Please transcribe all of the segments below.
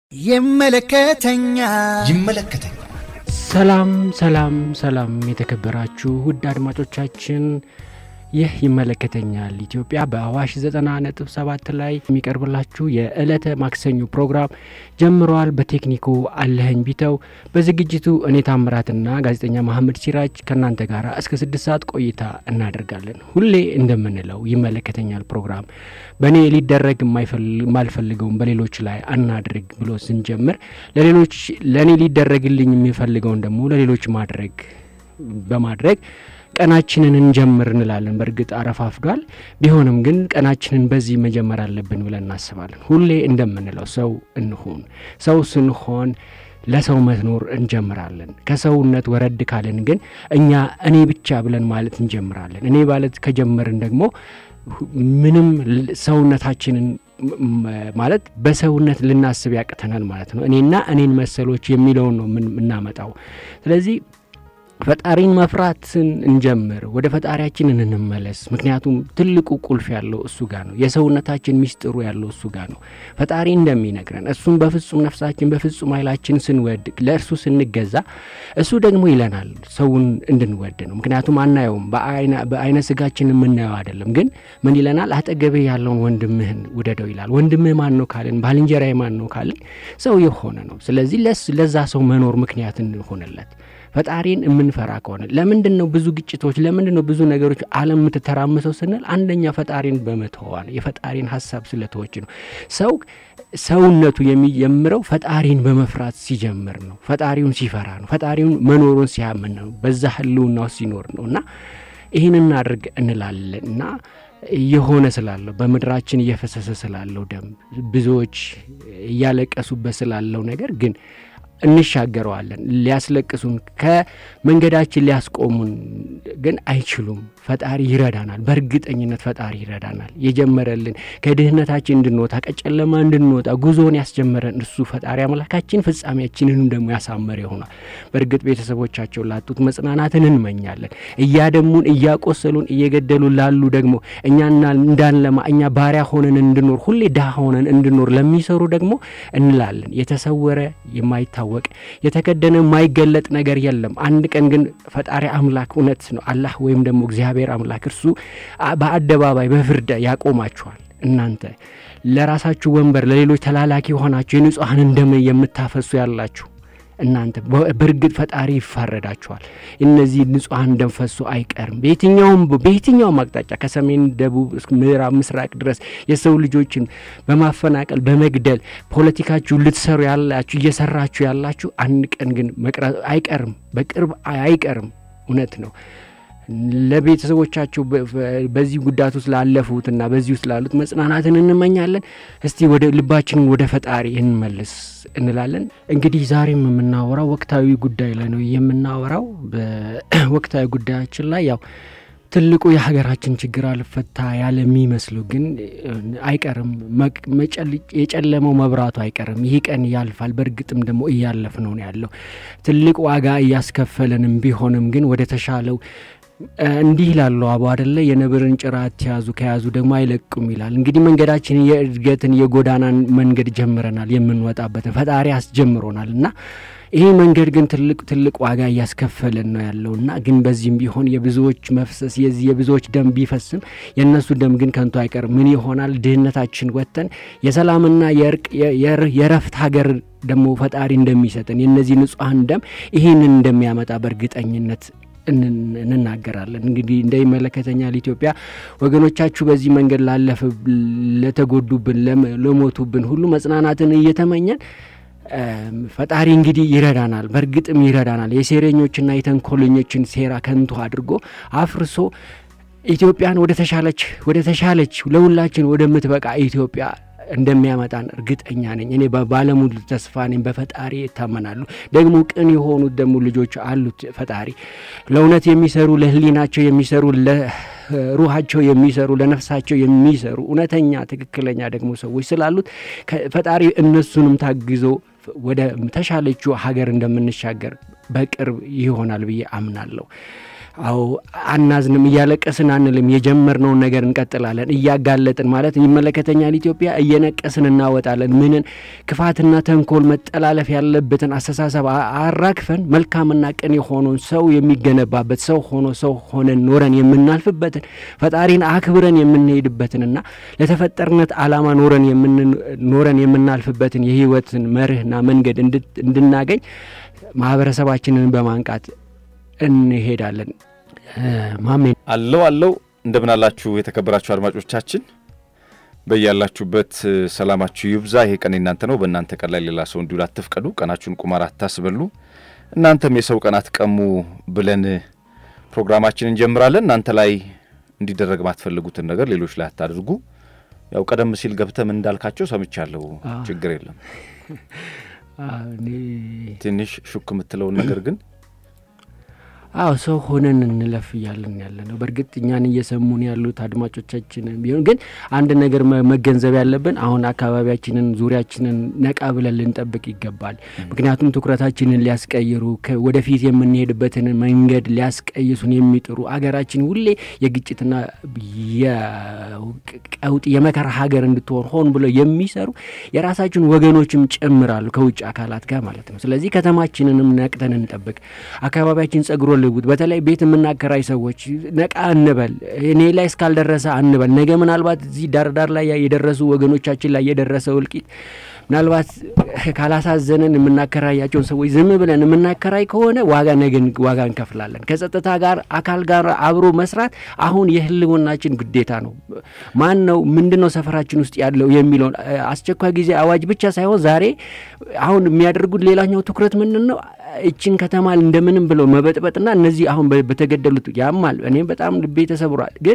ይመለከተኛል ይመለከተኛል። ሰላም ሰላም ሰላም የተከበራችሁ ውድ አድማጮቻችን ይህ ይመለከተኛል ኢትዮጵያ በአዋሽ 90.7 ላይ የሚቀርብላችሁ የዕለተ ማክሰኞ ፕሮግራም ጀምረዋል። በቴክኒኩ አለኸኝ ቢተው፣ በዝግጅቱ እኔ ታምራትና ጋዜጠኛ መሐመድ ሲራጅ ከእናንተ ጋር እስከ ስድስት ሰዓት ቆይታ እናደርጋለን። ሁሌ እንደምንለው ይመለከተኛል ፕሮግራም በእኔ ሊደረግ የማልፈልገውን በሌሎች ላይ አናድርግ ብሎ ስንጀምር ለሌሎች ለእኔ ሊደረግልኝ የሚፈልገውን ደግሞ ለሌሎች ማድረግ በማድረግ ቀናችንን እንጀምር እንላለን። በእርግጥ አረፋፍዷል። ቢሆንም ግን ቀናችንን በዚህ መጀመር አለብን ብለን እናስባለን። ሁሌ እንደምንለው ሰው እንሁን። ሰው ስንሆን ለሰው መኖር እንጀምራለን። ከሰውነት ወረድ ካልን ግን እኛ እኔ ብቻ ብለን ማለት እንጀምራለን። እኔ ማለት ከጀመርን ደግሞ ምንም ሰውነታችንን ማለት በሰውነት ልናስብ ያቅተናል ማለት ነው። እኔና እኔን መሰሎች የሚለውን ነው የምናመጣው። ስለዚህ ፈጣሪን መፍራትን እንጀምር። ወደ ፈጣሪያችን እንመለስ። ምክንያቱም ትልቁ ቁልፍ ያለው እሱ ጋር ነው። የሰውነታችን ሚስጥሩ ያለው እሱ ጋር ነው። ፈጣሪ እንደሚነግረን እሱን በፍጹም ነፍሳችን በፍጹም ኃይላችን ስንወድ፣ ለእርሱ ስንገዛ እሱ ደግሞ ይለናል ሰውን እንድንወድ ነው። ምክንያቱም አናየውም፣ በአይነ ስጋችን የምናየው አይደለም። ግን ምን ይለናል? አጠገብህ ያለውን ወንድምህን ውደደው ይላል። ወንድምህ ማን ነው ካልን፣ ባልንጀራዬ ማን ነው ካልን ሰው የሆነ ነው። ስለዚህ ለዛ ሰው መኖር ምክንያት እንሆንለት ፈጣሪን የምንፈራ ከሆነ ለምንድን ነው ብዙ ግጭቶች፣ ለምንድን ነው ብዙ ነገሮች ዓለም የምትተራምሰው ስንል አንደኛ ፈጣሪን በመተዋ ነው። የፈጣሪን ሀሳብ ስለተወች ነው። ሰው ሰውነቱ የሚጀምረው ፈጣሪን በመፍራት ሲጀምር ነው። ፈጣሪውን ሲፈራ ነው። ፈጣሪውን መኖሩን ሲያምን ነው። በዛ ህልውናው ሲኖር ነው እና ይህን እናድርግ እንላለን እና እየሆነ ስላለው በምድራችን እየፈሰሰ ስላለው ደም ብዙዎች እያለቀሱበት ስላለው ነገር ግን እንሻገረዋለን። ሊያስለቅሱን ከመንገዳችን ሊያስቆሙን ግን አይችሉም። ፈጣሪ ይረዳናል። በእርግጠኝነት ፈጣሪ ይረዳናል። የጀመረልን ከድህነታችን እንድንወጣ ከጨለማ እንድንወጣ ጉዞውን ያስጀመረን እሱ ፈጣሪ አምላካችን ፍጻሜያችንንም ደግሞ ያሳመረ ይሆናል። በእርግጥ ቤተሰቦቻቸው ላጡት መጽናናትን እንመኛለን። እያደሙን፣ እያቆሰሉን፣ እየገደሉን ላሉ ደግሞ እኛና እንዳንለማ እኛ ባሪያ ሆነን እንድኖር ሁሌ ድሃ ሆነን እንድኖር ለሚሰሩ ደግሞ እንላለን የተሰወረ የማይታወ ወቅ የተከደነ የማይገለጥ ነገር የለም። አንድ ቀን ግን ፈጣሪ አምላክ እውነት ነው አላህ ወይም ደግሞ እግዚአብሔር አምላክ እርሱ በአደባባይ በፍርድ ያቆማችኋል። እናንተ ለራሳችሁ ወንበር ለሌሎች ተላላኪ ሆናችሁ የንጹሐንን ደም የምታፈሱ ያላችሁ እናንተ በእርግጥ ፈጣሪ ይፋረዳችኋል። እነዚህ ንጹሐን ደም ፈሶ አይቀርም። በየትኛውም በየትኛውም አቅጣጫ ከሰሜን፣ ደቡብ፣ ምዕራብ፣ ምስራቅ ድረስ የሰው ልጆችን በማፈናቀል በመግደል ፖለቲካችሁ ልትሰሩ ያላችሁ እየሰራችሁ ያላችሁ አንድ ቀን ግን መቅረት አይቀርም፣ በቅርብ አይቀርም። እውነት ነው። ለቤተሰቦቻቸው በዚህ ጉዳት ውስጥ ላለፉትና በዚህ ውስጥ ላሉት መጽናናትን እንመኛለን። እስቲ ወደ ልባችንን ወደ ፈጣሪ እንመልስ እንላለን። እንግዲህ ዛሬም የምናወራው ወቅታዊ ጉዳይ ላይ ነው የምናወራው። በወቅታዊ ጉዳያችን ላይ ያው ትልቁ የሀገራችን ችግር አልፈታ ያለ የሚመስለው ግን አይቀርም። የጨለመው መብራቱ አይቀርም። ይህ ቀን ያልፋል። በእርግጥም ደግሞ እያለፍ ነው ያለው ትልቅ ዋጋ እያስከፈለንም ቢሆንም ግን ወደ ተሻለው እንዲህ ይላሉ አቡ አደለ የነብርን ጭራ አትያዙ ከያዙ ደግሞ አይለቁም ይላል። እንግዲህ መንገዳችን የእድገትን የጎዳናን መንገድ ጀምረናል። የምንወጣበትን ፈጣሪ አስጀምሮናል እና ይህ መንገድ ግን ትልቅ ትልቅ ዋጋ እያስከፈለን ነው ያለው እና ግን በዚህም ቢሆን የብዙዎች መፍሰስ የዚህ የብዙዎች ደም ቢፈስም የእነሱ ደም ግን ከንቱ አይቀርም። ምን ይሆናል? ድህነታችን ወጥተን የሰላምና የእርቅ የረፍት ሀገር ደግሞ ፈጣሪ እንደሚሰጠን የእነዚህ ንጹሐን ደም ይህንን እንደሚያመጣ በእርግጠኝነት እንናገራለን። እንግዲህ እንደይመለከተኛል ኢትዮጵያ ወገኖቻችሁ በዚህ መንገድ ላለፍ ለተጎዱብን፣ ለሞቱብን ሁሉ መጽናናትን እየተመኘን ፈጣሪ እንግዲህ ይረዳናል፣ በእርግጥም ይረዳናል። የሴረኞችና የተንኮለኞችን ሴራ ከንቱ አድርጎ አፍርሶ ኢትዮጵያን ወደ ተሻለች ወደ ተሻለች ለሁላችን ወደምትበቃ ኢትዮጵያ እንደሚያመጣን እርግጠኛ ነኝ። እኔ ባለሙሉ ተስፋ ነኝ። በፈጣሪ ይታመናሉ። ደግሞ ቅን የሆኑት ደግሞ ልጆች አሉት ፈጣሪ ለእውነት የሚሰሩ ለሕሊናቸው የሚሰሩ ለሩሃቸው የሚሰሩ ለነፍሳቸው የሚሰሩ እውነተኛ ትክክለኛ ደግሞ ሰዎች ስላሉት ፈጣሪ እነሱንም ታግዞ ወደ ተሻለችው ሀገር እንደምንሻገር በቅርብ ይሆናል ብዬ አምናለሁ። አዎ አናዝንም፣ እያለቀስን አንልም። የጀመርነውን ነገር እንቀጥላለን። እያጋለጥን ማለት ይመለከተኛል ኢትዮጵያ እየነቀስን እናወጣለን። ምንን ክፋትና ተንኮል መጠላለፍ ያለበትን አስተሳሰብ አራግፈን መልካምና ቅን የሆነውን ሰው የሚገነባበት ሰው ሆኖ ሰው ሆነን ኖረን የምናልፍበትን ፈጣሪን አክብረን የምንሄድበትንና ለተፈጠርነት ዓላማ ኖረን ኖረን የምናልፍበትን የህይወትን መርህና መንገድ እንድናገኝ ማህበረሰባችንን በማንቃት እንሄዳለን። ማሜ አለው አለው እንደምን አላችሁ የተከበራችሁ አድማጮቻችን፣ በያላችሁበት ሰላማችሁ ይብዛ። ይሄ ቀን የናንተ ነው። በእናንተ ቀን ላይ ሌላ ሰው እንዲውል አትፍቀዱ። ቀናችሁን ቁማር አታስበሉ። እናንተም የሰው ቀን አትቀሙ ብለን ፕሮግራማችን እንጀምራለን። እናንተ ላይ እንዲደረግ ማትፈልጉትን ነገር ሌሎች ላይ አታድርጉ። ያው ቀደም ሲል ገብተም እንዳልካቸው ሰምቻለሁ። ችግር የለም። ትንሽ ሹክ የምትለውን ነገር ግን አዎ ሰው ሆነን እንለፍ እያለን ያለ ነው። በእርግጥ እኛን እየሰሙን ያሉት አድማጮቻችንን ቢሆን ግን አንድ ነገር መገንዘብ ያለብን አሁን አካባቢያችንን፣ ዙሪያችንን ነቃ ብለን ልንጠብቅ ይገባል። ምክንያቱም ትኩረታችንን ሊያስቀይሩ ወደፊት የምንሄድበትን መንገድ ሊያስቀይሱን የሚጥሩ አገራችን ሁሌ የግጭትና የቀውጥ የመከራ ሀገር እንድትሆን ሆን ብለው የሚሰሩ የራሳችን ወገኖችም ጭምራሉ ከውጭ አካላት ጋር ማለት ነው። ስለዚህ ከተማችንንም ነቅተን እንጠብቅ። አካባቢያችን ጸጉሮ ልውጥ። በተለይ ቤት የምናከራይ ሰዎች ነቃ እንበል። እኔ ላይ እስካልደረሰ አንበል። ነገ ምናልባት እዚህ ዳርዳር ላይ የደረሱ ወገኖቻችን ላይ የደረሰው እልቂት ምናልባት ካላሳዘነን የምናከራያቸውን ሰዎች ዝም ብለን የምናከራይ ከሆነ ዋጋ ነገን ዋጋ እንከፍላለን። ከጸጥታ ጋር አካል ጋር አብሮ መስራት አሁን የህልውናችን ግዴታ ነው። ማን ነው ምንድን ነው ሰፈራችን ውስጥ ያለው የሚለውን አስቸኳይ ጊዜ አዋጅ ብቻ ሳይሆን ዛሬ አሁን የሚያደርጉት ሌላኛው ትኩረት ምንድን ነው? እችን ከተማ እንደምንም ብለው መበጥበጥና እነዚህ አሁን በተገደሉት ያማል። እኔም በጣም ልቤ ተሰብሯል ግን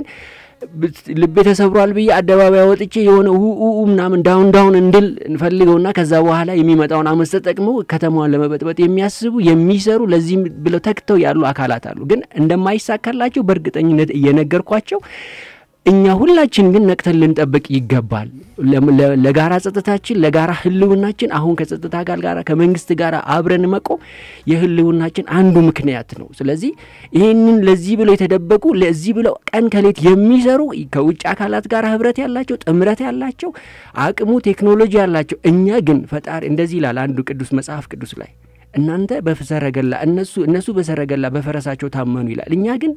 ልቤ ተሰብሯል ብዬ አደባባይ ወጥቼ የሆነ ውኡ ምናምን ዳውን ዳውን እንድል እንፈልገውና ከዛ በኋላ የሚመጣውን አመፅ ተጠቅመው ከተማዋን ለመበጥበጥ የሚያስቡ የሚሰሩ ለዚህም ብለው ተክተው ያሉ አካላት አሉ። ግን እንደማይሳካላቸው በእርግጠኝነት እየነገርኳቸው እኛ ሁላችን ግን ነቅተን ልንጠብቅ ይገባል። ለጋራ ጸጥታችን፣ ለጋራ ህልውናችን አሁን ከጸጥታ ጋር ጋር ከመንግስት ጋር አብረን መቆም የህልውናችን አንዱ ምክንያት ነው። ስለዚህ ይህንን ለዚህ ብለው የተደበቁ ለዚህ ብለው ቀን ከሌት የሚሰሩ ከውጭ አካላት ጋር ህብረት ያላቸው ጥምረት ያላቸው አቅሙ ቴክኖሎጂ ያላቸው እኛ ግን ፈጣሪ እንደዚህ ይላል አንዱ ቅዱስ መጽሐፍ ቅዱስ ላይ እናንተ በሰረገላ እነሱ እነሱ በሰረገላ በፈረሳቸው ታመኑ ይላል። እኛ ግን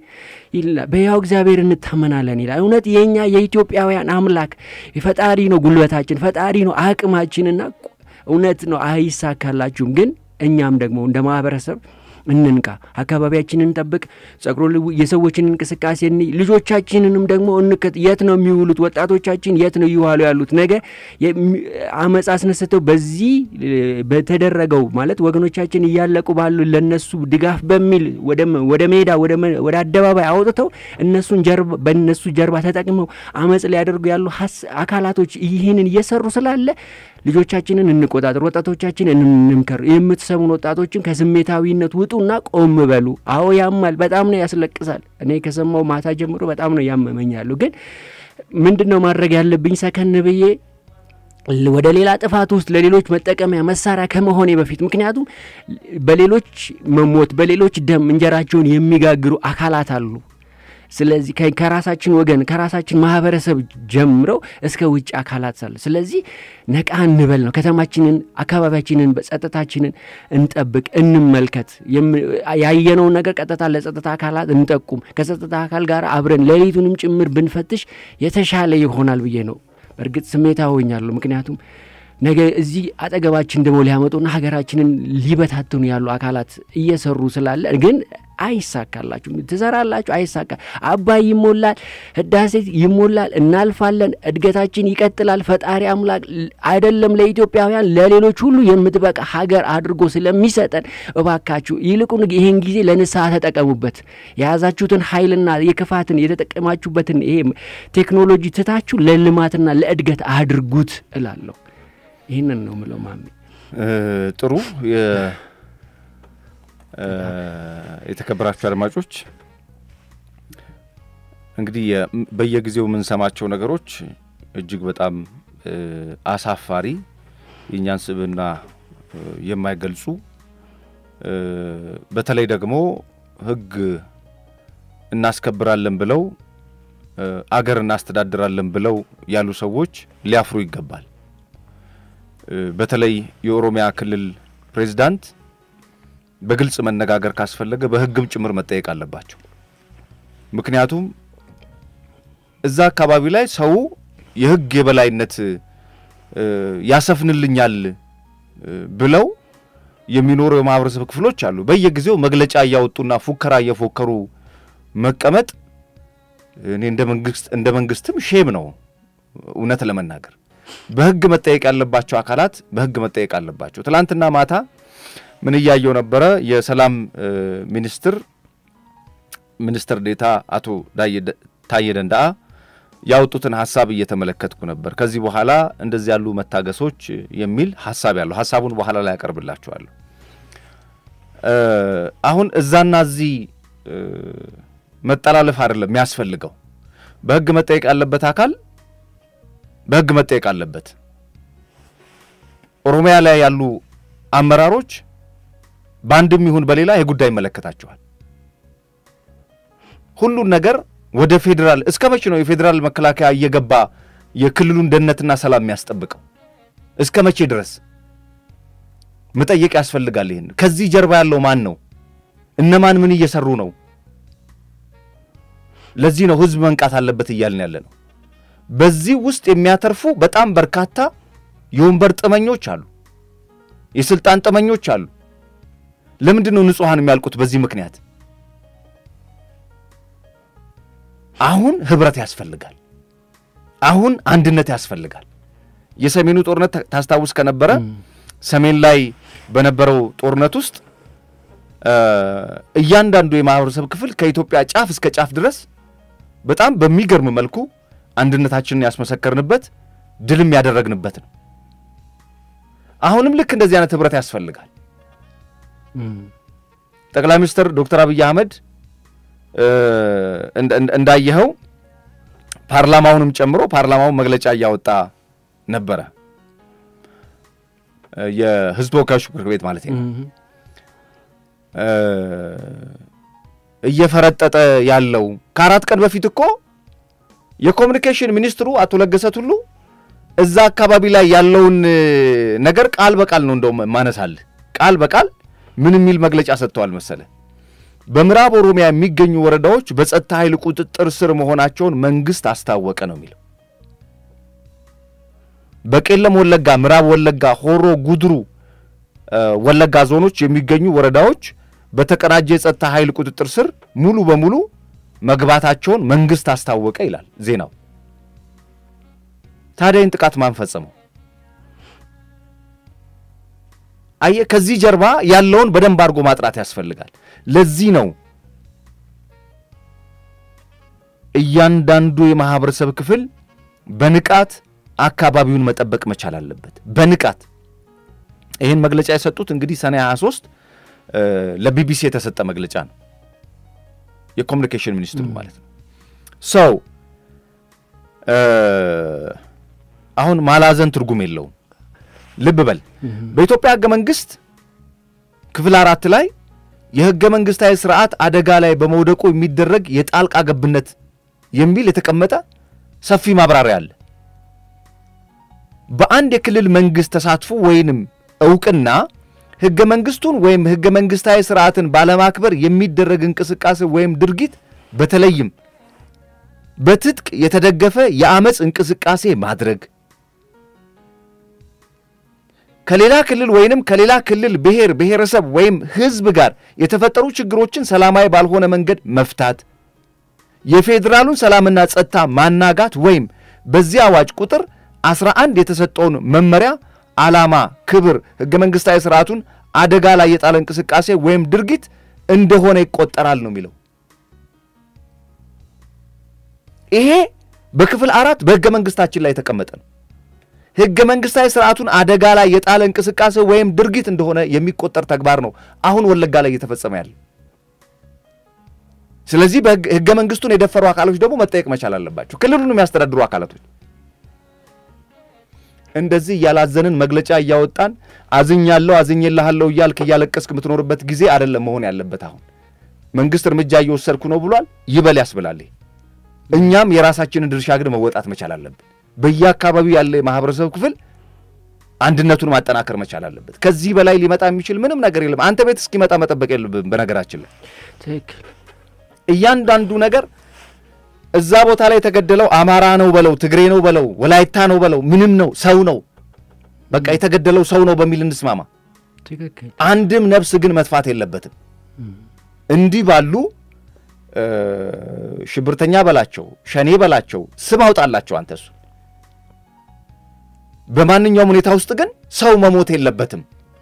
በያው እግዚአብሔር እንታመናለን ይላል። እውነት የእኛ የኢትዮጵያውያን አምላክ ፈጣሪ ነው፣ ጉልበታችን ፈጣሪ ነው፣ አቅማችንና እውነት ነው። አይሳካላችሁም። ግን እኛም ደግሞ እንደ ማህበረሰብ እንንቃ፣ አካባቢያችንን እንጠብቅ፣ ጸጉሮ የሰዎችን እንቅስቃሴ እኒ ልጆቻችንንም ደግሞ እንከት የት ነው የሚውሉት? ወጣቶቻችን የት ነው እየዋሉ ያሉት? ነገ አመፅ አስነስተው በዚህ በተደረገው ማለት ወገኖቻችን እያለቁ ባሉ ለነሱ ድጋፍ በሚል ወደ ሜዳ ወደ አደባባይ አውጥተው እነሱን ጀርባ በእነሱ ጀርባ ተጠቅመው አመፅ ሊያደርጉ ያሉ አካላቶች ይህንን እየሰሩ ስላለ ልጆቻችንን እንቆጣጠር፣ ወጣቶቻችንን እንምከር። የምትሰሙን ወጣቶችን ከስሜታዊነት ውጡና ቆም በሉ። አዎ ያማል፣ በጣም ነው ያስለቅሳል። እኔ ከሰማው ማታ ጀምሮ በጣም ነው ያመመኛሉ። ግን ምንድን ነው ማድረግ ያለብኝ? ሰከን ብዬ ወደ ሌላ ጥፋት ውስጥ ለሌሎች መጠቀሚያ መሳሪያ ከመሆኔ በፊት ምክንያቱም በሌሎች መሞት በሌሎች ደም እንጀራቸውን የሚጋግሩ አካላት አሉ። ስለዚህ ከራሳችን ወገን ከራሳችን ማህበረሰብ ጀምረው እስከ ውጭ አካላት ሳለ ስለዚህ ነቃ እንበል ነው። ከተማችንን፣ አካባቢያችንን፣ ጸጥታችንን እንጠብቅ፣ እንመልከት። ያየነውን ነገር ቀጥታ ለጸጥታ አካላት እንጠቁም። ከጸጥታ አካል ጋር አብረን ሌሊቱንም ጭምር ብንፈትሽ የተሻለ ይሆናል ብዬ ነው። በእርግጥ ስሜታዊ ሆኛለሁ። ምክንያቱም ነገ እዚህ አጠገባችን ደግሞ ሊያመጡና ሀገራችንን ሊበታትኑ ያሉ አካላት እየሰሩ ስላለ ግን አይሳካላችሁ። ትሰራላችሁ፣ አይሳካ። አባይ ይሞላል፣ ህዳሴ ይሞላል፣ እናልፋለን፣ እድገታችን ይቀጥላል። ፈጣሪ አምላክ አይደለም ለኢትዮጵያውያን ለሌሎች ሁሉ የምትበቃ ሀገር አድርጎ ስለሚሰጠን እባካችሁ ይልቁን ይህን ጊዜ ለንስሐ ተጠቀሙበት። የያዛችሁትን ኃይልና የክፋትን የተጠቀማችሁበትን ይሄ ቴክኖሎጂ ትታችሁ ለልማትና ለእድገት አድርጉት እላለሁ። ይህንን ነው ምለው። ማሜ ጥሩ የተከበራችሁ አድማጮች እንግዲህ በየጊዜው የምንሰማቸው ነገሮች እጅግ በጣም አሳፋሪ የእኛን ስብዕና የማይገልጹ በተለይ ደግሞ ሕግ እናስከብራለን ብለው አገር እናስተዳድራለን ብለው ያሉ ሰዎች ሊያፍሩ ይገባል። በተለይ የኦሮሚያ ክልል ፕሬዚዳንት በግልጽ መነጋገር ካስፈለገ በሕግም ጭምር መጠየቅ አለባቸው። ምክንያቱም እዛ አካባቢ ላይ ሰው የሕግ የበላይነት ያሰፍንልኛል ብለው የሚኖሩ የማህበረሰብ ክፍሎች አሉ። በየጊዜው መግለጫ እያወጡና ፉከራ እየፎከሩ መቀመጥ እኔ እንደ መንግስት እንደ መንግስትም ሼም ነው። እውነት ለመናገር በህግ መጠየቅ ያለባቸው አካላት በህግ መጠየቅ አለባቸው። ትላንትና ማታ ምን እያየው ነበረ? የሰላም ሚኒስትር ሚኒስትር ዴታ አቶ ታዬ ደንዳአ ያወጡትን ሀሳብ እየተመለከትኩ ነበር። ከዚህ በኋላ እንደዚህ ያሉ መታገሶች የሚል ሀሳብ ያለው ሀሳቡን በኋላ ላይ ያቀርብላችኋለሁ። አሁን እዛና እዚህ መጠላለፍ አይደለም የሚያስፈልገው። በህግ መጠየቅ ያለበት አካል በህግ መጠየቅ አለበት። ኦሮሚያ ላይ ያሉ አመራሮች በአንድም ይሁን በሌላ ይህ ጉዳይ ይመለከታቸዋል። ሁሉን ነገር ወደ ፌዴራል እስከ መቼ ነው የፌዴራል መከላከያ እየገባ የክልሉን ደህንነትና ሰላም የሚያስጠብቀው? እስከ መቼ ድረስ መጠየቅ ያስፈልጋል። ይህን ከዚህ ጀርባ ያለው ማን ነው? እነማን ምን እየሰሩ ነው? ለዚህ ነው ህዝብ መንቃት አለበት እያልን ያለ ነው። በዚህ ውስጥ የሚያተርፉ በጣም በርካታ የወንበር ጥመኞች አሉ፣ የስልጣን ጥመኞች አሉ። ለምንድን ነው ንጹሐን የሚያልቁት? በዚህ ምክንያት አሁን ህብረት ያስፈልጋል። አሁን አንድነት ያስፈልጋል። የሰሜኑ ጦርነት ታስታውስ ከነበረ ሰሜን ላይ በነበረው ጦርነት ውስጥ እያንዳንዱ የማህበረሰብ ክፍል ከኢትዮጵያ ጫፍ እስከ ጫፍ ድረስ በጣም በሚገርም መልኩ አንድነታችንን ያስመሰከርንበት ድልም ያደረግንበት ነው። አሁንም ልክ እንደዚህ አይነት ህብረት ያስፈልጋል። ጠቅላይ ሚኒስትር ዶክተር አብይ አህመድ እንዳየኸው ፓርላማውንም ጨምሮ ፓርላማውን መግለጫ እያወጣ ነበረ። የህዝብ ተወካዮች ምክር ቤት ማለት ነው። እየፈረጠጠ ያለው ከአራት ቀን በፊት እኮ የኮሚኒኬሽን ሚኒስትሩ አቶ ለገሰ ቱሉ እዛ አካባቢ ላይ ያለውን ነገር ቃል በቃል ነው እንደውም ማነሳልህ ቃል በቃል ምን የሚል መግለጫ ሰጥተዋል መሰለ በምዕራብ ኦሮሚያ የሚገኙ ወረዳዎች በጸጥታ ኃይል ቁጥጥር ስር መሆናቸውን መንግስት አስታወቀ ነው የሚለው። በቄለም ወለጋ፣ ምዕራብ ወለጋ፣ ሆሮ ጉድሩ ወለጋ ዞኖች የሚገኙ ወረዳዎች በተቀናጀ የጸጥታ ኃይል ቁጥጥር ስር ሙሉ በሙሉ መግባታቸውን መንግስት አስታወቀ ይላል ዜናው። ታዲያ ይህን ጥቃት ማን ፈጸመው? አየ ከዚህ ጀርባ ያለውን በደንብ አድርጎ ማጥራት ያስፈልጋል። ለዚህ ነው እያንዳንዱ የማህበረሰብ ክፍል በንቃት አካባቢውን መጠበቅ መቻል አለበት። በንቃት ይህን መግለጫ የሰጡት እንግዲህ ሰኔ 23 ለቢቢሲ የተሰጠ መግለጫ ነው። የኮሚኒኬሽን ሚኒስትሩ ማለት ነው። ሰው አሁን ማላዘን ትርጉም የለውም። ልብ በል በኢትዮጵያ ህገ መንግስት ክፍል አራት ላይ የህገ መንግስታዊ ስርዓት አደጋ ላይ በመውደቁ የሚደረግ የጣልቃ ገብነት የሚል የተቀመጠ ሰፊ ማብራሪያ አለ። በአንድ የክልል መንግስት ተሳትፎ ወይንም እውቅና ህገ መንግስቱን ወይም ህገ መንግስታዊ ስርዓትን ባለማክበር የሚደረግ እንቅስቃሴ ወይም ድርጊት በተለይም በትጥቅ የተደገፈ የአመፅ እንቅስቃሴ ማድረግ ከሌላ ክልል ወይንም ከሌላ ክልል ብሔር ብሔረሰብ ወይም ህዝብ ጋር የተፈጠሩ ችግሮችን ሰላማዊ ባልሆነ መንገድ መፍታት፣ የፌዴራሉን ሰላምና ጸጥታ ማናጋት ወይም በዚህ አዋጅ ቁጥር 11 የተሰጠውን መመሪያ ዓላማ፣ ክብር፣ ህገ መንግስታዊ ስርዓቱን አደጋ ላይ የጣለ እንቅስቃሴ ወይም ድርጊት እንደሆነ ይቆጠራል ነው የሚለው። ይሄ በክፍል አራት በህገ መንግስታችን ላይ የተቀመጠ ነው። ህገ መንግስታዊ ስርዓቱን አደጋ ላይ የጣለ እንቅስቃሴ ወይም ድርጊት እንደሆነ የሚቆጠር ተግባር ነው አሁን ወለጋ ላይ እየተፈጸመ ያለ። ስለዚህ ህገ መንግስቱን የደፈሩ አካሎች ደግሞ መጠየቅ መቻል አለባቸው። ክልሉን የሚያስተዳድሩ አካላቶች እንደዚህ እያላዘንን መግለጫ እያወጣን አዝኛለሁ አዝኜልሃለሁ እያልክ እያለቀስክ የምትኖርበት ጊዜ አይደለም መሆን ያለበት። አሁን መንግስት እርምጃ እየወሰድኩ ነው ብሏል። ይበል ያስብላል። እኛም የራሳችንን ድርሻ ግን መወጣት መቻል አለብን። በየአካባቢው ያለ የማህበረሰብ ክፍል አንድነቱን ማጠናከር መቻል አለበት። ከዚህ በላይ ሊመጣ የሚችል ምንም ነገር የለም። አንተ ቤት እስኪመጣ መጠበቅ የለብም። በነገራችን ላይ ትክክል እያንዳንዱ ነገር እዛ ቦታ ላይ የተገደለው አማራ ነው በለው፣ ትግሬ ነው በለው፣ ወላይታ ነው በለው፣ ምንም ነው ሰው ነው። በቃ የተገደለው ሰው ነው በሚል እንስማማ። ትክክል አንድም ነፍስ ግን መጥፋት የለበትም። እንዲህ ባሉ ሽብርተኛ በላቸው፣ ሸኔ በላቸው፣ ስም አውጣላቸው አንተ እሱ በማንኛውም ሁኔታ ውስጥ ግን ሰው መሞት የለበትም።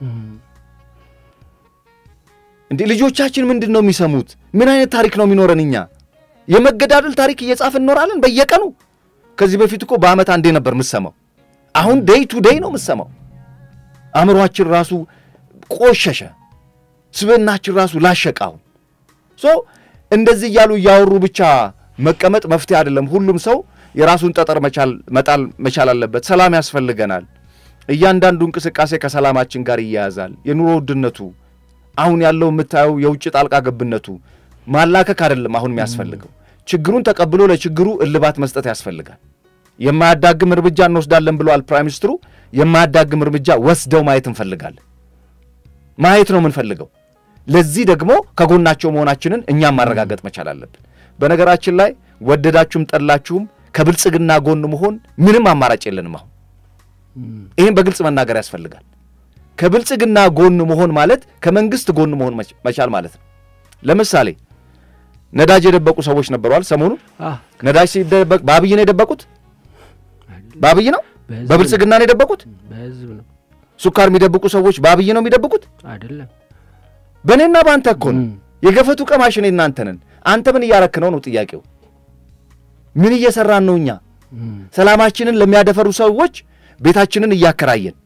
እንዴ ልጆቻችን ምንድን ነው የሚሰሙት? ምን አይነት ታሪክ ነው የሚኖረን? እኛ የመገዳደል ታሪክ እየጻፍን እንኖራለን በየቀኑ። ከዚህ በፊት እኮ በዓመት አንዴ ነበር የምሰማው። አሁን ዴይ ቱ ዴይ ነው የምሰማው። አእምሯችን ራሱ ቆሸሸ፣ ስብዕናችን ራሱ ላሸቀ። አሁን ሶ እንደዚህ እያሉ እያወሩ ብቻ መቀመጥ መፍትሄ አይደለም። ሁሉም ሰው የራሱን ጠጠር መጣል መቻል አለበት። ሰላም ያስፈልገናል። እያንዳንዱ እንቅስቃሴ ከሰላማችን ጋር ይያያዛል። የኑሮ ውድነቱ አሁን ያለው የምታየው የውጭ ጣልቃ ገብነቱ ማላከክ አይደለም አሁን የሚያስፈልገው ችግሩን ተቀብሎ ለችግሩ እልባት መስጠት ያስፈልጋል። የማያዳግም እርምጃ እንወስዳለን ብለዋል ፕራይም ሚኒስትሩ። የማያዳግም እርምጃ ወስደው ማየት እንፈልጋለን። ማየት ነው የምንፈልገው። ለዚህ ደግሞ ከጎናቸው መሆናችንን እኛም ማረጋገጥ መቻል አለብን። በነገራችን ላይ ወደዳችሁም ጠላችሁም ከብልጽግና ጎን መሆን ምንም አማራጭ የለንም። አሁን ይህም በግልጽ መናገር ያስፈልጋል። ከብልጽግና ጎን መሆን ማለት ከመንግስት ጎን መሆን መቻል ማለት ነው። ለምሳሌ ነዳጅ የደበቁ ሰዎች ነበረዋል። ሰሞኑ ነዳጅ ሲደበቅ በአብይ ነው የደበቁት። በአብይ ነው በብልጽግና ነው የደበቁት። በህዝብ ነው ሱካር የሚደብቁ ሰዎች በአብይ ነው የሚደብቁት። አይደለም በእኔና በአንተ እኮ ነው። የገፈቱ ቀማሽ እኔ እናንተ ነን። አንተ ምን እያረክ ነው ነው ጥያቄው። ምን እየሰራን ነው? እኛ ሰላማችንን ለሚያደፈሩ ሰዎች ቤታችንን እያከራየን፣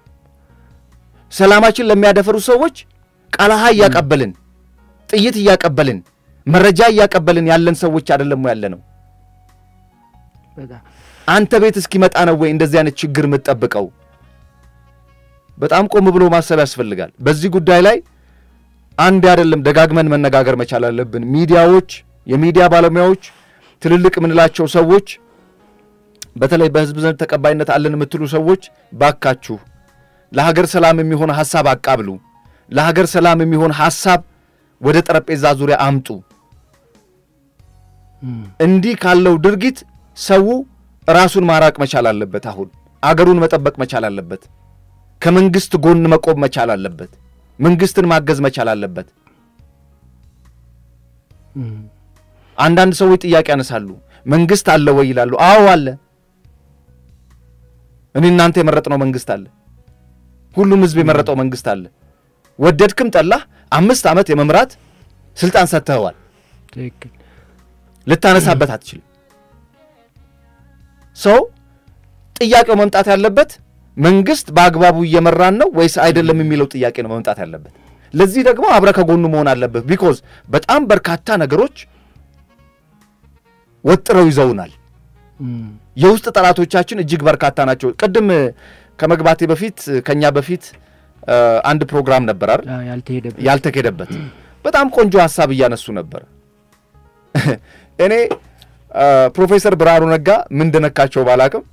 ሰላማችን ለሚያደፈሩ ሰዎች ቃላሃ እያቀበልን፣ ጥይት እያቀበልን፣ መረጃ እያቀበልን ያለን ሰዎች አይደለም ያለ ነው። አንተ ቤት እስኪመጣ ነው ወይ እንደዚህ አይነት ችግር የምትጠብቀው? በጣም ቆም ብሎ ማሰብ ያስፈልጋል። በዚህ ጉዳይ ላይ አንድ አይደለም ደጋግመን መነጋገር መቻል አለብን። ሚዲያዎች፣ የሚዲያ ባለሙያዎች፣ ትልልቅ የምንላቸው ሰዎች፣ በተለይ በህዝብ ዘንድ ተቀባይነት አለን የምትሉ ሰዎች ባካችሁ ለሀገር ሰላም የሚሆን ሐሳብ አቃብሉ። ለሀገር ሰላም የሚሆን ሐሳብ ወደ ጠረጴዛ ዙሪያ አምጡ። እንዲህ ካለው ድርጊት ሰው ራሱን ማራቅ መቻል አለበት። አሁን አገሩን መጠበቅ መቻል አለበት። ከመንግስት ጎን መቆም መቻል አለበት። መንግስትን ማገዝ መቻል አለበት። አንዳንድ ሰዎች ጥያቄ ያነሳሉ። መንግስት አለ ወይ ይላሉ። አዎ አለ። እኔ እናንተ የመረጥነው መንግስት አለ። ሁሉም ህዝብ የመረጠው መንግስት አለ። ወደድክም ጠላህ አምስት ዓመት የመምራት ስልጣን ሰጥተኸዋል። ትክክል ልታነሳበት አትችልም። ሰው ጥያቄው መምጣት ያለበት መንግስት በአግባቡ እየመራን ነው ወይስ አይደለም የሚለው ጥያቄ ነው መምጣት ያለበት። ለዚህ ደግሞ አብረ ከጎኑ መሆን አለበት። ቢኮዝ በጣም በርካታ ነገሮች ወጥረው ይዘውናል። የውስጥ ጠላቶቻችን እጅግ በርካታ ናቸው። ቅድም ከመግባቴ በፊት ከኛ በፊት አንድ ፕሮግራም ነበር አይደል? ያልተሄደበት ያልተኬደበት በጣም ቆንጆ ሀሳብ እያነሱ ነበር። እኔ ፕሮፌሰር ብርሃኑ ነጋ ምን እንደነካቸው ባላቅም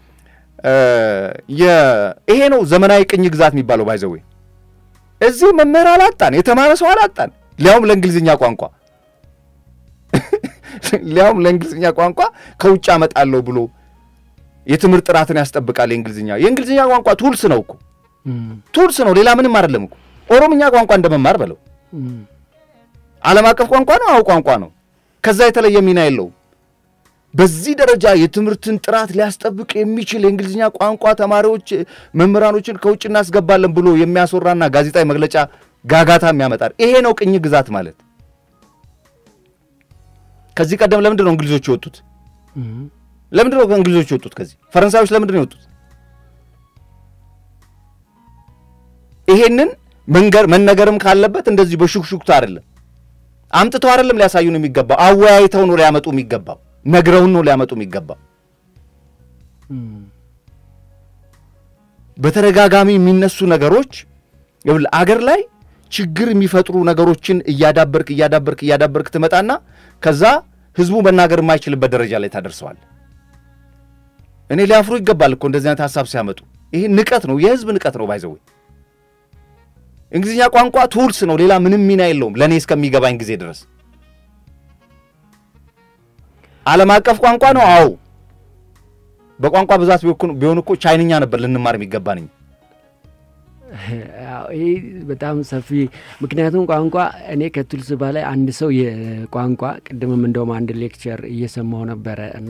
ይሄ ነው ዘመናዊ ቅኝ ግዛት የሚባለው። ባይዘዌ እዚህ መምህር አላጣን፣ የተማረ ሰው አላጣን፣ ሊያውም ለእንግሊዝኛ ቋንቋ ሊያውም ለእንግሊዝኛ ቋንቋ ከውጭ አመጣለሁ ብሎ የትምህርት ጥራትን ያስጠብቃል። የእንግሊዝኛ የእንግሊዝኛ ቋንቋ ቱልስ ነው እኮ ቱልስ ነው፣ ሌላ ምንም አይደለም እኮ። ኦሮምኛ ቋንቋ እንደመማር በለው ዓለም አቀፍ ቋንቋ ነው። አዎ ቋንቋ ነው። ከዛ የተለየ ሚና የለውም። በዚህ ደረጃ የትምህርትን ጥራት ሊያስጠብቅ የሚችል የእንግሊዝኛ ቋንቋ ተማሪዎች፣ መምህራኖችን ከውጭ እናስገባለን ብሎ የሚያስወራና ጋዜጣዊ መግለጫ ጋጋታ የሚያመጣል። ይሄ ነው ቅኝ ግዛት ማለት። ከዚህ ቀደም ለምንድን ነው እንግሊዞች የወጡት? ለምንድን ነው እንግሊዞች የወጡት? ከዚህ ፈረንሳዮች ለምንድን ነው የወጡት? ይሄንን መንገር መነገርም ካለበት እንደዚህ በሹክሹክታ አይደለም። አምጥተው አይደለም ሊያሳዩን የሚገባው፣ አወያይተው ነው ሊያመጡ የሚገባው ነግረውን ነው ሊያመጡ የሚገባው። በተደጋጋሚ የሚነሱ ነገሮች አገር ላይ ችግር የሚፈጥሩ ነገሮችን እያዳበርክ እያዳበርክ እያዳበርክ ትመጣና ከዛ ህዝቡ መናገር የማይችልበት ደረጃ ላይ ታደርሰዋል። እኔ ሊያፍሩ ይገባል እኮ እንደዚህ አይነት ሀሳብ ሲያመጡ። ይሄ ንቀት ነው፣ የህዝብ ንቀት ነው። ባይዘዌ እንግሊዝኛ ቋንቋ ቱልስ ነው፣ ሌላ ምንም ሚና የለውም ለእኔ እስከሚገባኝ ጊዜ ድረስ። ዓለም አቀፍ ቋንቋ ነው። አዎ በቋንቋ ብዛት ቢሆን እኮ ቻይንኛ ነበር ልንማር የሚገባንኝ። ይህ በጣም ሰፊ ምክንያቱም ቋንቋ እኔ ከቱልስ በላይ አንድ ሰው የቋንቋ ቅድምም እንደውም አንድ ሌክቸር እየሰማው ነበረ እና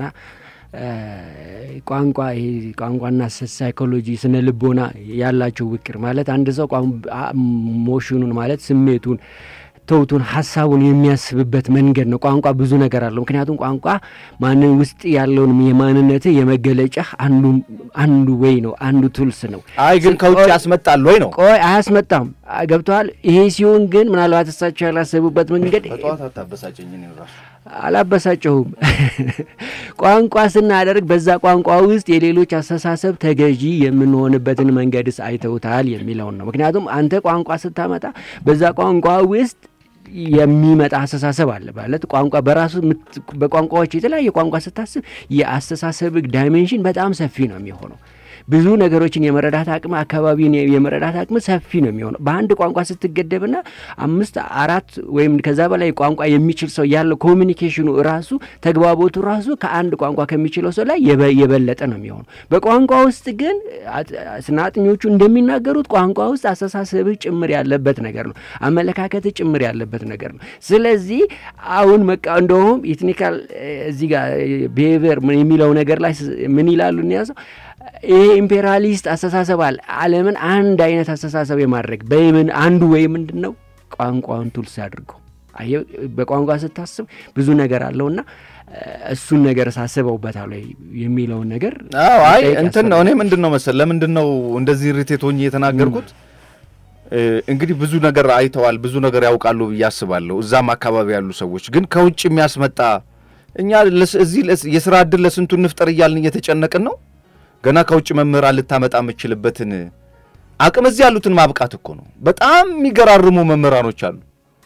ቋንቋ ይሄ ቋንቋና ሳይኮሎጂ ስነ ልቦና ያላቸው ውቅር ማለት አንድ ሰው ሞሽኑን ማለት ስሜቱን ተውቱን ሀሳቡን የሚያስብበት መንገድ ነው። ቋንቋ ብዙ ነገር አለው። ምክንያቱም ቋንቋ ማንን ውስጥ ያለውን የማንነት የመገለጫ አንዱ ወይ ነው፣ አንዱ ቱልስ ነው። አይ ግን ከውጭ ያስመጣል ወይ ነው? ቆይ አያስመጣም። ገብተዋል። ይሄ ሲሆን ግን ምናልባት እሳቸው ያላሰቡበት መንገድ በጠዋት አታበሳጨኝ። ራሱ አላበሳጨሁም። ቋንቋ ስናደርግ በዛ ቋንቋ ውስጥ የሌሎች አስተሳሰብ ተገዢ የምንሆንበትን መንገድስ አይተውታል የሚለውን ነው። ምክንያቱም አንተ ቋንቋ ስታመጣ በዛ ቋንቋ ውስጥ የሚመጣ አስተሳሰብ አለ ማለት ቋንቋ በራሱ በቋንቋዎች የተለያየ ቋንቋ ስታስብ የአስተሳሰብ ዳይሜንሽን በጣም ሰፊ ነው የሚሆነው። ብዙ ነገሮችን የመረዳት አቅም አካባቢን የመረዳት አቅም ሰፊ ነው የሚሆነው። በአንድ ቋንቋ ስትገደብና አምስት አራት ወይም ከዛ በላይ ቋንቋ የሚችል ሰው ያለው ኮሚኒኬሽኑ ራሱ ተግባቦቱ ራሱ ከአንድ ቋንቋ ከሚችለው ሰው ላይ የበለጠ ነው የሚሆነው። በቋንቋ ውስጥ ግን ስነ አጥኞቹ እንደሚናገሩት ቋንቋ ውስጥ አስተሳሰብህ ጭምር ያለበት ነገር ነው። አመለካከትህ ጭምር ያለበት ነገር ነው። ስለዚህ አሁን መቃ እንደውም የቴክኒካል እዚህ ጋር ብሄቪየር የሚለው ነገር ላይ ምን ይላሉ እንያዘው ይሄ ኢምፔሪያሊስት አስተሳሰብ አለ። ዓለምን አንድ አይነት አስተሳሰብ የማድረግ በምን አንዱ ወይ ምንድን ነው ቋንቋውን ቱልስ አድርገው አየህ፣ በቋንቋ ስታስብ ብዙ ነገር አለውና እሱን ነገር ሳስበውበታል ወይ የሚለውን ነገር አዎ፣ አይ እንትን ነው። እኔ ምንድን ነው መሰል ለምንድን ነው እንደዚህ ሪቴት ሆኜ የተናገርኩት? እንግዲህ ብዙ ነገር አይተዋል፣ ብዙ ነገር ያውቃሉ ብዬ አስባለሁ። እዛም አካባቢ ያሉ ሰዎች ግን ከውጭ የሚያስመጣ እኛ እዚህ የስራ እድል ለስንቱ እንፍጠር እያልን እየተጨነቅን ነው ገና ከውጭ መምህራን ልታመጣ የምችልበትን አቅም እዚህ ያሉትን ማብቃት እኮ ነው። በጣም የሚገራርሙ መምህራኖች አሉ።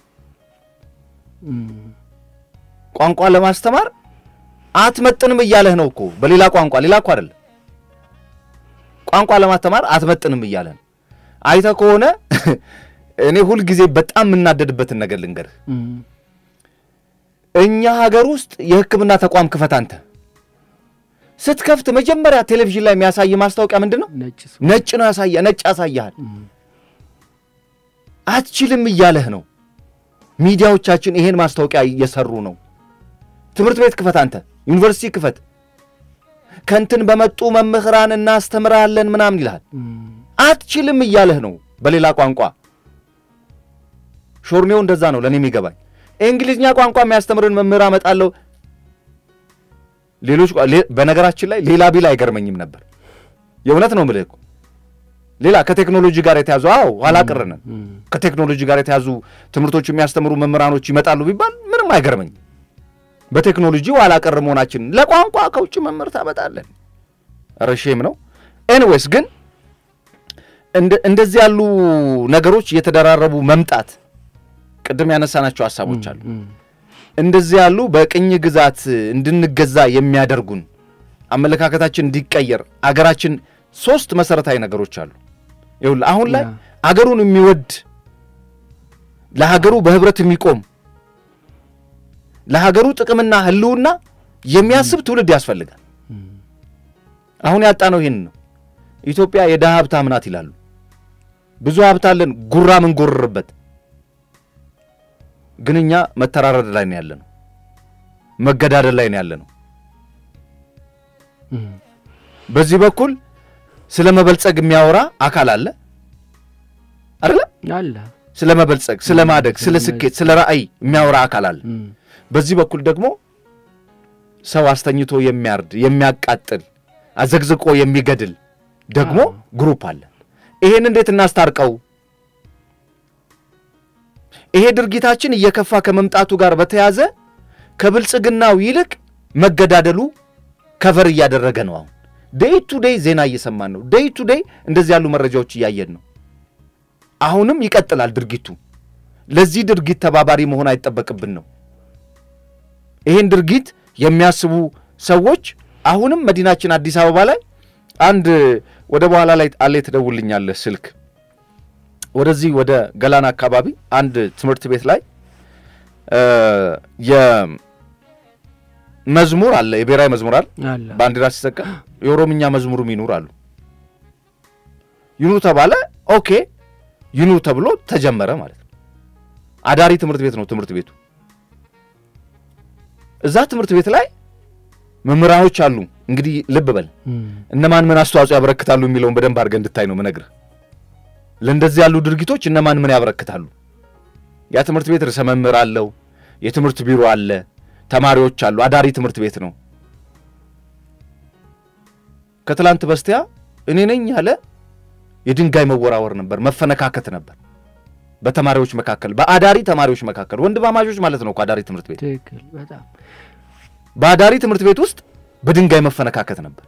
ቋንቋ ለማስተማር አትመጥንም እያለህ ነው እኮ በሌላ ቋንቋ ሌላ እኮ አይደለም። ቋንቋ ለማስተማር አትመጥንም እያለህ ነው። አይተህ ከሆነ እኔ ሁልጊዜ በጣም የምናደድበትን ነገር ልንገርህ። እኛ ሀገር ውስጥ የሕክምና ተቋም ክፈት አንተ ስትከፍት መጀመሪያ ቴሌቪዥን ላይ የሚያሳይ ማስታወቂያ ምንድን ነው? ነጭ ነው ያሳያ ነጭ ያሳያል። አትችልም እያለህ ነው። ሚዲያዎቻችን ይሄን ማስታወቂያ እየሰሩ ነው። ትምህርት ቤት ክፈት አንተ፣ ዩኒቨርሲቲ ክፈት፣ ከንትን በመጡ መምህራን እናስተምራለን ምናምን ይልሃል። አትችልም እያለህ ነው በሌላ ቋንቋ። ሾርኔው እንደዛ ነው ለእኔ የሚገባኝ። እንግሊዝኛ ቋንቋ የሚያስተምርን መምህር አመጣለሁ ሌሎች በነገራችን ላይ ሌላ ቢል አይገርመኝም ነበር። የእውነት ነው የምልህ እኮ ሌላ ከቴክኖሎጂ ጋር የተያዙ አዎ፣ ኋላ ቀር ነን። ከቴክኖሎጂ ጋር የተያዙ ትምህርቶች የሚያስተምሩ መምህራኖች ይመጣሉ ቢባል ምንም አይገርመኝም። በቴክኖሎጂ ኋላ ቀር መሆናችን ለቋንቋ ከውጭ መምህር ታመጣለን። ኧረ ሼም ነው። ኤኒዌይስ ግን እንደዚህ ያሉ ነገሮች እየተደራረቡ መምጣት ቅድም ያነሳናቸው ሀሳቦች አሉ እንደዚህ ያሉ በቅኝ ግዛት እንድንገዛ የሚያደርጉን አመለካከታችን እንዲቀየር አገራችን ሶስት መሰረታዊ ነገሮች አሉ። ይኸውልህ አሁን ላይ አገሩን የሚወድ ለሀገሩ በህብረት የሚቆም ለሀገሩ ጥቅምና ሕልውና የሚያስብ ትውልድ ያስፈልጋል። አሁን ያጣነው ይህን ነው። ኢትዮጵያ የድሃ ሀብታም ናት ይላሉ። ብዙ ሀብት አለን፣ ጉራ ምንጎርርበት ግን እኛ መተራረድ ላይ ነው ያለ ነው። መገዳደል ላይ ነው ያለ ነው። በዚህ በኩል ስለ መበልጸግ የሚያወራ አካል አለ አይደለ? አለ ስለ መበልጸግ፣ ስለ ማደግ፣ ስለ ስኬት፣ ስለ ራዕይ የሚያወራ አካል አለ። በዚህ በኩል ደግሞ ሰው አስተኝቶ የሚያርድ የሚያቃጥል፣ አዘግዝቆ የሚገድል ደግሞ ግሩፕ አለ። ይሄን እንዴት እናስታርቀው? ይሄ ድርጊታችን እየከፋ ከመምጣቱ ጋር በተያዘ ከብልጽግናው ይልቅ መገዳደሉ ከቨር እያደረገ ነው። አሁን ዴይ ቱ ዴይ ዜና እየሰማን ነው። ዴይ ቱ ዴይ እንደዚህ ያሉ መረጃዎች እያየን ነው። አሁንም ይቀጥላል ድርጊቱ። ለዚህ ድርጊት ተባባሪ መሆን አይጠበቅብን ነው። ይህን ድርጊት የሚያስቡ ሰዎች አሁንም መዲናችን አዲስ አበባ ላይ አንድ ወደ በኋላ ላይ አለ ትደውልኛለህ ስልክ ወደዚህ ወደ ገላን አካባቢ አንድ ትምህርት ቤት ላይ የመዝሙር አለ የብሔራዊ መዝሙር አለ አለ ባንዲራ ሲሰቀል የኦሮምኛ መዝሙሩም ይኑር አሉ። ይኑር ተባለ። ኦኬ ይኑር ተብሎ ተጀመረ ማለት ነው። አዳሪ ትምህርት ቤት ነው ትምህርት ቤቱ። እዛ ትምህርት ቤት ላይ መምህራኖች አሉ። እንግዲህ ልብ በል እም፣ እነማን ምን አስተዋጽኦ ያበረክታሉ የሚለውን በደንብ አድርገህ እንድታይ ነው ምነግርህ። ለእንደዚህ ያሉ ድርጊቶች እነማን ምን ያበረክታሉ? ያ ትምህርት ቤት ርዕሰ መምህር አለው፣ የትምህርት ቢሮ አለ፣ ተማሪዎች አሉ። አዳሪ ትምህርት ቤት ነው። ከትላንት በስቲያ እኔ ነኝ ያለ የድንጋይ መወራወር ነበር፣ መፈነካከት ነበር በተማሪዎች መካከል፣ በአዳሪ ተማሪዎች መካከል፣ ወንድማማቾች ማለት ነው እኮ አዳሪ ትምህርት ቤት። ትክክል በጣም በአዳሪ ትምህርት ቤት ውስጥ በድንጋይ መፈነካከት ነበር።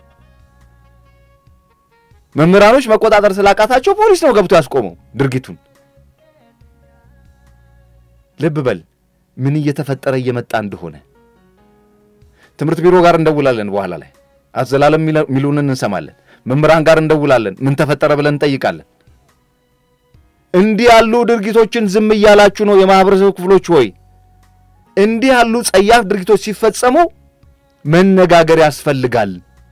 መምህራኖች መቆጣጠር ስላቃታቸው ፖሊስ ነው ገብቶ ያስቆመው ድርጊቱን። ልብ በል ምን እየተፈጠረ እየመጣ እንደሆነ። ትምህርት ቢሮ ጋር እንደውላለን፣ በኋላ ላይ አዘላለም ሚሉንን እንሰማለን። መምህራን ጋር እንደውላለን፣ ምን ተፈጠረ ብለን እንጠይቃለን። እንዲህ ያሉ ድርጊቶችን ዝም እያላችሁ ነው የማህበረሰብ ክፍሎች ሆይ እንዲህ ያሉ ጸያፍ ድርጊቶች ሲፈጸሙ መነጋገር ያስፈልጋል።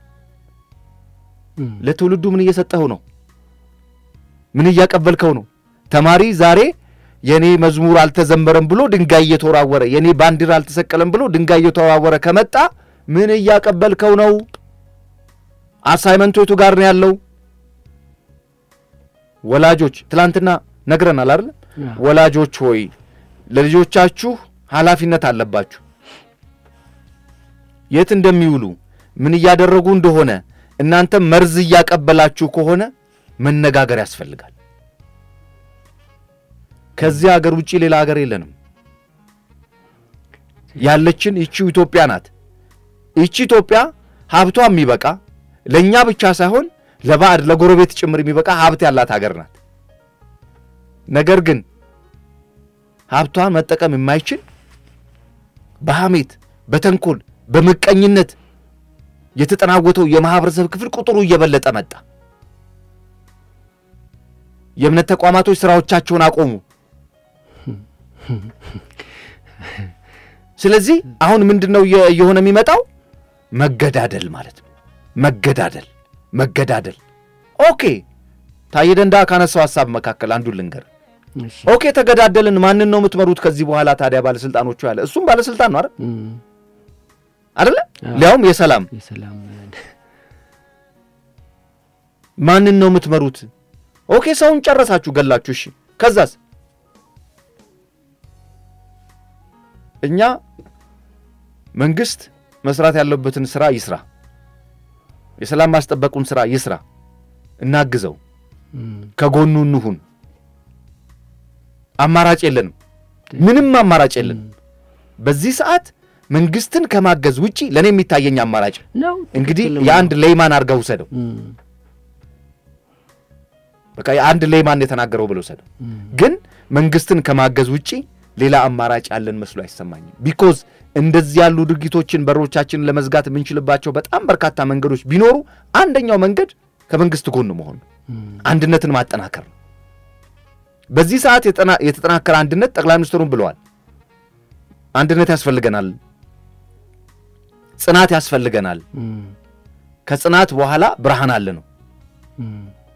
እም፣ ለትውልዱ ምን እየሰጠኸው ነው? ምን እያቀበልከው ነው? ተማሪ ዛሬ የኔ መዝሙር አልተዘመረም ብሎ ድንጋይ እየተወራወረ የኔ ባንዲራ አልተሰቀለም ብሎ ድንጋይ እየተወራወረ ከመጣ ምን እያቀበልከው ነው? አሳይመንቱ የቱ ጋር ነው ያለው? ወላጆች ትላንትና ነግረናል አይደል? አዎ፣ ወላጆች ሆይ ለልጆቻችሁ ኃላፊነት አለባችሁ። የት እንደሚውሉ ምን እያደረጉ እንደሆነ እናንተ መርዝ እያቀበላችሁ ከሆነ መነጋገር ያስፈልጋል። ከዚህ ሀገር ውጪ ሌላ ሀገር የለንም። ያለችን ይቺው ኢትዮጵያ ናት። ይቺ ኢትዮጵያ ሀብቷ የሚበቃ ለእኛ ብቻ ሳይሆን ለባዕድ ለጎረቤት ጭምር የሚበቃ ሀብት ያላት ሀገር ናት። ነገር ግን ሀብቷን መጠቀም የማይችል በሐሜት፣ በተንኮል፣ በምቀኝነት የተጠናወተው የማህበረሰብ ክፍል ቁጥሩ እየበለጠ መጣ። የእምነት ተቋማቶች ስራዎቻቸውን አቆሙ። ስለዚህ አሁን ምንድን ነው እየ- እየሆነ የሚመጣው? መገዳደል ማለት ነው። መገዳደል መገዳደል። ኦኬ ታዬ ደንደዓ ካነሳው ሀሳብ መካከል አንዱን ልንገር። እሺ፣ ኦኬ ተገዳደልን፣ ማንን ነው የምትመሩት ከዚህ በኋላ ታዲያ? ባለስልጣኖቹ ያለ እሱም ባለስልጣን ነው አይደል እም፣ አይደለ? አዎ። ሊያውም የሰላም የሰላም ማንን ነው የምትመሩት? ኦኬ ሰውን ጨረሳችሁ፣ ገላችሁ። እሺ ከዛስ? እኛ መንግስት መስራት ያለበትን ስራ ይስራ፣ የሰላም ማስጠበቁን ስራ ይስራ፣ እናግዘው፣ እም፣ ከጎኑ እንሁን። አማራጭ የለንም፣ ምንም አማራጭ የለንም። በዚህ ሰዓት መንግስትን ከማገዝ ውጪ ለእኔ የሚታየኝ አማራጭ ነው እንግዲህ ትክክል ነው። የአንድ ሌይማን አድርገው ውሰደው። እም፣ በቃ የአንድ ሌይማን የተናገረው ብለው ውሰደው። እም፣ ግን መንግስትን ከማገዝ ውጪ ሌላ አማራጭ ያለን መስሎ አይሰማኝም። ቢኮዝ እንደዚህ ያሉ ድርጊቶችን በሮቻችንን ለመዝጋት የምንችልባቸው በጣም በርካታ መንገዶች ቢኖሩ አንደኛው መንገድ ከመንግስት ጎን መሆን ነው። እም፣ አንድነትን ማጠናከር ነው። በዚህ ሰዓት የጠና- የተጠናከረ አንድነት ጠቅላይ ሚኒስትሩን ብለዋል። አንድነት ያስፈልገናል፣ ጽናት ያስፈልገናል። እም፣ ከጽናት በኋላ ብርሃን አለ ነው። እም፣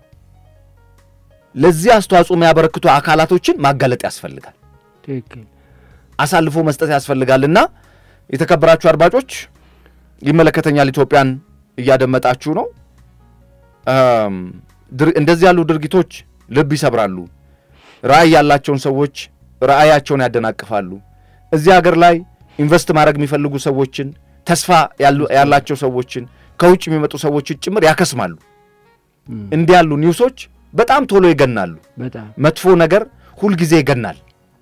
ለዚህ አስተዋጽኦ የሚያበረክቱ አካላቶችን ማጋለጥ ያስፈልጋል። ትክክል አሳልፎ መስጠት ያስፈልጋልና የተከበራችሁ አድማጮች ይመለከተኛል ኢትዮጵያን እያደመጣችሁ ነው። እም፣ ድር- እንደዚህ ያሉ ድርጊቶች ልብ ይሰብራሉ። ራዕይ ያላቸውን ሰዎች ራዕያቸውን ያደናቅፋሉ። እዚህ ሀገር ላይ ኢንቨስት ማድረግ የሚፈልጉ ሰዎችን፣ ተስፋ ያሉ- ያላቸው ሰዎችን፣ ከውጭ የሚመጡ ሰዎችን ጭምር ያከስማሉ። እም፣ እንዲህ ያሉ ኒውሶች በጣም ቶሎ ይገናሉ። በጣም መጥፎ ነገር ሁልጊዜ ይገናል።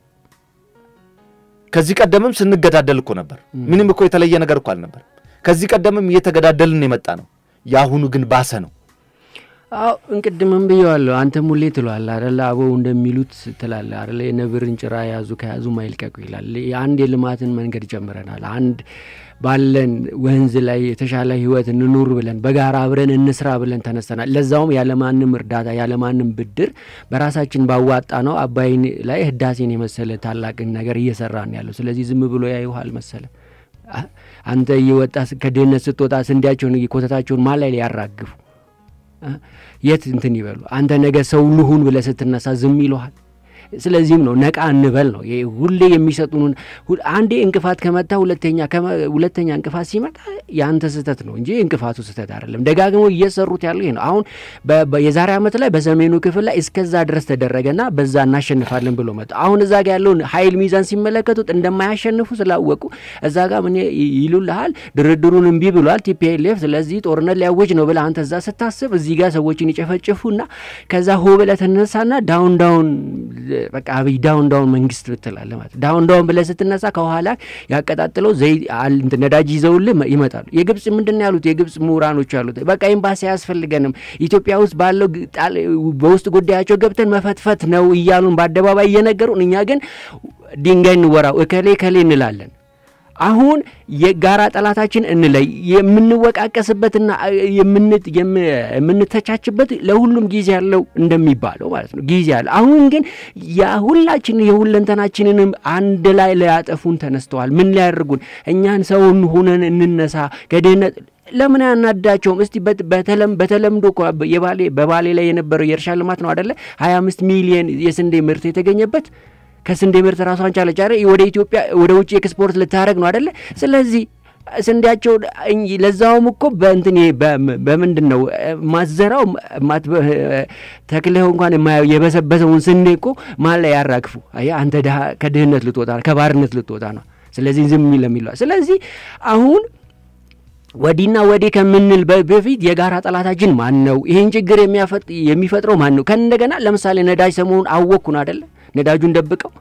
ከዚህ ቀደምም ስንገዳደል እኮ ነበር። ምንም እኮ የተለየ ነገር እኮ አልነበር። ከዚህ ቀደምም እየተገዳደልን የመጣ ነው። የአሁኑ ግን ባሰ ነው። አዎ እንቅድምም ብየዋለሁ። አንተም ሁሌ ትሏል አደለ? አበው እንደሚሉት ትላለ አደለ? የነብርን ጭራ ያዙ ከያዙ ማይልቀቁ ይላል። አንድ የልማትን መንገድ ጀምረናል። አንድ ባለን ወንዝ ላይ የተሻለ ህይወት እንኑር ብለን በጋራ አብረን እንስራ ብለን ተነስተናል። ለዛውም ያለማንም እርዳታ ያለማንም ብድር በራሳችን ባዋጣ ነው አባይን ላይ ህዳሴን የመሰለ ታላቅን ነገር እየሰራን ያለው። ስለዚህ ዝም ብሎ ያይውሃል መሰለ አንተ እየወጣ ከድህነት ስትወጣ ስንዴያቸውን ኮተታቸውን ማን ላይ ሊያራግፉ የት እንትን ይበሉ። አንተ ነገ ሰው ልሁን ብለህ ስትነሳ ዝም ይለሃል። ስለዚህም ነው ነቃ እንበል ነው ሁሌ የሚሰጡን። አንዴ እንቅፋት ከመታ ሁለተኛ ሁለተኛ እንቅፋት ሲመጣ የአንተ ስህተት ነው እንጂ እንቅፋቱ ስህተት አይደለም። ደጋግሞ እየሰሩት ያለው ይሄ ነው። አሁን የዛሬ ዓመት ላይ በሰሜኑ ክፍል ላይ እስከዛ ድረስ ተደረገና በዛ እናሸንፋለን ብሎ መጡ። አሁን እዛ ጋ ያለውን ኃይል ሚዛን ሲመለከቱት እንደማያሸንፉ ስላወቁ እዛ ጋ ምን ይሉልሃል? ድርድሩን እምቢ ብሏል ቲፒኤልኤፍ፣ ስለዚህ ጦርነት ሊያውጅ ነው ብለህ አንተ እዛ ስታስብ እዚህ ጋር ሰዎችን ይጨፈጭፉና ከዛ ሆ ብለህ ትነሳና ዳውን ዳውን በቃ አብይ ዳውን ዳውን መንግስት ብትላለ ማለት ዳውን ዳውን ብለህ ስትነሳ ከኋላ ያቀጣጥለው ዘይ ነዳጅ ይዘውልህ ይመጣሉ። የግብጽ ምንድን ነው ያሉት? የግብጽ ምሁራኖች ያሉት በቃ ኤምባሲ አያስፈልገንም ኢትዮጵያ ውስጥ ባለው በውስጥ ጉዳያቸው ገብተን መፈትፈት ነው እያሉን በአደባባይ እየነገሩን፣ እኛ ግን ድንጋይ እንወራው እከሌ ከሌ እንላለን። አሁን የጋራ ጠላታችን እንለይ። የምንወቃቀስበትና የምንተቻችበት ለሁሉም ጊዜ ያለው እንደሚባለው ማለት ነው ጊዜ ያለ። አሁን ግን የሁላችን የሁለንተናችንንም አንድ ላይ ሊያጠፉን ተነስተዋል። ምን ሊያደርጉን? እኛን ሰውን ሆነን እንነሳ ከድህነት ለምን ያናዳቸውም? እስቲ በተለምዶ የባሌ በባሌ ላይ የነበረው የእርሻ ልማት ነው አደለ? ሀያ አምስት ሚሊየን የስንዴ ምርት የተገኘበት ከስንዴ ምርት ራሷን ቻለች አይደል? ወደ ኢትዮጵያ ወደ ውጭ ኤክስፖርት ልታደረግ ነው አደለ? ስለዚህ ስንዴያቸው ለዛውም እኮ በእንትን በምንድን ነው ማዘራው ተክለው እንኳን የማየው የበሰበሰውን ስንዴ እኮ ማን ላይ ያራግፉ? አየህ አንተ ከድህነት ልትወጣ ከባርነት ልትወጣ ነው። ስለዚህ ዝም ለሚለዋል። ስለዚህ አሁን ወዲና ወዲህ ከምንል በፊት የጋራ ጠላታችን ማን ነው? ይህን ችግር የሚፈጥረው ማን ነው? ከእንደገና ለምሳሌ ነዳጅ ሰሞኑን አወቅኩን አደለ? ነዳጁን ደብቀው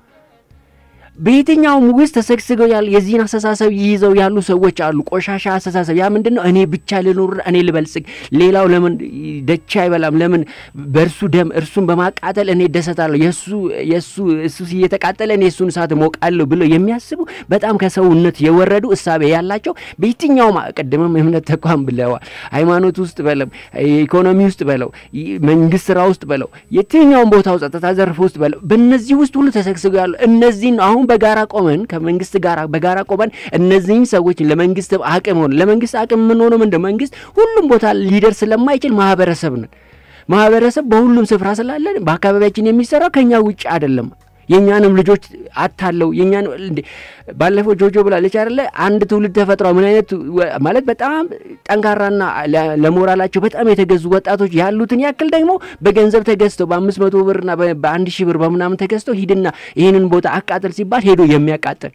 በየትኛውም ውስጥ ተሰግስገው ያሉ የዚህን አስተሳሰብ ይይዘው ያሉ ሰዎች አሉ። ቆሻሻ አስተሳሰብ። ያ ምንድን ነው? እኔ ብቻ ልኑር፣ እኔ ልበልጽግ፣ ሌላው ለምን ደቻ አይበላም? ለምን በእርሱ ደም እርሱን በማቃጠል እኔ ደሰታለሁ፣ የእሱ የእሱ እሱ እየተቃጠለ እኔ የእሱን እሳት ሞቃለሁ ብለው የሚያስቡ በጣም ከሰውነት የወረዱ እሳቤ ያላቸው በየትኛውም ቅድምም እምነት ተቋም ብለዋል፣ ሃይማኖት ውስጥ በለው፣ ኢኮኖሚ ውስጥ በለው፣ መንግስት ስራ ውስጥ በለው፣ የትኛውም ቦታው ጸጥታ ዘርፍ ውስጥ በለው፣ በእነዚህ ውስጥ ሁሉ ተሰግስገው ያሉ እነዚህን አሁን በጋራ ቆመን ከመንግስት ጋር በጋራ ቆመን እነዚህን ሰዎች ለመንግስት አቅም ሆነ ለመንግስት አቅም የምንሆነው ምንድን መንግስት ሁሉም ቦታ ሊደርስ ስለማይችል ማህበረሰብ ነን። ማህበረሰብ በሁሉም ስፍራ ስላለን በአካባቢያችን የሚሰራው ከኛ ውጭ አይደለም። የእኛንም ልጆች አታለው የእኛን ባለፈው ጆጆ ብላለች አይደለ? አንድ ትውልድ ተፈጥሯል። ምን አይነት ማለት በጣም ጠንካራና ለሞራላቸው በጣም የተገዙ ወጣቶች ያሉትን ያክል ደግሞ በገንዘብ ተገዝተው በአምስት መቶ ብርና በአንድ ሺህ ብር በምናምን ተገዝተው ሂድና ይህንን ቦታ አቃጥል ሲባል ሄዶ የሚያቃጥል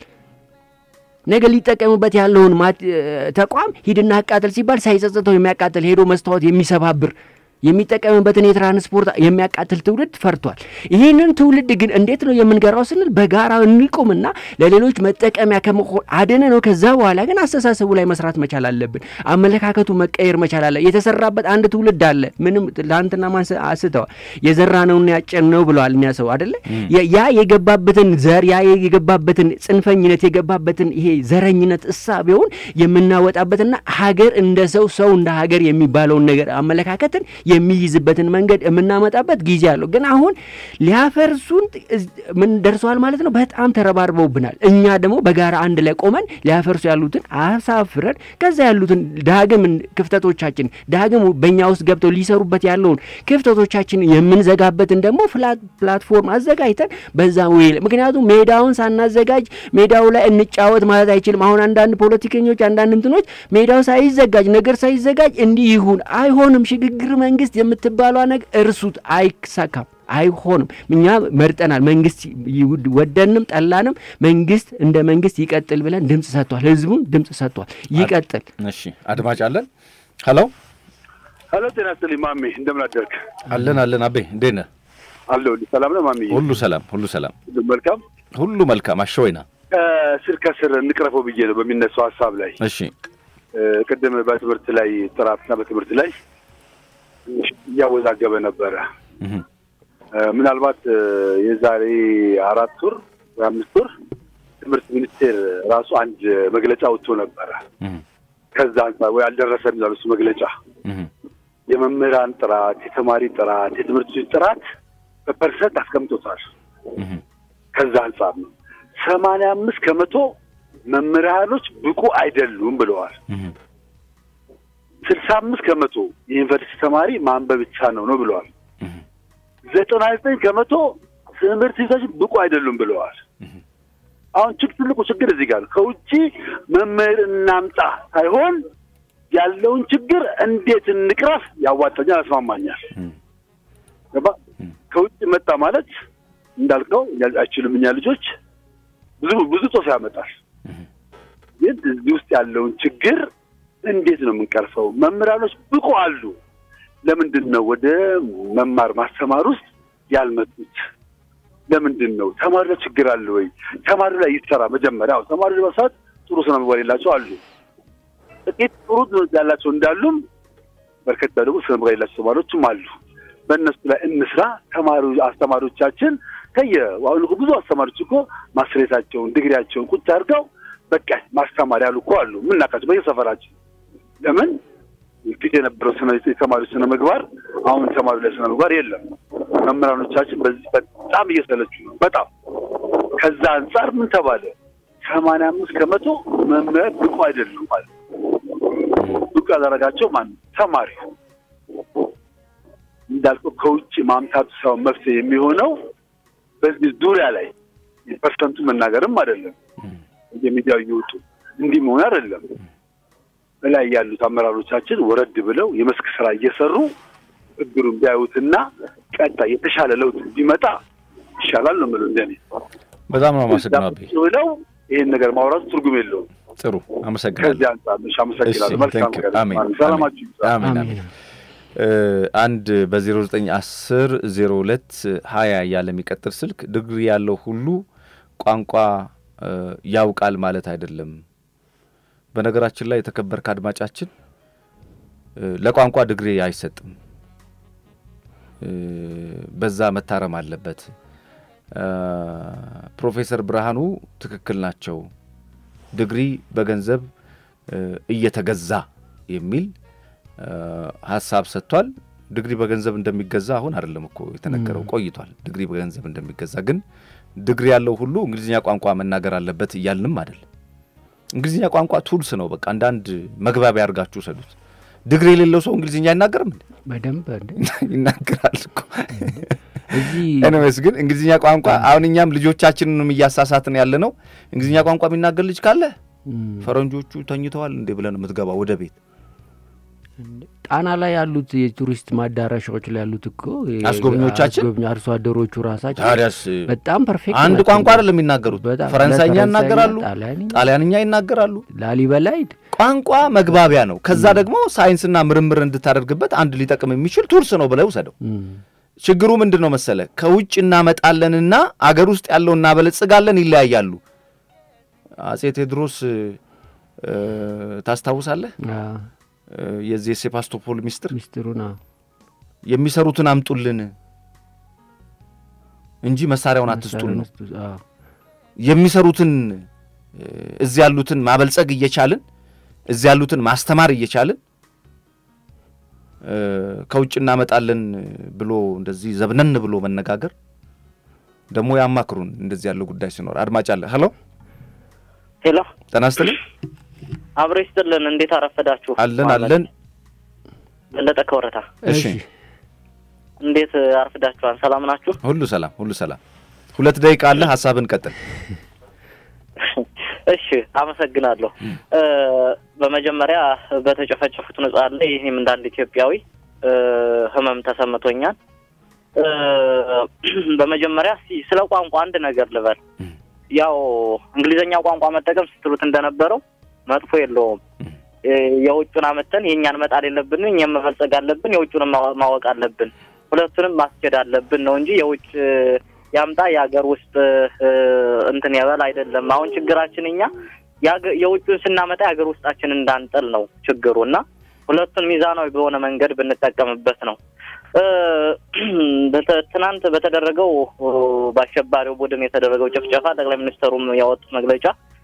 ነገ ሊጠቀምበት ያለውን ተቋም ሂድና አቃጥል ሲባል ሳይጸጽተው የሚያቃጥል ሄዶ መስታወት የሚሰባብር የሚጠቀምበትን የትራንስፖርት የሚያቃትል ትውልድ ፈርቷል። ይህንን ትውልድ ግን እንዴት ነው የምንገራው ስንል በጋራ እንቁምና ለሌሎች መጠቀሚያ ከመሆን አደነ ነው። ከዛ በኋላ ግን አስተሳሰቡ ላይ መስራት መቻል አለብን። አመለካከቱ መቀየር መቻል አለ። የተሰራበት አንድ ትውልድ አለ። ምንም ትላንትና ማን አስተዋል የዘራ ነውና ያጨን ነው ብለዋል እኛ ሰው አደለ። ያ የገባበትን ዘር ያ የገባበትን ጽንፈኝነት የገባበትን ይሄ ዘረኝነት እሳቤውን የምናወጣበትና ሀገር እንደ ሰው ሰው እንደ ሀገር የሚባለውን ነገር አመለካከትን የሚይዝበትን መንገድ የምናመጣበት ጊዜ አለው። ግን አሁን ሊያፈርሱን ምን ደርሰዋል ማለት ነው። በጣም ተረባርበውብናል። እኛ ደግሞ በጋራ አንድ ላይ ቆመን ሊያፈርሱ ያሉትን አሳፍረን ከዛ ያሉትን ዳግም ክፍተቶቻችን ዳግም በእኛ ውስጥ ገብተው ሊሰሩበት ያለውን ክፍተቶቻችን የምንዘጋበትን ደግሞ ፕላትፎርም አዘጋጅተን በዛ ወይ ምክንያቱም ሜዳውን ሳናዘጋጅ ሜዳው ላይ እንጫወት ማለት አይችልም። አሁን አንዳንድ ፖለቲከኞች አንዳንድ እንትኖች ሜዳው ሳይዘጋጅ ነገር ሳይዘጋጅ እንዲህ ይሁን አይሆንም ሽግግር መንግስት የምትባሏ ነገር እርሱት፣ አይሳካም፣ አይሆንም። እኛ መርጠናል። መንግስት ወደንም ጠላንም መንግስት እንደ መንግስት ይቀጥል ብለን ድምፅ ሰጥቷል። ህዝቡም ድምፅ ሰጥቷል። ይቀጥል። እሺ፣ አድማጭ አለን። ሄሎ ሄሎ፣ ጤና ይስጥልኝ ማሜ፣ እንደምን አደርክ? አለን አለን። አቤ እንዴት ነህ? አለሁልህ። ሰላም ነው ማሜ? ሁሉ ሰላም፣ ሁሉ ሰላም፣ መልካም፣ ሁሉ መልካም። አሸወይና ስር ከስር እንቅረፈው ብዬ ነው በሚነሳው ሀሳብ ላይ እሺ ቅድም በትምህርት ላይ ጥራትና በትምህርት ላይ እያወዛገበ ነበረ። እህ፣ እ፣ ምናልባት እ፣ የዛሬ አራት ወር ወይ አምስት ወር ትምህርት ሚኒስቴር ራሱ አንድ መግለጫ ወጥቶ ነበረ። እህ፣ ከዛ አንጻር ወይ አልደረሰም ይላል እሱ መግለጫ። እህ፣ የመምህራን ጥራት፣ የተማሪ ጥራት፣ የትምህርት ቤት ጥራት በፐርሰንት አስቀምጦታል። እህ፣ ከዛ አንጻር ነው ሰማንያ አምስት ከመቶ መምህራኖች ብቁ አይደሉም ብለዋል። እህ፣ ስልሳ አምስት ከመቶ የዩኒቨርሲቲ ተማሪ ማንበብ ብቻ ነው ነው ብለዋል። እህ፣ ዘጠና ዘጠኝ ከመቶ ትምህርት ቤቶች ብቁ አይደሉም ብለዋል። እህ፣ አሁን ችግ ትልቁ ችግር እዚህ ጋር ነው። ከውጭ መምህር እናምጣ ሳይሆን ያለውን ችግር እንዴት እንቅረፍ ያዋጣኛል፣ ያስማማኛል። እህ፣ ገባ? ከውጭ መጣ ማለት እንዳልከው አይችልም። እኛ ልጆች ብዙ ብዙ ጦስ ያመጣል። እህ፣ ግን እዚህ ውስጥ ያለውን ችግር እንዴት ነው የምንቀርፈው? መምህራኖች ብቁ አሉ። ለምንድን ነው ወደ መማር ማስተማር ውስጥ ያልመጡት? ለምንድን ነው ተማሪ ላይ ችግር አለ ወይ? ተማሪ ላይ ይሰራ መጀመሪያ። ያው ተማሪ በሰዓት ጥሩ ስነ ምግባር የላቸው አሉ። ጥቂት ጥሩ ትምህርት ያላቸው እንዳሉም በርከት ያሉ ደግሞ ስነ ምግባር የላቸው ተማሪዎችም አሉ። በእነሱ ላይ እንስራ። ተማሪ አስተማሪዎቻችን ከየ አሁን እኮ ብዙ አስተማሪዎች እኮ ማስሬታቸውን ዲግሪያቸውን ቁጭ አድርገው በቃ ማስተማር ያሉ እኮ አሉ። የምናውቃቸው በየሰፈራችን ለምን ፊት የነበረው ስነ የተማሪዎች ስነ ምግባር አሁን ተማሪ ላይ ስነ ምግባር የለም። መምህራኖቻችን በዚህ በጣም እየሰለቹ ነው። በጣም ከዛ አንጻር ምን ተባለ? ሰማንያ አምስት ከመቶ መምህር ብቁ አይደሉም ማለት ነው። ብቁ ያደረጋቸው ማን ነው? ተማሪ እንዳልከው ከውጭ ማምጣቱ ሳይሆን መፍትሄ የሚሆነው በዚህ ዙሪያ ላይ ፐርሰንቱ መናገርም አይደለም የሚዲያው እየወጡ እንዲህ መሆን አይደለም። በላይ ያሉት አመራሮቻችን ወረድ ብለው የመስክ ስራ እየሰሩ ችግሩን ቢያዩትና ቀጣይ የተሻለ ለውጥ ቢመጣ ይሻላል ነው የምለው እንደኔ። በጣም ነው አመሰግናለሁ። አቤ። ቁጭ ብለው ይሄን ነገር ማውራቱ ትርጉም የለውም። ጥሩ አመሰግናለሁ። ከዚህ አንጻር ነሽ። አመሰግናለሁ። እሺ፣ መልካም thank you። ቀን። አሜን፣ ሰላማችሁ ይብዛ። አሜን፣ አሜን። አሜን። እ፣ አንድ በዜሮ ዘጠኝ አስር ዜሮ ሁለት ሀያ እያለ የሚቀጥል ስልክ ዲግሪ ያለው ሁሉ ቋንቋ እ፣ ያውቃል ማለት አይደለም። በነገራችን ላይ የተከበርክ አድማጫችን እ፣ ለቋንቋ ዲግሪ አይሰጥም። እ፣ በዛ መታረም አለበት። እ፣ ፕሮፌሰር ብርሃኑ ትክክል ናቸው። ዲግሪ በገንዘብ እ፣ እየተገዛ የሚል እ፣ ሀሳብ ሰጥቷል። ዲግሪ በገንዘብ እንደሚገዛ አሁን አይደለም እኮ የተነገረው ቆይቷል። ዲግሪ በገንዘብ እንደሚገዛ ግን ዲግሪ ያለው ሁሉ እንግሊዝኛ ቋንቋ መናገር አለበት እያልንም አይደለም። እንግሊዝኛ ቋንቋ ቱልስ ነው። በቃ አንዳንድ መግባቢያ አድርጋችሁ ሰዱት። ዲግሪ የሌለው ሰው እንግሊዝኛ አይናገርም እንዴ? በደንብ እንደ ይናገራል እኮ። እዚህ ኤኒዌይስ ግን እንግሊዝኛ ቋንቋ አሁን እኛም ልጆቻችንንም እያሳሳትን ያለ ነው። እንግሊዝኛ ቋንቋ የሚናገር ልጅ ካለ እም፣ ፈረንጆቹ ተኝተዋል እንዴ ብለን የምትገባ ወደ ቤት ጣና ላይ ያሉት የቱሪስት ማዳረሻዎች ላይ ያሉት እኮ የ- አስጎብኚዎቻችን? አስጎብኚ አርሶ አደሮቹ ራሳቸው ታዲያስ በጣም ፐርፌክት አንድ ናቸው። ቋንቋ አይደለም የሚናገሩት። በጣም ፈረንሳይኛ ለፈረንሳይኛ፣ ይናገራሉ፣ ጣሊያንኛ፣ ጣሊያንኛ ይናገራሉ። ላሊበላ ሂድ ቋንቋ መግባቢያ ነው። ከዛ ደግሞ ሳይንስና ምርምር እንድታደርግበት አንድ ሊጠቅም የሚችል ቱልስ ነው ብለው ውሰደው። እም፣ ችግሩ ምንድን ነው መሰለ? ከውጭ እናመጣለንና አገር ውስጥ ያለው እናበለጽጋለን፣ ይለያያሉ። አጼ ቴዎድሮስ እ፣ ታስታውሳለህ? አ፣ እ፣ የዚህ የሴባስቶፖል ሚስጥር ሚስጥሩን አዎ፣ የሚሰሩትን አምጡልን እንጂ መሳሪያውን አትስጡን ነው። መሳሪያ ውስጥ፣ አዎ፣ የሚሰሩትን እ፣ እዚህ ያሉትን ማበልጸግ እየቻልን እዚህ ያሉትን ማስተማር እየቻልን እ፣ ከውጭ እናመጣለን ብሎ እንደዚህ ዘብነን ብሎ መነጋገር ደግሞ ያማክሩን። እንደዚህ ያለው ጉዳይ ሲኖር አድማጭ አለ። ሄሎ ሄሎ ጤና ይስጥልኝ። አብሮ ይስጥልን። እንዴት አረፈዳችሁ? አለን ማለት አለን። በለጠ ከወረታ እሺ እሺ እንዴት አርፍዳችኋል? ሰላም ናችሁ? ሁሉ ሰላም፣ ሁሉ ሰላም። ሁለት ደቂቃ አለ። ሀሳብን ቀጥል። እሺ አመሰግናለሁ። እ፣ በመጀመሪያ በተጨፈጨፉት ንጹሐን ላይ ይህም እንደ አንድ ኢትዮጵያዊ እ፣ ህመም ተሰምቶኛል። እ፣ በመጀመሪያ እስኪ ስለ ቋንቋ አንድ ነገር ልበል። ያው እንግሊዘኛ ቋንቋ መጠቀም ስትሉት እንደነበረው መጥፎ የለውም። እ፣ የውጩን አመተን የእኛን መጣል የለብንም። እኛም መበልጸግ አለብን። የውጩንም ማወ- ማወቅ አለብን። ሁለቱንም ማስኬድ አለብን ነው እንጂ የውጭ ያምጣ የሀገር ውስጥ እ፣ እንትን ያበል አይደለም። አሁን ችግራችን እኛ የሀገ- የውጩን ስናመጣ የሀገር ውስጣችን እንዳንጥል ነው ችግሩ እና ሁለቱን ሚዛናዊ በሆነ መንገድ ብንጠቀምበት ነው። ትናንት በተደረገው በአሸባሪው ቡድን የተደረገው ጭፍጨፋ ጠቅላይ ሚኒስትሩም ያወጡት መግለጫ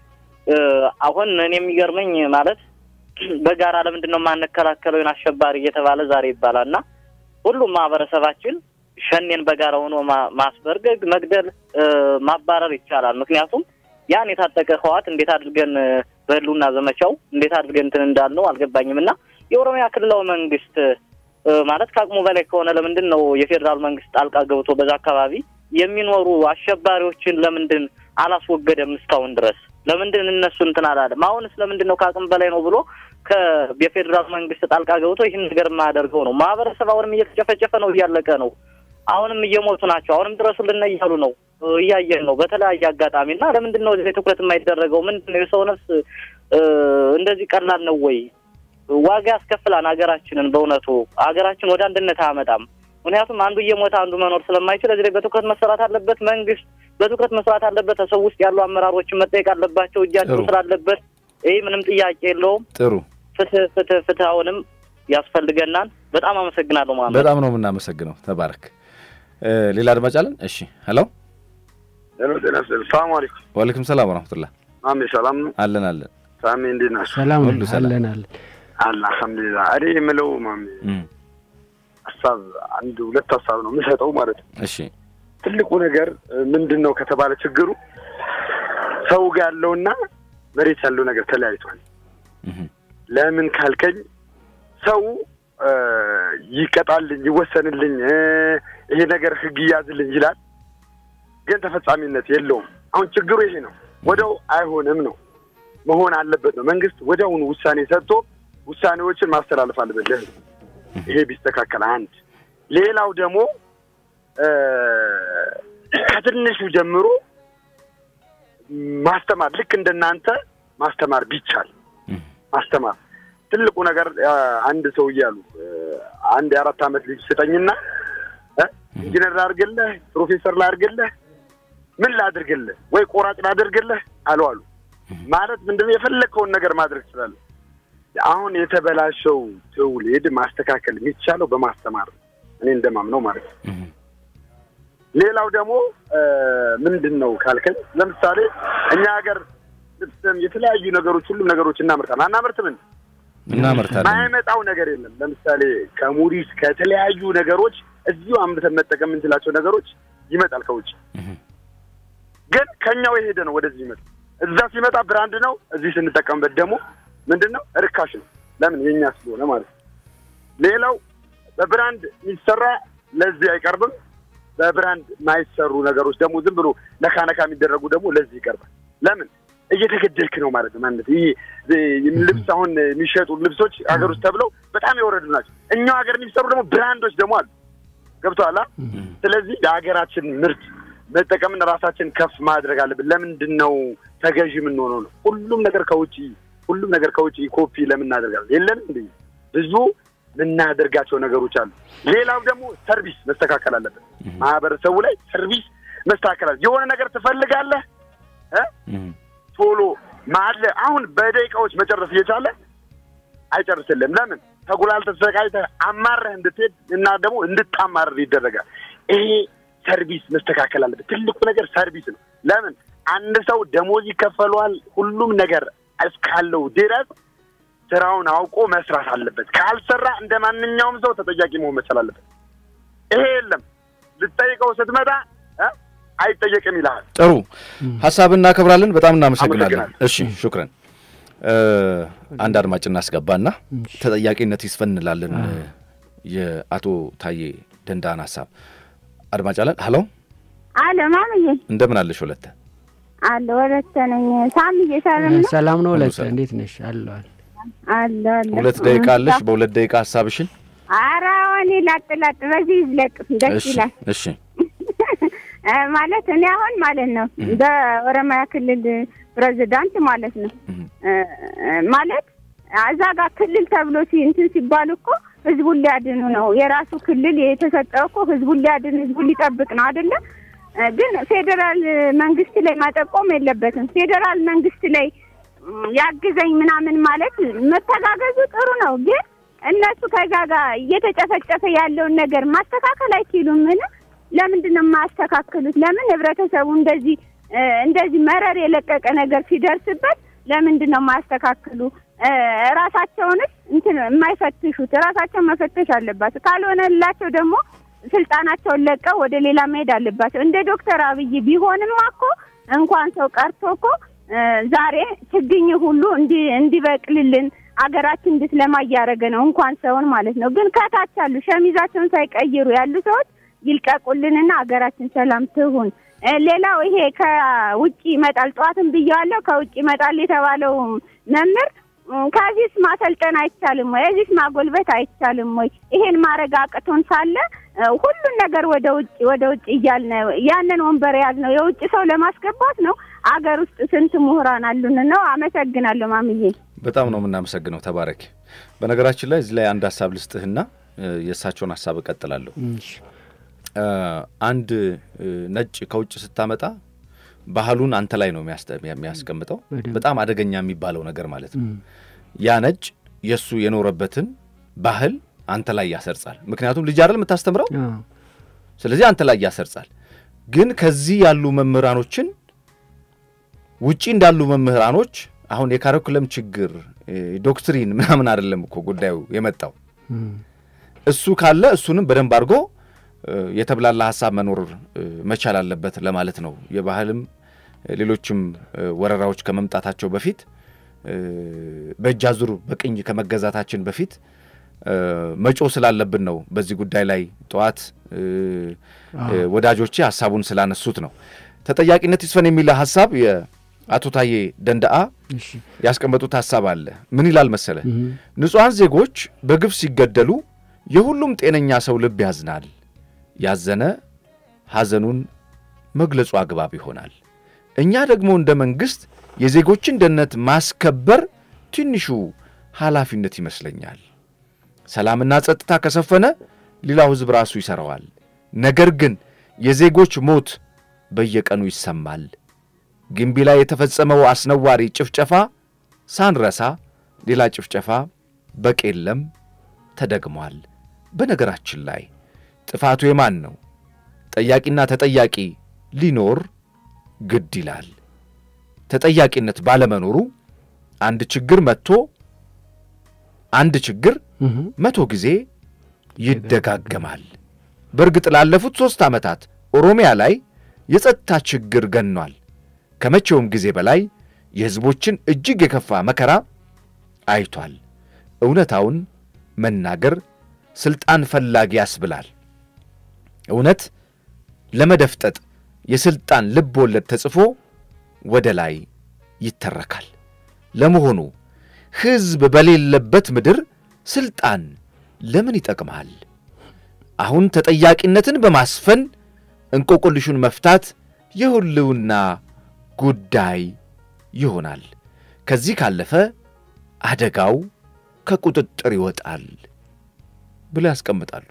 አሁን እኔ የሚገርመኝ ማለት በጋራ ለምንድን ነው የማንከላከለው ይህን አሸባሪ እየተባለ ዛሬ ይባላል እና ሁሉም ማህበረሰባችን ሸኔን በጋራ ሆኖ ማስበርገግ፣ መግደል፣ ማባረር ይቻላል። ምክንያቱም ያን የታጠቀ ህዋት እንዴት አድርገን በህልውና ዘመቻው እንዴት አድርገን እንትን እንዳልነው አልገባኝም እና የኦሮሚያ ክልላዊ መንግስት ማለት ከአቅሙ በላይ ከሆነ ለምንድን ነው የፌዴራል መንግስት ጣልቃ ገብቶ በዛ አካባቢ የሚኖሩ አሸባሪዎችን ለምንድን አላስወገደም እስካሁን ድረስ? ለምንድን እነሱ እንትን አላለም? አሁንስ ለምንድን ነው ከአቅም በላይ ነው ብሎ የፌዴራል መንግስት ጣልቃ ገብቶ ይህን ነገር የማያደርገው ነው? ማህበረሰብ አሁንም እየተጨፈጨፈ ነው፣ እያለቀ ነው። አሁንም እየሞቱ ናቸው። አሁንም ድረሱልን እያሉ ነው፣ እያየን ነው በተለያየ አጋጣሚ እና ለምንድን ነው እዚህ ትኩረት የማይደረገው? ምንድን ነው የሰው ነፍስ እንደዚህ ቀላል ነው ወይ? ዋጋ ያስከፍላን ሀገራችንን። በእውነቱ ሀገራችን ወደ አንድነት አያመጣም። ምክንያቱም አንዱ እየሞተ አንዱ መኖር ስለማይችል እዚህ ላይ በትኩረት መሰራት አለበት። መንግስት በትኩረት መስራት አለበት። ሰው ውስጥ ያሉ አመራሮችን መጠየቅ አለባቸው። እጃቸው ስላለበት ይህ ምንም ጥያቄ የለውም። ጥሩ ፍትህ ፍትህ ፍትህ አሁንም ያስፈልገናል። በጣም አመሰግናለሁ። ማለት በጣም ነው የምናመሰግነው። ተባረክ። ሌላ አድማጭ አለን? እሺ፣ ሄሎ ሄሎ፣ ጤና ይስጥልኝ። ሰላም አለይኩም። ዋሌኩም ሰላም ወረህመቱላህ። ማሜ ሰላም ነው? አለን አለን። ሳሚ እንዴት ናቸው? ሰላም ሁሉ ሰላም። አለን አለን። አለ አልሐምዱሊላህ። እኔ የምለው ማሜ ሀሳብ አንድ ሁለት ሀሳብ ነው የምሰጠው ማለት ነው። እሺ ትልቁ ነገር ምንድን ነው ከተባለ ችግሩ ሰው ጋር ያለውና መሬት ያለው ነገር ተለያይቷል። ለምን ካልከኝ ሰው ይቀጣልኝ፣ ይወሰንልኝ፣ ይሄ ነገር ህግ ይያዝልኝ ይላል፣ ግን ተፈጻሚነት የለውም። አሁን ችግሩ ይሄ ነው። ወደው አይሆንም ነው መሆን አለበት ነው። መንግስት ወዲያውኑ ውሳኔ ሰጥቶ ውሳኔዎችን ማስተላለፍ አለበት ለህዝብ። ይሄ ቢስተካከል አንድ። ሌላው ደግሞ ከትንሹ ጀምሮ ማስተማር ልክ እንደናንተ ማስተማር ቢቻል ማስተማር ትልቁ ነገር አንድ ሰው እያሉ አንድ የአራት ዓመት ልጅ ስጠኝና ኢንጂነር ላድርግልህ፣ ፕሮፌሰር ላድርግልህ፣ ምን ላድርግልህ ወይ ቆራጭ ላድርግልህ አሉ አሉ ማለት ምንድነው? የፈለግከውን ነገር ማድረግ ትችላለህ። አሁን የተበላሸው ትውልድ ማስተካከል የሚቻለው በማስተማር ነው። እኔ እንደማምነው ማለት ነው። ሌላው ደግሞ ምንድን ነው ካልከኝ፣ ለምሳሌ እኛ ሀገር ልብስም የተለያዩ ነገሮች ሁሉም ነገሮች እናመርታለን። አናመርትም እንዴ? እናመርታለን። ማይመጣው ነገር የለም። ለምሳሌ ከሙሪስ ከተለያዩ ነገሮች እዚሁ አምርተን መጠቀም የምንችላቸው ነገሮች ይመጣል ከውጭ። ግን ከኛው የሄደ ነው ወደዚህ ይመጣ። እዛ ሲመጣ ብራንድ ነው፣ እዚህ ስንጠቀምበት ደግሞ ምንድን ነው ርካሽ ነው። ለምን የኛ ስለሆነ ማለት ነው። ሌላው በብራንድ የሚሰራ ለዚህ አይቀርብም። በብራንድ የማይሰሩ ነገሮች ደግሞ ዝም ብሎ ነካ ነካ የሚደረጉ ደግሞ ለዚህ ይቀርባል። ለምን እየተገደልክ ነው ማለት ነው። ማለት ይህ ልብስ አሁን የሚሸጡ ልብሶች ሀገር ውስጥ ተብለው በጣም የወረዱ ናቸው። እኛው ሀገር የሚሰሩ ደግሞ ብራንዶች ደግሞ አሉ። ገብቶሃል? ስለዚህ የሀገራችን ምርት መጠቀምን ራሳችን ከፍ ማድረግ አለብን። ለምንድን ነው ተገዥ የምንሆነው ነው? ሁሉም ነገር ከውጭ ሁሉም ነገር ከውጭ ኮፒ ለምን እናደርጋለን? የለንም እንደ ብዙ የምናደርጋቸው ነገሮች አሉ። ሌላው ደግሞ ሰርቪስ መስተካከል አለበት። ማህበረሰቡ ላይ ሰርቪስ መስተካከል አለ። የሆነ ነገር ትፈልጋለህ ቶሎ ማለ አሁን በደቂቃዎች መጨረስ እየቻለ አይጨርስልም። ለምን ተጉላልተህ ተሰቃይተህ አማረህ እንድትሄድ እና ደግሞ እንድታማርር ይደረጋል። ይሄ ሰርቪስ መስተካከል አለበት። ትልቁ ነገር ሰርቪስ ነው። ለምን አንድ ሰው ደሞዝ ይከፈለዋል። ሁሉም ነገር እስካለው ድረስ ስራውን አውቆ መስራት አለበት። ካልሰራ እንደ ማንኛውም ሰው ተጠያቂ መሆን መቻል አለበት። ይሄ የለም። ልትጠይቀው ስትመጣ አይጠየቅም ይልሃል። ጥሩ ሀሳብ እናከብራለን። በጣም እናመሰግናለን። አመሰግናለሁ። እሺ ሹክረን። አንድ አድማጭ እናስገባና ተጠያቂነት ይስፈን እንላለን። የአቶ ታዬ ደንዳን ሀሳብ አድማጭ አለን። ሀሎ አለ ማምዬ እንደምን አለሽ ወለተ? አለ ወለተ ነኝ። ሳምዬ ሰላም ነው? ሰላም ነው። ሁሉ ለተ ሰላም። እንዴት ነሽ? አለዋል አለ አለ። ሁለት ደቂቃ አለሽ። በሁለት ደቂቃ ሀሳብሽን ኧረ እኔ ላጥ ላጥ በዚህ ይዝለቅ ደስ እሺ ይላል። እሺ እ ማለት እኔ አሁን ማለት ነው በኦሮሚያ ክልል ፕሬዚዳንት ማለት ነው እ እ ማለት እዛ ጋር ክልል ተብሎ ሲ እንትን ሲባል እኮ ህዝቡን ሊያድኑ ነው። የራሱ ክልል የተሰጠው እኮ ህዝቡን ሊያድን ህዝቡን ሊጠብቅ ነው አይደለ? እ ግን ፌዴራል መንግስት ላይ ማጠቆም የለበትም። ፌዴራል መንግስት ላይ ም፣ ያግዘኝ ምናምን ማለት መተጋገዙ ጥሩ ነው። ግን እነሱ ከዛ ጋር እየተጨፈጨፈ ያለውን ነገር ማስተካከል አይችሉም? ምን ለምንድን ነው የማያስተካክሉት? ለምን ህብረተሰቡ እንደዚህ እ፣ እንደዚህ መረር የለቀቀ ነገር ሲደርስበት ለምንድን ነው የማያስተካክሉ? እ፣ ራሳቸውንስ እንትን የማይፈትሹት ራሳቸውን መፈተሽ አለባቸው። ካልሆነላቸው ደግሞ ስልጣናቸውን ለቀው ወደ ሌላ መሄድ አለባቸው። እንደ ዶክተር አብይ ቢሆንማ እኮ እንኳን ሰው ቀርቶ እኮ እ፣ ዛሬ ችግኝ ሁሉ እንዲ እንዲበቅልልን አገራችን እንድትለማ እያደረገ ነው። እንኳን ሰውን ማለት ነው። ግን ከታች ያሉ ሸሚዛቸውን ሳይቀይሩ ያሉ ሰዎች ይልቀቁልንና አገራችን ሰላም ትሁን። እ፣ ሌላው ይሄ ከውጭ ይመጣል፣ ጠዋትም ብያዋለሁ። ከውጭ ይመጣል የተባለው መምህር እ፣ ከዚህስ ማሰልጠን አይቻልም ወይ? እዚህስ ማጎልበት አይቻልም ወይ? ይሄን ማድረግ አቅቶን ሳለ እ፣ ሁሉን ነገር ወደ ውጭ ወደ ውጭ እያልን ያንን ወንበር የያዝ ነው የውጭ ሰው ለማስገባት ነው። አገር ውስጥ ስንት ምሁራን አሉን ነው። አመሰግናለሁ ማምዬ። በጣም ነው የምናመሰግነው። ተባረክ። በነገራችን ላይ እዚህ ላይ አንድ ሀሳብ ልስጥህና እ፣ የእሳቸውን ሀሳብ እቀጥላለሁ። እሺ። እ፣ አንድ እ፣ ነጭ ከውጭ ስታመጣ ባህሉን አንተ ላይ ነው የሚያስተ- የሚያስቀምጠው። በደንብ። በጣም አደገኛ የሚባለው ነገር ማለት ነው። እም፣ ያ ነጭ የእሱ የኖረበትን ባህል አንተ ላይ ያሰርጻል። ምክንያቱም ልጅ አይደል የምታስተምረው፣ አዎ፣ ስለዚህ አንተ ላይ ያሰርጻል። ግን ከዚህ ያሉ መምህራኖችን ውጪ እንዳሉ መምህራኖች አሁን የካሪኩለም ችግር እ፣ ዶክትሪን ምናምን አይደለም እኮ ጉዳዩ የመጣው እም፣ እሱ ካለ እሱንም በደንብ አድርጎ እ፣ የተብላላ ሀሳብ መኖር እ፣ መቻል አለበት ለማለት ነው። የባህልም እ፣ ሌሎችም እ፣ ወረራዎች ከመምጣታቸው በፊት እ፣ በእጅ አዙር በቅኝ ከመገዛታችን በፊት እ፣ መጮህ ስላለብን ነው። በዚህ ጉዳይ ላይ ጠዋት እ፣ እ፣ ወዳጆቼ ሀሳቡን ስላነሱት ነው። ተጠያቂነት ይስፈን የሚል ሀሳብ የአቶ ታዬ ደንደአ እሺ። ያስቀመጡት ሀሳብ አለ። ምን ይላል መሰለ? እም፣ ንጹሐን ዜጎች በግፍ ሲገደሉ የሁሉም ጤነኛ ሰው ልብ ያዝናል። ያዘነ ሐዘኑን መግለጹ አግባብ ይሆናል። እኛ ደግሞ እንደ መንግሥት የዜጎችን ደህንነት ማስከበር ትንሹ ኃላፊነት ይመስለኛል። ሰላምና ጸጥታ ከሰፈነ ሌላው ሕዝብ ራሱ ይሠራዋል። ነገር ግን የዜጎች ሞት በየቀኑ ይሰማል። ግንቢ ላይ የተፈጸመው አስነዋሪ ጭፍጨፋ ሳንረሳ ሌላ ጭፍጨፋ በቄለም ተደግሟል። በነገራችን ላይ ጥፋቱ የማን ነው? ጠያቂና ተጠያቂ ሊኖር ግድ ይላል። ተጠያቂነት ባለመኖሩ አንድ ችግር መጥቶ አንድ ችግር እም፣ መቶ ጊዜ ይደጋገማል። በእርግጥ ላለፉት ሦስት ዓመታት ኦሮሚያ ላይ የጸጥታ ችግር ገኗል። ከመቼውም ጊዜ በላይ የሕዝቦችን እጅግ የከፋ መከራ አይቷል። እውነታውን መናገር ሥልጣን ፈላጊ ያስብላል። እውነት ለመደፍጠጥ የሥልጣን ልብ ወለድ ተጽፎ ወደ ላይ ይተረካል። ለመሆኑ ሕዝብ በሌለበት ምድር ሥልጣን ለምን ይጠቅማል? አሁን ተጠያቂነትን በማስፈን እንቆቅልሹን መፍታት የሕልውና ጉዳይ ይሆናል። ከዚህ ካለፈ አደጋው ከቁጥጥር ይወጣል ብለው ያስቀምጣሉ።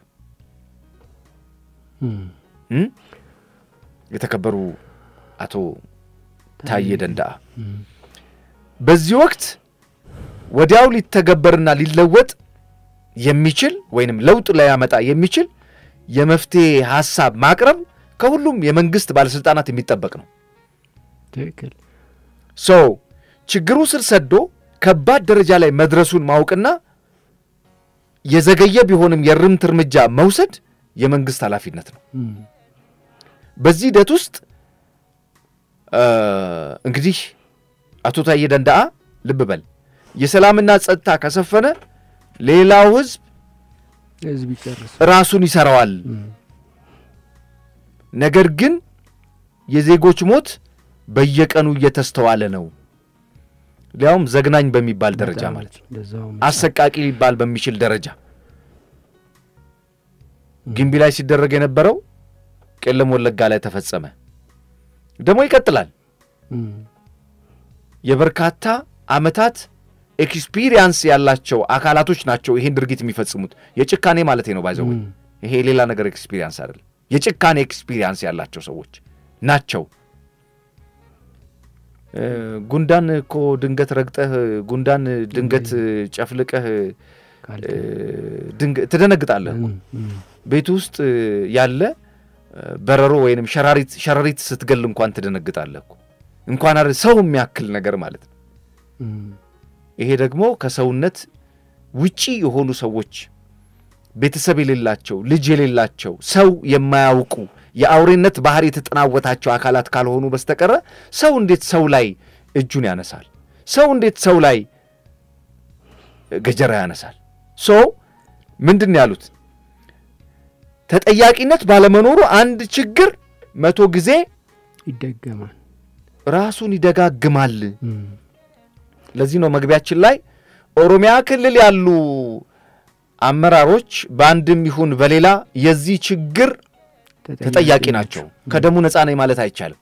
እም፣ እም? የተከበሩ አቶ ታዬ ደንዳአ በዚህ ወቅት ወዲያው ሊተገበርና ሊለወጥ የሚችል ወይንም ለውጥ ሊያመጣ የሚችል የመፍትሄ ሐሳብ ማቅረብ ከሁሉም የመንግሥት ባለሥልጣናት የሚጠበቅ ነው። ትክክል። ሶ ችግሩ ስር ሰዶ ከባድ ደረጃ ላይ መድረሱን ማወቅና የዘገየ ቢሆንም የእርምት እርምጃ መውሰድ የመንግሥት ኃላፊነት ነው። እም፣ በዚህ ሂደት ውስጥ እ፣ እንግዲህ አቶ ታዬ ደንዳአ ልብ በል የሰላምና ጸጥታ ከሰፈነ ሌላው ሕዝብ ህዝብ ይጨርስ። ራሱን ይሰራዋል። እም፣ ነገር ግን የዜጎች ሞት በየቀኑ እየተስተዋለ ነው። ሊያውም ዘግናኝ በሚባል ደረጃ በጣም ማለት ነው። እንደዛውም አሰቃቂ ሊባል በሚችል ደረጃ ግንቢ ላይ ሲደረግ የነበረው ቄለም ወለጋ ላይ ተፈጸመ። ደግሞ ይቀጥላል። እም፣ የበርካታ ዓመታት ኤክስፒሪየንስ ያላቸው አካላቶች ናቸው ይሄን ድርጊት የሚፈጽሙት። የጭካኔ ማለት ነው ባይዘው እም፣ ይሄ ሌላ ነገር ኤክስፒሪየንስ አይደለም። የጭካኔ ኤክስፒሪየንስ ያላቸው ሰዎች ናቸው። እ፣ ጉንዳን እኮ ድንገት ረግጠህ ጉንዳን ድንገት ጨፍልቀህ ትደነግጣለህ። ቤት ውስጥ ያለ በረሮ ወይንም ሸራሪት ሸረሪት ስትገል እንኳን ትደነግጣለህ እኮ እንኳን አይደል ሰው የሚያክል ነገር ማለት ነው። ይሄ ደግሞ ከሰውነት ውጪ የሆኑ ሰዎች ቤተሰብ የሌላቸው ልጅ የሌላቸው ሰው የማያውቁ የአውሬነት ባህሪ የተጠናወታቸው አካላት ካልሆኑ በስተቀረ ሰው እንዴት ሰው ላይ እጁን ያነሳል? ሰው እንዴት ሰው ላይ ገጀራ ያነሳል? ሶ ምንድን ነው ያሉት? ተጠያቂነት ባለመኖሩ አንድ ችግር መቶ ጊዜ ይደገማል፣ ራሱን ይደጋግማል። ለዚህ ነው መግቢያችን ላይ ኦሮሚያ ክልል ያሉ አመራሮች በአንድም ይሁን በሌላ የዚህ ችግር ተጠያቂ ናቸው። ከደሙ ነፃ ነኝ ማለት አይቻልም።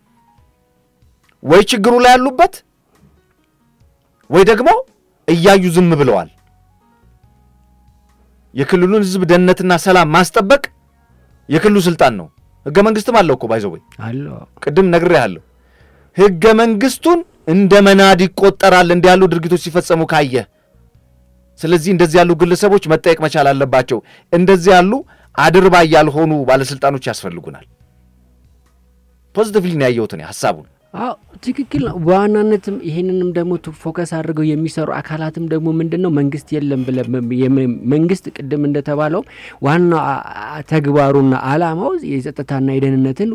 ወይ ችግሩ ላይ ያሉበት ወይ ደግሞ እያዩ ዝም ብለዋል። የክልሉን ሕዝብ ደህንነትና ሰላም ማስጠበቅ የክልሉ ስልጣን ነው። ሕገ መንግስትም አለው እኮ ባይዘው ወይ ቅድም ነግሬሃለሁ። ሕገ መንግስቱን እንደ መናድ ይቆጠራል እንዲህ ያሉ ድርጊቶች ሲፈጸሙ ካየ። ስለዚህ እንደዚህ ያሉ ግለሰቦች መጠየቅ መቻል አለባቸው። እንደዚህ ያሉ አድርባይ ያልሆኑ ባለስልጣኖች ያስፈልጉናል። ፖዚቲቭሊ ነው ያየሁት እኔ ሀሳቡን። አዎ ትክክል ነው። በዋናነትም ይሄንንም ደግሞ ፎከስ አድርገው የሚሰሩ አካላትም ደግሞ ምንድን ነው መንግስት የለም ብለ መንግስት ቅድም እንደተባለው ዋናው ተግባሩና አላማው የጸጥታና የደህንነትን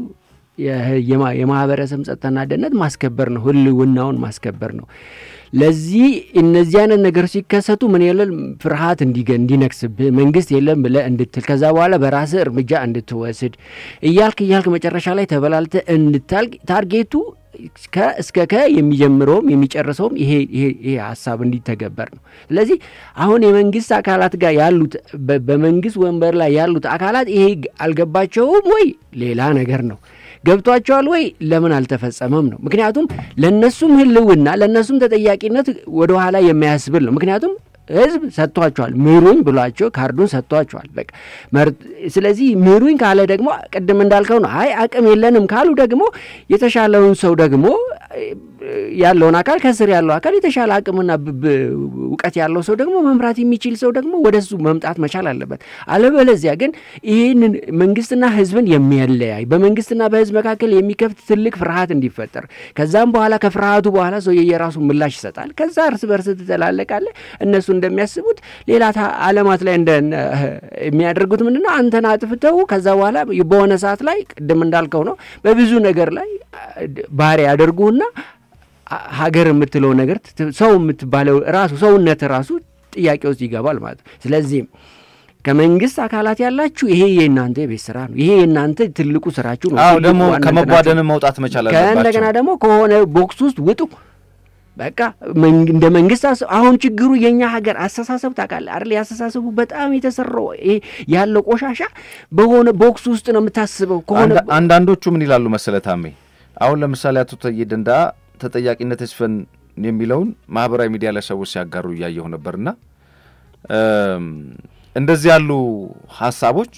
የማህበረሰብ ጸጥታና ደህንነት ማስከበር ነው፣ ህልውናውን ማስከበር ነው። ለዚህ እነዚህ አይነት ነገሮች ሲከሰቱ ምን የለን ፍርሃት እንዲነግስብህ መንግስት የለም ብለህ እንድትል ከዛ በኋላ በራስህ እርምጃ እንድትወስድ እያልክ እያልክ መጨረሻ ላይ ተበላልተህ እንድታልቅ ታርጌቱ እስከ ከ የሚጀምረውም የሚጨርሰውም ይሄ ይሄ ሀሳብ እንዲተገበር ነው። ስለዚህ አሁን የመንግስት አካላት ጋር ያሉት በመንግስት ወንበር ላይ ያሉት አካላት ይሄ አልገባቸውም ወይ ሌላ ነገር ነው። ገብቷቸዋል ወይ ለምን አልተፈጸመም ነው። ምክንያቱም ለእነሱም ህልውና ለእነሱም ተጠያቂነት ወደኋላ የሚያስብል ነው። ምክንያቱም ህዝብ ሰጥቷቸዋል፣ ምሩኝ ብሏቸው ካርዱን ሰጥቷቸዋል። በቃ ስለዚህ ምሩኝ ካለ ደግሞ ቅድም እንዳልከው ነው። አይ አቅም የለንም ካሉ ደግሞ የተሻለውን ሰው ደግሞ ያለውን አካል ከስር ያለው አካል የተሻለ አቅምና እውቀት ያለው ሰው ደግሞ መምራት የሚችል ሰው ደግሞ ወደሱ መምጣት መቻል አለበት። አለበለዚያ ግን ይህንን መንግስትና ህዝብን የሚያለያይ በመንግስትና በህዝብ መካከል የሚከፍት ትልቅ ፍርሃት እንዲፈጠር ከዛም በኋላ ከፍርሃቱ በኋላ ሰው የየራሱ ምላሽ ይሰጣል። ከዛ እርስ በርስ ትተላለቃለ። እነሱ እንደሚያስቡት ሌላ አለማት ላይ እንደ የሚያደርጉት ምንድን ነው? አንተን አጥፍተው ከዛ በኋላ በሆነ ሰዓት ላይ ቅድም እንዳልከው ነው በብዙ ነገር ላይ ባህሪ ያደርጉና ሀገር የምትለው ነገር ሰው የምትባለው ራሱ ሰውነት ራሱ ጥያቄ ውስጥ ይገባል ማለት ነው። ስለዚህም ከመንግስት አካላት ያላችሁ ይሄ የእናንተ የቤት ስራ ነው። ይሄ የእናንተ ትልቁ ስራችሁ ነው። አዎ ደግሞ ከመጓደን መውጣት መቻል አለባቸው። ከእንደገና ደግሞ ከሆነ ቦክስ ውስጥ ውጡ። በቃ እንደ መንግስት አሁን ችግሩ የእኛ ሀገር አስተሳሰብ ታውቃለህ አይደል? ያስተሳሰቡ በጣም የተሰራው ይሄ ያለው ቆሻሻ በሆነ ቦክስ ውስጥ ነው የምታስበው። ከሆነ አንዳንዶቹ ምን ይላሉ መሰለ ታሜ፣ አሁን ለምሳሌ አቶ ታዬ ደንዳ ተጠያቂነት ይስፈን የሚለውን ማህበራዊ ሚዲያ ላይ ሰዎች ሲያጋሩ እያየሁ ነበርና እንደዚህ ያሉ ሀሳቦች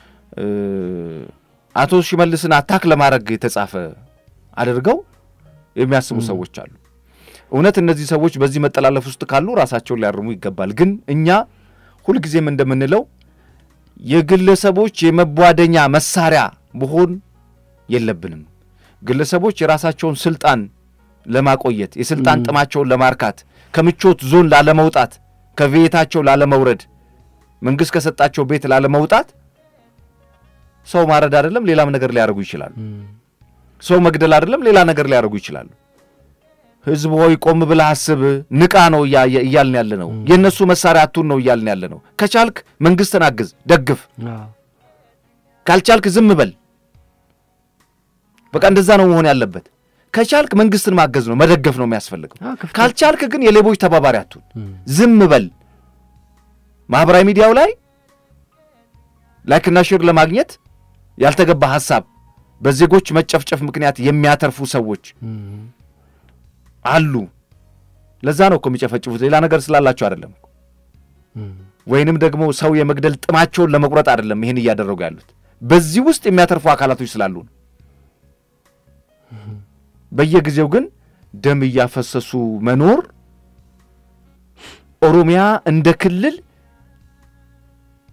አቶ ሽመልስን አታክ ለማድረግ የተጻፈ አድርገው የሚያስቡ ሰዎች አሉ። እውነት እነዚህ ሰዎች በዚህ መጠላለፍ ውስጥ ካሉ ራሳቸውን ሊያርሙ ይገባል። ግን እኛ ሁልጊዜም እንደምንለው የግለሰቦች የመቧደኛ መሳሪያ መሆን የለብንም። ግለሰቦች የራሳቸውን ስልጣን ለማቆየት የስልጣን ጥማቸውን ለማርካት ከምቾት ዞን ላለመውጣት ከቤታቸው ላለመውረድ መንግስት ከሰጣቸው ቤት ላለመውጣት ሰው ማረድ አይደለም ሌላም ነገር ሊያደርጉ ይችላሉ። ሰው መግደል አይደለም ሌላ ነገር ሊያደርጉ ይችላሉ። ህዝብ ሆይ ቆም ብለህ አስብ፣ ንቃ ነው እያልን ያለ ነው። የእነሱ መሳሪያ አቱን ነው እያልን ያለ ነው። ከቻልክ መንግስትን አግዝ፣ ደግፍ። ካልቻልክ ዝም በል። በቃ እንደዛ ነው መሆን ያለበት። ከቻልክ መንግስትን ማገዝ ነው መደገፍ ነው የሚያስፈልገው። ካልቻልክ ግን የሌቦች ተባባሪ አቱን፣ ዝም በል። ማህበራዊ ሚዲያው ላይ ላይክና ሼር ለማግኘት ያልተገባ ሀሳብ በዜጎች መጨፍጨፍ ምክንያት የሚያተርፉ ሰዎች አሉ። ለዛ ነው እኮ የሚጨፈጭፉት፣ ሌላ ነገር ስላላቸው አይደለም። ወይንም ደግሞ ሰው የመግደል ጥማቸውን ለመቁረጥ አይደለም ይህን እያደረጉ ያሉት። በዚህ ውስጥ የሚያተርፉ አካላቶች ስላሉ ነው። በየጊዜው ግን ደም እያፈሰሱ መኖር ኦሮሚያ እንደ ክልል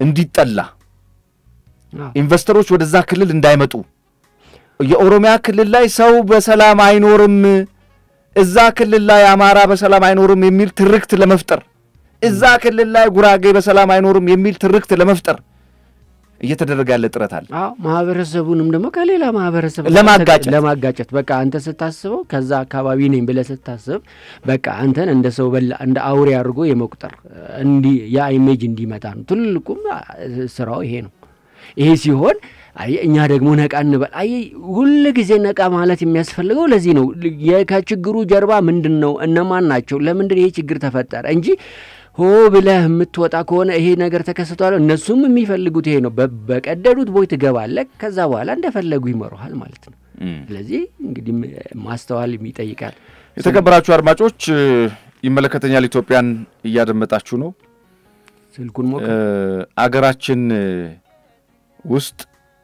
እንዲጠላ አዎ። ኢንቨስተሮች ወደዛ ክልል እንዳይመጡ የኦሮሚያ ክልል ላይ ሰው በሰላም አይኖርም፣ እዛ ክልል ላይ አማራ በሰላም አይኖርም የሚል ትርክት ለመፍጠር እዛ ክልል ላይ ጉራጌ በሰላም አይኖርም የሚል ትርክት ለመፍጠር እየተደረገ ያለ ጥረት አለ። አዎ ማህበረሰቡንም ደግሞ ከሌላ ማህበረሰብ ጋር ለማጋጨት። ለማጋጨት በቃ አንተ ስታስበው ከዛ አካባቢ ነኝ ብለህ ስታስብ በቃ አንተን እንደ ሰው በላ እንደ አውሬ አድርጎ የመቁጠር እንዲ ያ ኢሜጅ እንዲመጣ ነው። ትልቁም አ፣ ስራው ይሄ ነው። ይሄ ሲሆን አይ እኛ ደግሞ ነቃ እንበል። አይ ሁል ጊዜ ነቃ ማለት የሚያስፈልገው ለዚህ ነው። የ- ከችግሩ ጀርባ ምንድን ነው? እነማን ናቸው? ለምንድን ይሄ ችግር ተፈጠረ እንጂ ሆ ብለህ የምትወጣ ከሆነ ይሄ ነገር ተከስቷል። እነሱም የሚፈልጉት ይሄ ነው። በ- በቀደዱት ቦይ ትገባለህ። ከዛ በኋላ እንደፈለጉ ይመሩሃል ማለት ነው። ስለዚህ እንግዲህ ም- ማስተዋል ይጠይቃል። የተከበራችሁ አድማጮች እ፣ ይመለከተኛል ኢትዮጵያን እያደመጣችሁ ነው። ስልኩን ሞክ እ፣ አገራችን እ፣ ውስጥ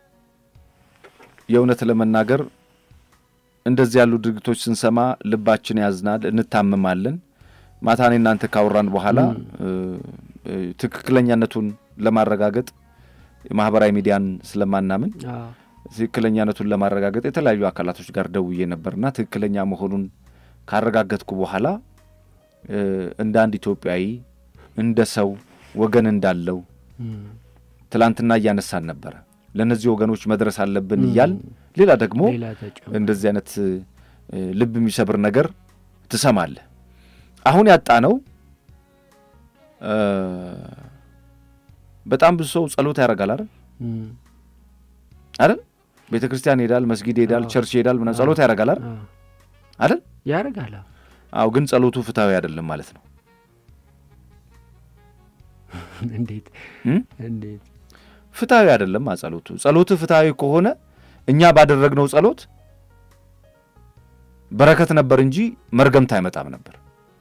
የእውነት ለመናገር እንደዚህ ያሉ ድርጊቶች ስንሰማ ልባችን ያዝናል፣ እንታመማለን። ማታ እኔ እናንተ ካወራን በኋላ እ፣ እ፣ ትክክለኛነቱን ለማረጋገጥ የማህበራዊ ሚዲያን ስለማናምን አዎ፣ ትክክለኛነቱን ለማረጋገጥ የተለያዩ አካላቶች ጋር ደውዬ ነበርና ትክክለኛ መሆኑን ካረጋገጥኩ በኋላ እ፣ እንደ አንድ ኢትዮጵያዊ እንደ ሰው ወገን እንዳለው እም፣ ትላንትና እያነሳን ነበረ። ለእነዚህ ወገኖች መድረስ አለብን እያል ሌላ ደግሞ ሌላ ተጨማሪ እንደዚህ አይነት እ፣ ልብ የሚሰብር ነገር ትሰማለህ። አሁን ያጣ ነው እ፣ በጣም ብዙ ሰው ጸሎት ያደርጋል አይደል እም፣ አይደል ቤተ ክርስቲያን ይሄዳል፣ መስጊድ ይሄዳል፣ አዎ። ቸርች ይሄዳል፣ ምናምን ጸሎት ያደርጋል አይደል አዎ፣ አይደል? ያደርጋል። አዎ። አዎ፣ ግን ጸሎቱ ፍትሐዊ አይደለም ማለት ነው። እንዴት እም? እንዴት ፍትሐዊ አይደለም አ ጸሎቱ ጸሎቱ ፍትሐዊ ከሆነ እኛ ባደረግነው ጸሎት በረከት ነበር እንጂ መርገምት አይመጣም ነበር።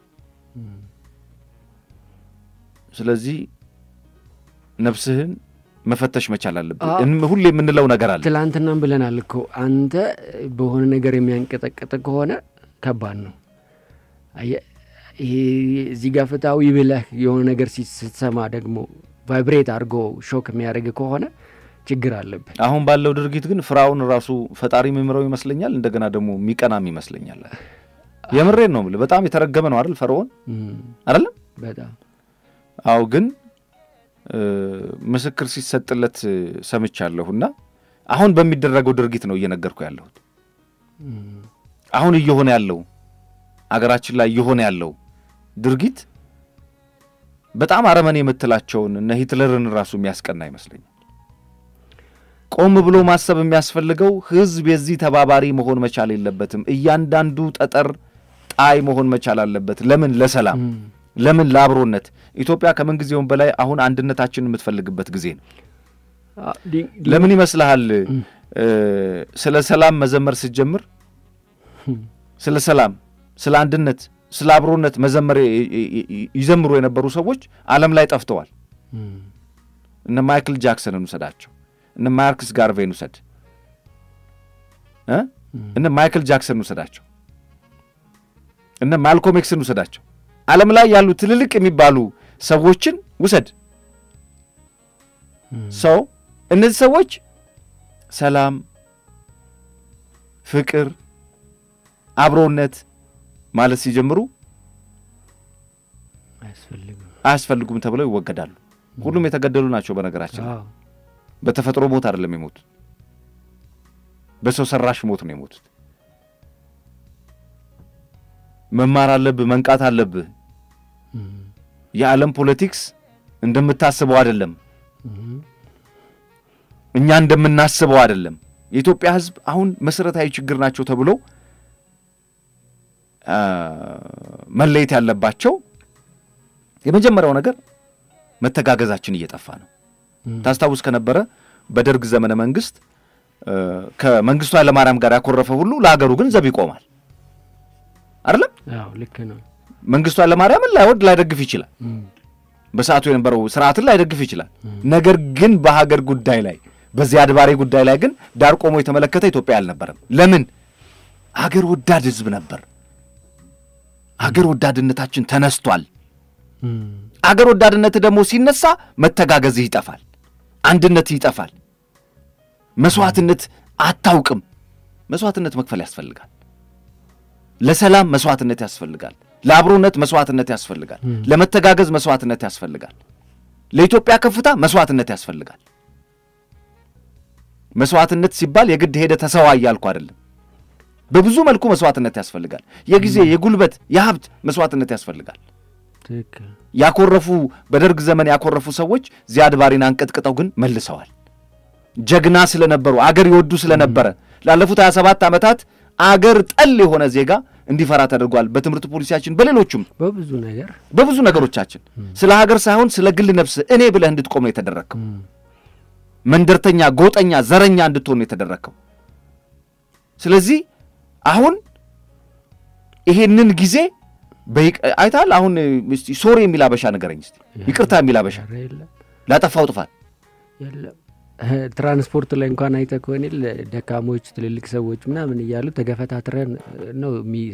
ስለዚህ ነፍስህን መፈተሽ መቻል አለብህ። አዎ። እን- ሁሌ የምንለው ነገር አለ። ትላንትናም ብለናል እኮ አንተ በሆነ ነገር የሚያንቀጠቅጥ ከሆነ ከባድ ነው። አየህ፣ ይሄ እዚህ ጋር ፍትሐዊ ብለህ የሆነ ነገር ሲ- ስትሰማ ደግሞ ቫይብሬት አድርጎ ሾክ የሚያደርግ ከሆነ ችግር አለብህ። አሁን ባለው ድርጊት ግን ፍራውን ራሱ ፈጣሪ የሚምረው ይመስለኛል። እንደገና ደግሞ የሚቀናም ይመስለኛል። የምሬን ነው የምልህ። በጣም የተረገመ ነው አይደል ፈርዖን እም፣ አይደለም? በጣም አዎ ግን እ፣ ምስክር ሲሰጥለት እ፣ ሰምቻለሁና አሁን በሚደረገው ድርጊት ነው እየነገርኩ ያለሁት። እም፣ አሁን እየሆነ ያለው አገራችን ላይ እየሆነ ያለው ድርጊት በጣም አረመኔ የምትላቸውን እነ ሂትለርን ራሱ የሚያስቀና ይመስለኛል። ቆም ብሎ ማሰብ የሚያስፈልገው ሕዝብ የዚህ ተባባሪ መሆን መቻል የለበትም። እያንዳንዱ ጠጠር ጣይ መሆን መቻል አለበት። ለምን? ለሰላም እም፣ ለምን? ለአብሮነት። ኢትዮጵያ ከምንጊዜውም በላይ አሁን አንድነታችንን የምትፈልግበት ጊዜ ነው። አ፣ ዲ- ዲ- ለምን ይመስልሃል? እ፣ ስለ ሰላም መዘመር ስትጀምር ስለ ሰላም፣ ስለ አንድነት፣ ስለ አብሮነት መዘመር ይ- ይ- ይ- ይዘምሩ የነበሩ ሰዎች ዓለም ላይ ጠፍተዋል። እም፣ እነ ማይክል ጃክሰንን ውሰዳቸው፣ እነ ማርክስ ጋርቬን ውሰድ እ? እነ ማይክል ጃክሰን ውሰዳቸው፣ እነ ማልኮም ኤክስን ውሰዳቸው። ዓለም ላይ ያሉ ትልልቅ የሚባሉ ሰዎችን ውሰድ። እም፣ ሰው እነዚህ ሰዎች ሰላም፣ ፍቅር፣ አብሮነት ማለት ሲጀምሩ አያስፈልግም። አያስፈልጉም ተብለው ይወገዳሉ። ሁሉም የተገደሉ ናቸው። በነገራችን ላይ አዎ፣ በተፈጥሮ ሞት አይደለም የሞቱት፣ በሰው ሰራሽ ሞት ነው የሞቱት። መማር አለብህ፣ መንቃት አለብህ። እም፣ የዓለም ፖለቲክስ እንደምታስበው አይደለም፣ እም፣ እኛ እንደምናስበው አይደለም። የኢትዮጵያ ሕዝብ አሁን መሰረታዊ ችግር ናቸው ተብሎ አ፣ መለየት ያለባቸው የመጀመሪያው ነገር መተጋገዛችን እየጠፋ ነው። እም፣ ታስታውስ ከነበረ በደርግ ዘመነ መንግስት እ፣ ከመንግስቱ ኃይለማርያም ጋር ያኮረፈ ሁሉ ለሀገሩ ግን ዘብ ይቆማል አይደለም። አዎ፣ ልክ ነው። መንግስቱ ኃይለማርያምን ላይወድ ላይደግፍ ይችላል። እም፣ በሰዓቱ የነበረው ስርዓትን ላይደግፍ ይችላል። ነገር ግን በሀገር ጉዳይ ላይ በዚህ አድባሬ ጉዳይ ላይ ግን ዳር ቆሞ የተመለከተ ኢትዮጵያ አልነበረም። ለምን? አገር ወዳድ ህዝብ ነበር። አገር ወዳድነታችን ተነስቷል። እም፣ አገር ወዳድነት ደግሞ ሲነሳ መተጋገዝህ ይጠፋል። አንድነት ይጠፋል። መስዋዕትነት አታውቅም። መስዋዕትነት መክፈል ያስፈልጋል። ለሰላም መስዋዕትነት ያስፈልጋል። ለአብሮነት መስዋዕትነት ያስፈልጋል። ለመተጋገዝ መስዋዕትነት ያስፈልጋል። ለኢትዮጵያ ከፍታ መስዋዕትነት ያስፈልጋል። መስዋዕትነት ሲባል የግድ ሄደ ተሰዋ እያልኩ አይደለም። በብዙ መልኩ መስዋዕትነት ያስፈልጋል። የጊዜ፣ የጉልበት፣ የሀብት መስዋዕትነት ያስፈልጋል። ትክክል ያኮረፉ በደርግ ዘመን ያኮረፉ ሰዎች ዚያድ ባሬን አንቀጥቅጠው ግን መልሰዋል። ጀግና ስለነበሩ አገር ይወዱ ስለነበረ ላለፉት 27 ዓመታት አገር ጠል የሆነ ዜጋ እንዲፈራ ተደርጓል። በትምህርት ፖሊሲያችን፣ በሌሎቹም በብዙ ነገር በብዙ ነገሮቻችን ስለ ሀገር ሳይሆን ስለ ግል ነፍስ እኔ ብለህ እንድትቆም ነው የተደረግከው። መንደርተኛ፣ ጎጠኛ፣ ዘረኛ እንድትሆን ነው የተደረግከው። ስለዚህ አሁን ይሄንን ጊዜ በይቅ- አይተሃል። አሁን እስቲ ሶሪ የሚል አበሻ ንገረኝ እስቲ፣ ይቅርታ የሚል አበሻ ኧረ የለም ላጠፋው ጥፋት የለም ትራንስፖርት ላይ እንኳን አይተህ ከሆነ የለ ደካሞች ትልልቅ ሰዎች ምናምን እያሉ ተገፈታትረን ነው የሚ-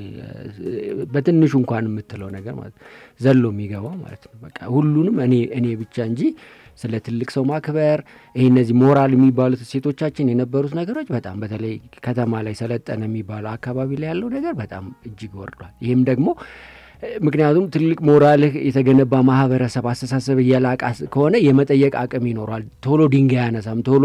በትንሹ እንኳን የምትለው ነገር ማለት ነው ዘሎ የሚገባው ማለት ነው። በቃ ሁሉንም እኔ እኔ ብቻ እንጂ ስለ ትልቅ ሰው ማክበር ይህ እነዚህ ሞራል የሚባሉት ሴቶቻችን የነበሩት ነገሮች በጣም በተለይ ከተማ ላይ ሰለጠነ የሚባለው አካባቢ ላይ ያለው ነገር በጣም እጅግ ወርዷል። ይህም ደግሞ ምክንያቱም ትልቅ ሞራልህ የተገነባ ማህበረሰብ አስተሳሰብ የላቃ ከሆነ የመጠየቅ አቅም ይኖረዋል። ቶሎ ድንጋይ አያነሳም፣ ቶሎ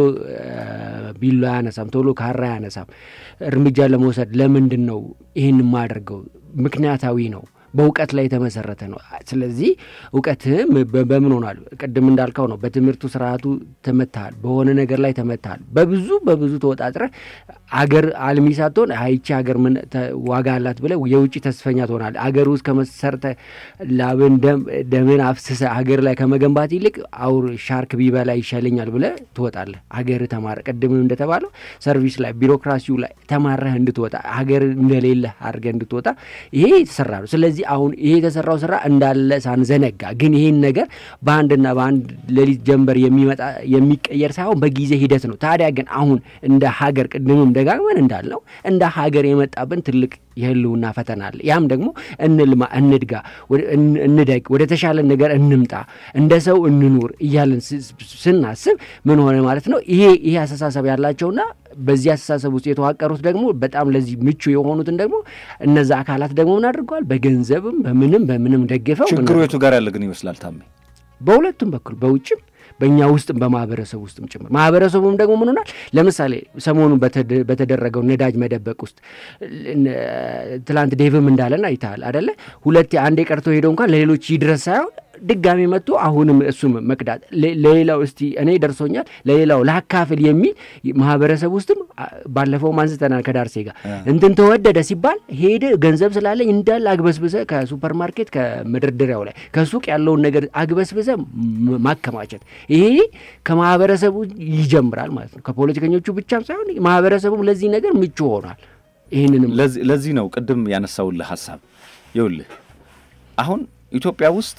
ቢላ አያነሳም፣ ቶሎ ካራ አያነሳም። እርምጃ ለመውሰድ ለምንድን ነው ይህን የማደርገው? ምክንያታዊ ነው። በእውቀት ላይ የተመሰረተ ነው። ስለዚህ እውቀትህም በ- በምን ሆኗል? ቅድም እንዳልከው ነው። በትምህርቱ ስርዓቱ ተመታሃል፣ በሆነ ነገር ላይ ተመታሃል። በብዙ በብዙ ተወጣጥረህ አገር አልሚ ሳትሆን አይቺ ሀገር ምን ተ- ዋጋ አላት ብለህ የውጭ ተስፈኛ ትሆናለህ። አገር ውስጥ ከመሰርተ ላብን ደም ደምን አፍስሰ ሀገር ላይ ከመገንባት ይልቅ አውር ሻርክ ቢበላ ይሻለኛል ብለህ ትወጣለህ። ሀገር ተማረ ቅድምም እንደተባለው ሰርቪስ ላይ ቢሮክራሲው ላይ ተማረህ እንድትወጣ ሀገር እንደሌለ አድርገህ እንድትወጣ ይሄ የተሰራ ነው። ስለዚህ አሁን ይሄ የተሰራው ስራ እንዳለ ሳንዘነጋ ግን ይሄን ነገር በአንድና በአንድ ሌሊት ጀንበር የሚመጣ የሚቀየር ሳይሆን በጊዜ ሂደት ነው። ታዲያ ግን አሁን እንደ ሀገር ቅድምም ደጋግመን እንዳልነው እንደ ሀገር የመጣብን ትልቅ የህልውና ፈተና አለ። ያም ደግሞ እንልማ፣ እንድጋ፣ ወደ- እን- እንደግ፣ ወደ ተሻለ ነገር እንምጣ፣ እንደ ሰው እንኑር እያልን ስ- ስናስብ ምን ሆነ ማለት ነው ይሄ ይሄ አስተሳሰብ ያላቸውና በዚህ አስተሳሰብ ውስጥ የተዋቀሩት ደግሞ በጣም ለዚህ ምቹ የሆኑትን ደግሞ እነዛ አካላት ደግሞ ምን አድርገዋል? በገንዘብም በምንም በምንም ደግፈው ምን ችግሩ የቱ ጋር ያለ ግን ይመስላል ታሜ? በሁለቱም በኩል በውጭም በእኛ ውስጥም በማህበረሰቡ ውስጥም ጭምር ማህበረሰቡም ደግሞ ምን ሆናል? ለምሳሌ ሰሞኑን በተደ- በተደረገው ነዳጅ መደበቅ ውስጥ እ- ትላንት ዴቭም እንዳለን አይተሃል አደለ? ሁለቴ አንዴ ቀርቶ ሄደው እንኳን ለሌሎች ይድረስ ሳይሆን ድጋሚ መጥቶ አሁንም እሱም መቅዳት ለ- ለሌላው እስቲ እኔ ደርሶኛል ለሌላው ላካፍል የሚል ማህበረሰብ ውስጥም አ- ባለፈውም አንስተናል ከዳርሴ ጋር እንትን ተወደደ ሲባል ሄደ ገንዘብ ስላለኝ እንዳለ አግበስብሰ ከሱፐር ማርኬት ከመደርደሪያው ላይ ከሱቅ ያለውን ነገር አግበስብሰ ም- ማከማቸት ይሄ ከማህበረሰቡ ይጀምራል ማለት ነው። ከፖለቲከኞቹ ብቻም ሳይሆን ማህበረሰቡም ለዚህ ነገር ምቹ ሆኗል። ይህንንም ለዚህ ለዚህ ነው ቅድም ያነሳውልህ ሀሳብ ይውልህ አሁን ኢትዮጵያ ውስጥ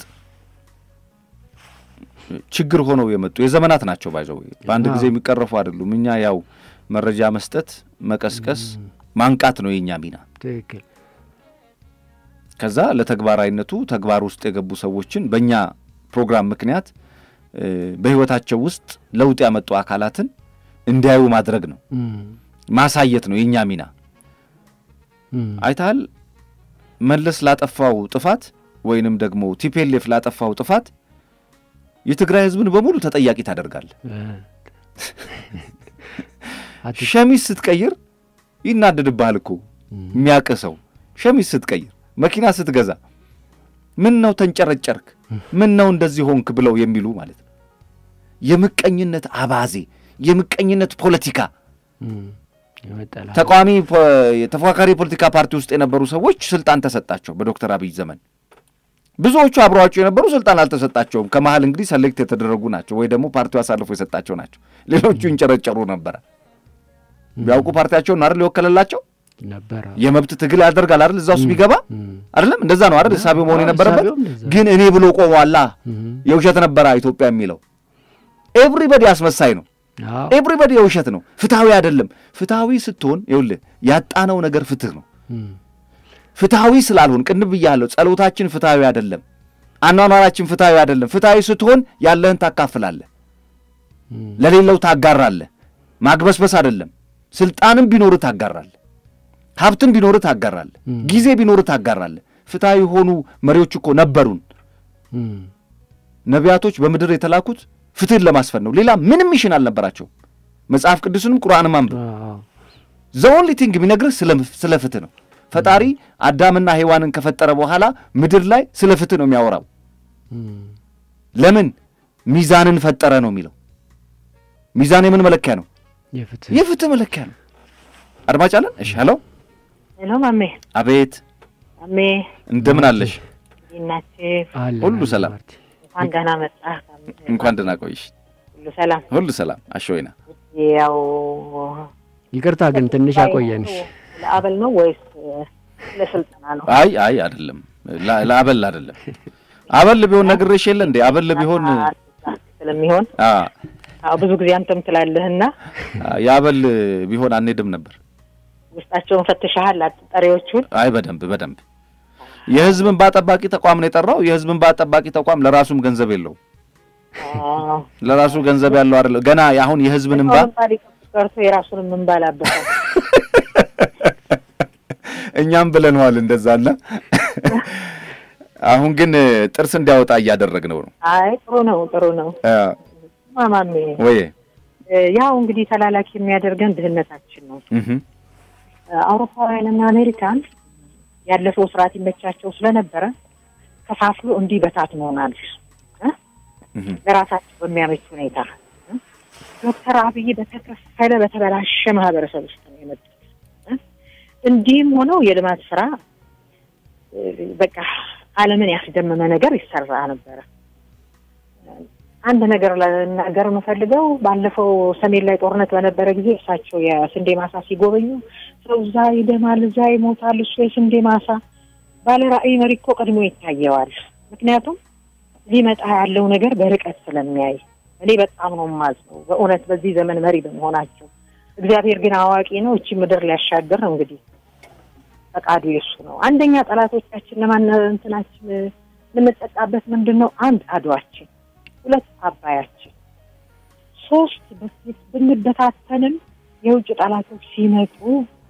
ችግር ሆነው የመጡ የዘመናት ናቸው ባይዘው በአንድ ጊዜ የሚቀረፉ አይደሉም። እኛ ያው መረጃ መስጠት፣ መቀስቀስ፣ ማንቃት ነው የእኛ ሚና። ትክክል ከዛ ለተግባራዊነቱ ተግባር ውስጥ የገቡ ሰዎችን በእኛ ፕሮግራም ምክንያት እ፣ በህይወታቸው ውስጥ ለውጥ ያመጡ አካላትን እንዲያዩ ማድረግ ነው፣ እም፣ ማሳየት ነው የእኛ ሚና። እም፣ አይተሃል መለስ ላጠፋው ጥፋት ወይንም ደግሞ ቲፔሌፍ ላጠፋው ጥፋት የትግራይ ህዝብን በሙሉ ተጠያቂ ታደርጋለህ። እ፣ አት- ሸሚዝ ስትቀይር ይናደድብሃል እኮ የሚያውቅህ ሰው። ሸሚዝ ስትቀይር፣ መኪና ስትገዛ ምን ነው ተንጨረጨርክ፣ ምን ነው እንደዚህ ሆንክ ብለው የሚሉ ማለት ነው። የምቀኝነት አባዜ፣ የምቀኝነት ፖለቲካ እም፣ የመጠላ ተቃዋሚ ፖ- የተፎካካሪ የፖለቲካ ፓርቲ ውስጥ የነበሩ ሰዎች ስልጣን ተሰጣቸው በዶክተር አብይ ዘመን። ብዙዎቹ አብረዋቸው የነበሩ ስልጣን አልተሰጣቸውም። ከመሀል እንግዲህ ሰሌክት የተደረጉ ናቸው ወይ ደግሞ ፓርቲው አሳልፎ የሰጣቸው ናቸው። ሌሎቹ ይንጨረጨሩ ነበረ። ቢያውቁ ፓርቲያቸውን አይደል የወከለላቸው ነበረ የመብት ትግል ያደርጋል አይደል እዛ ውስጥ ቢገባ እም፣ አይደለም እንደዛ ነው አይደል እሳቤው መሆን የነበረበት። እሳቤውም እንደዛ። ግን እኔ ብሎ ቆሟላ እም፣ የውሸት ነበረ ኢትዮጵያ የሚለው ኤቭሪበዲ አስመሳይ ነው። አዎ፣ ኤቭሪበዲ የውሸት ነው። ፍትሐዊ አይደለም። ፍትሐዊ ስትሆን ይኸውልህ ያጣነው ነገር ፍትህ ነው። እም፣ ፍትሐዊ ስላልሆን ቅንብ ብያለሁ። ጸሎታችን ፍትሐዊ አይደለም። አኗኗራችን ፍትሐዊ አይደለም። ፍትሐዊ ስትሆን ያለህን ታካፍላለህ። ለሌለው ታጋራለህ። ማግበስበስ አይደለም። ስልጣንም ቢኖርህ ታጋራለህ። ሀብትም ቢኖርህ ታጋራለህ። ጊዜ ቢኖርህ ታጋራለህ። ፍትሐዊ የሆኑ መሪዎች እኮ ነበሩን። ነቢያቶች በምድር የተላኩት ፍትህን ለማስፈን ነው። ሌላ ምንም ሚሽን አልነበራቸውም። መጽሐፍ ቅዱስንም ቁርአንም አንብብ። ዘኦንሊ ቲንግ የሚነግርህ ስለ ፍትህ ነው። ፈጣሪ አዳምና ሔዋንን ከፈጠረ በኋላ ምድር ላይ ስለ ፍትህ ነው የሚያወራው። ለምን ሚዛንን ፈጠረ ነው የሚለው። ሚዛን የምን መለኪያ ነው? የፍትህ መለኪያ ነው። አድማጭ አለን። እሺ፣ ሄሎ ሄሎ፣ ማሜ። አቤት። ማሜ እንደምን አለሽ? ናችሁ? ሁሉ ሰላም። እንኳን ደህና መጣህ። እንኳን ደህና ቆይሽ። ሁሉ ሰላም፣ ሁሉ ሰላም። አሸወይና ያው ይቅርታ ግን ትንሽ አቆየንሽ። ለአበል ነው ወይስ ለስልጠና ነው? አይ አይ አይደለም፣ ለአበል አይደለም። አበል ቢሆን ነግሬሽ የለ እንዴ? አበል ቢሆን ስለሚሆን አዎ፣ ብዙ ጊዜ አንተም ትላለህና የአበል ቢሆን አንሄድም ነበር። ውስጣቸውን ፈትሸሃል? ጠሪዎቹን? አይ በደንብ በደንብ የህዝብን እንባ ጠባቂ ተቋም ነው የጠራው። የህዝብን እንባ ጠባቂ ተቋም ለራሱም ገንዘብ የለውም። ለራሱ ገንዘብ ያለው አይደለም። ገና አሁን የህዝብን እንባ ቀርቶ የራሱንም እንባ ላበሳል። እኛም ብለነዋል እንደዛና አሁን ግን ጥርስ እንዲያወጣ እያደረግነው ነው። አይ ጥሩ ነው ጥሩ ነው። ማማሜ ወይ ያው እንግዲህ ተላላኪ የሚያደርገን ድህነታችን ነው። አውሮፓውያንና አሜሪካን ያለፈው ስርዓት ይመቻቸው ስለነበረ ከፋፍሎ እንዲህ በታት መሆናል ለራሳቸው በሚያመች ሁኔታ ዶክተር አብይ በተከፈለ በተበላሸ ማህበረሰብ ውስጥ ነው የመጡት። እንዲህም ሆነው የልማት ስራ በቃ ዓለምን ያስደመመ ነገር ይሰራ ነበረ። አንድ ነገር ለናገር የምፈልገው ባለፈው ሰሜን ላይ ጦርነት በነበረ ጊዜ እሳቸው የስንዴ ማሳ ሲጎበኙ ሰው እዛ ይደማል፣ እዛ ይሞታል፣ እሱ የስንዴ ማሳ ባለ ራዕይ መሪ እኮ ቀድሞ ይታየዋል። ምክንያቱም ሊመጣ ያለው ነገር በርቀት ስለሚያይ እኔ በጣም ነው የማዝነው በእውነት በዚህ ዘመን መሪ በመሆናቸው። እግዚአብሔር ግን አዋቂ ነው። እቺ ምድር ሊያሻገር ነው እንግዲህ ፈቃዱ የሱ ነው። አንደኛ ጠላቶቻችን ለማን እንትናችን የምንጠቃበት ምንድን ነው? አንድ አድዋችን፣ ሁለት አባያችን፣ ሶስት በፊት ብንበታተንም የውጭ ጠላቶች ሲመጡ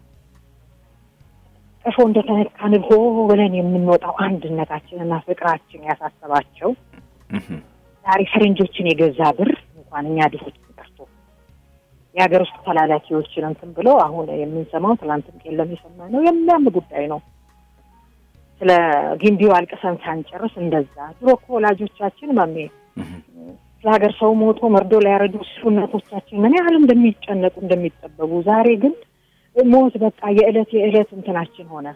ቀፎ እንደተነካ ንብ ሆ ብለን የምንወጣው አንድነታችንና ፍቅራችን ያሳሰባቸው ዛሬ ፈረንጆችን የገዛ ብር እንኳን እኛ ድሆች ቀርቶ የሀገር ውስጥ ተላላኪዎችን እንትን ብለው አሁን የምንሰማው ትላንትም የለም የሰማ ነው የሚያም ጉዳይ ነው። ስለ ግንቢው አልቅሰን ሳንጨርስ እንደዛ ድሮ እኮ ወላጆቻችን ማሜ ስለ ሀገር ሰው ሞቶ መርዶ ሊያረዱ ሲሉ እናቶቻችን ምን ያህል እንደሚጨነቁ እንደሚጠበቡ፣ ዛሬ ግን ሞት በቃ የዕለት የዕለት እንትናችን ሆነ።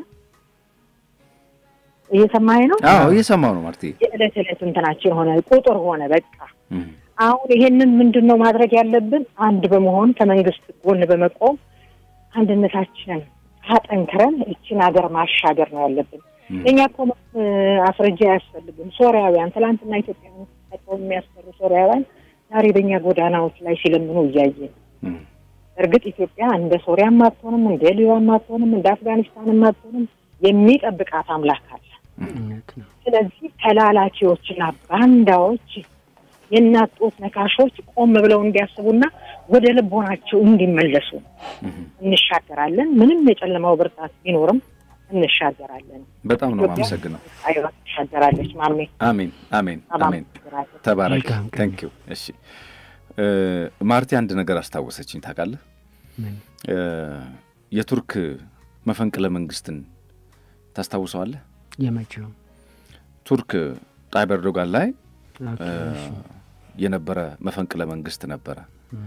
እየሰማኝ ነው? አዎ እየሰማው ነው ማርቲ። የዕለት ዕለት እንትናችን ሆነ፣ ቁጥር ሆነ በቃ አሁን ይሄንን ምንድን ነው ማድረግ ያለብን? አንድ በመሆን ከመንግስት ጎን በመቆም አንድነታችንን አጠንክረን እችን ሀገር ማሻገር ነው ያለብን። እኛ እኮ አስረጃ አያስፈልግም። ሶሪያውያን ትላንትና ኢትዮጵያ ጠቀው የሚያስፈሩ ሶሪያውያን ዛሬ በእኛ ጎዳናዎች ላይ ሲለምኑ እያየን እርግጥ ኢትዮጵያ እንደ ሶሪያም አትሆንም፣ እንደ ሊቢያም አትሆንም፣ እንደ አፍጋኒስታንም አትሆንም። የሚጠብቃት አምላክ አለ። ስለዚህ ተላላኪዎችና ባንዳዎች የእናት ጡት ነካሾች ቆም ብለው እንዲያስቡና ወደ ልቦናቸው እንዲመለሱ እንሻገራለን። ምንም የጨለማው ብርታት ቢኖርም እንሻገራለን። በጣም ነው የማመሰግነው። አይዋ ትሻገራለች። ማሜ አሜን፣ አሜን፣ አሜን። ተባረክ። ታንክ ዩ። እሺ ማርቲ አንድ ነገር አስታወሰችኝ። ታውቃለህ የቱርክ መፈንቅለ መንግስትን ታስታውሰዋለህ? የመቼው ቱርክ ጣይብ ኤርዶጋን ላይ የነበረ መፈንቅለ መንግስት ነበረ።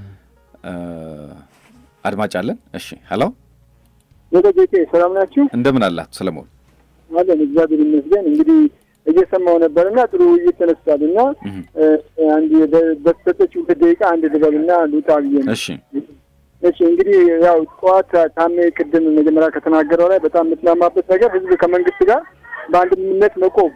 አድማጭ አለን። እሺ ሄሎ፣ የደጌቴ ሰላም ናችሁ? እንደምን አላት ሰለሞን? አለን እግዚአብሔር ይመስገን። እንግዲህ እየሰማው ነበር እና ጥሩ ውይይት ተነስቷል እና አንድ በተሰጠች ሁለት ደቂቃ አንድ ልበልና ልውጣ ብዬ ነው። እሺ እሺ እንግዲህ ያው ጠዋት ታሜ ቅድም መጀመሪያ ከተናገረው ላይ በጣም የምትላማበት ነገር ህዝብ ከመንግስት ጋር በአንድነት መቆም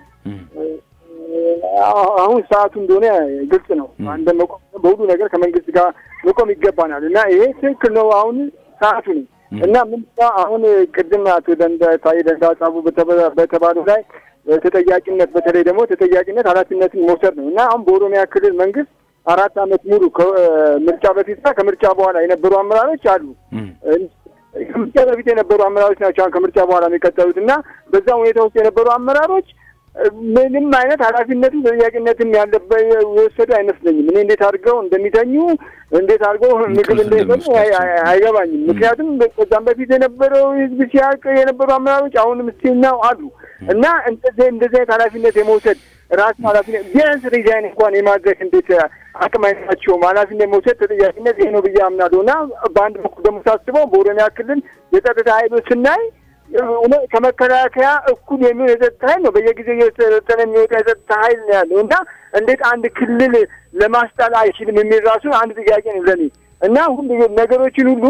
አሁን ሰዓቱ እንደሆነ ግልጽ ነው። አንድ መቆም በሁሉ ነገር ከመንግስት ጋር መቆም ይገባናል እና ይሄ ትክክል ነው። አሁን ሰዓቱ ነው እና ምን አሁን ቅድም አቶ ደንዳ ታዬ ደንዳ ጻፉ በተባሉ ላይ ተጠያቂነት በተለይ ደግሞ ተጠያቂነት ኃላፊነትን መውሰድ ነው እና አሁን በኦሮሚያ ክልል መንግስት አራት ዓመት ሙሉ ከምርጫ በፊትና ከምርጫ በኋላ የነበሩ አመራሮች አሉ። ከምርጫ በፊት የነበሩ አመራሮች ናቸው አሁን ከምርጫ በኋላ የሚቀጠሉት እና በዛ ሁኔታ ውስጥ የነበሩ አመራሮች ምንም አይነት ኃላፊነትን ተጠያቂነትም ያለበት የወሰዱ አይመስለኝም። እኔ እንዴት አድርገው እንደሚተኙ እንዴት አድርገው ምግብ እንደሚበሉ አይገባኝም። ምክንያቱም ከዛም በፊት የነበረው ህዝብ ሲያውቅ የነበሩ አመራሮች አሁንም ስቲናው አሉ እና እንደዚህ እንደዚህ አይነት ኃላፊነት የመውሰድ ራሱ ኃላፊነት ቢያንስ ሪዛይን እንኳን የማድረግ እንዴት አቅም አይኖራቸውም? ኃላፊነት መውሰድ ተጠያቂነት ይሄ ነው ብዬ አምናለሁ እና በአንድ በኩል ደግሞ ሳስበው በኦሮሚያ ክልል የጸጥታ ኃይሎች ስናይ ከመከላከያ እኩል የሚሆን የጸጥታ ኃይል ነው። በየጊዜው እየሰለጠነ የሚወጣ የጸጥታ ኃይል ነው ያለው እና እንዴት አንድ ክልል ለማስጣል አይችልም የሚል ራሱ አንድ ጥያቄ ነው ለኔ እና ሁሉ ነገሮችን ሁሉ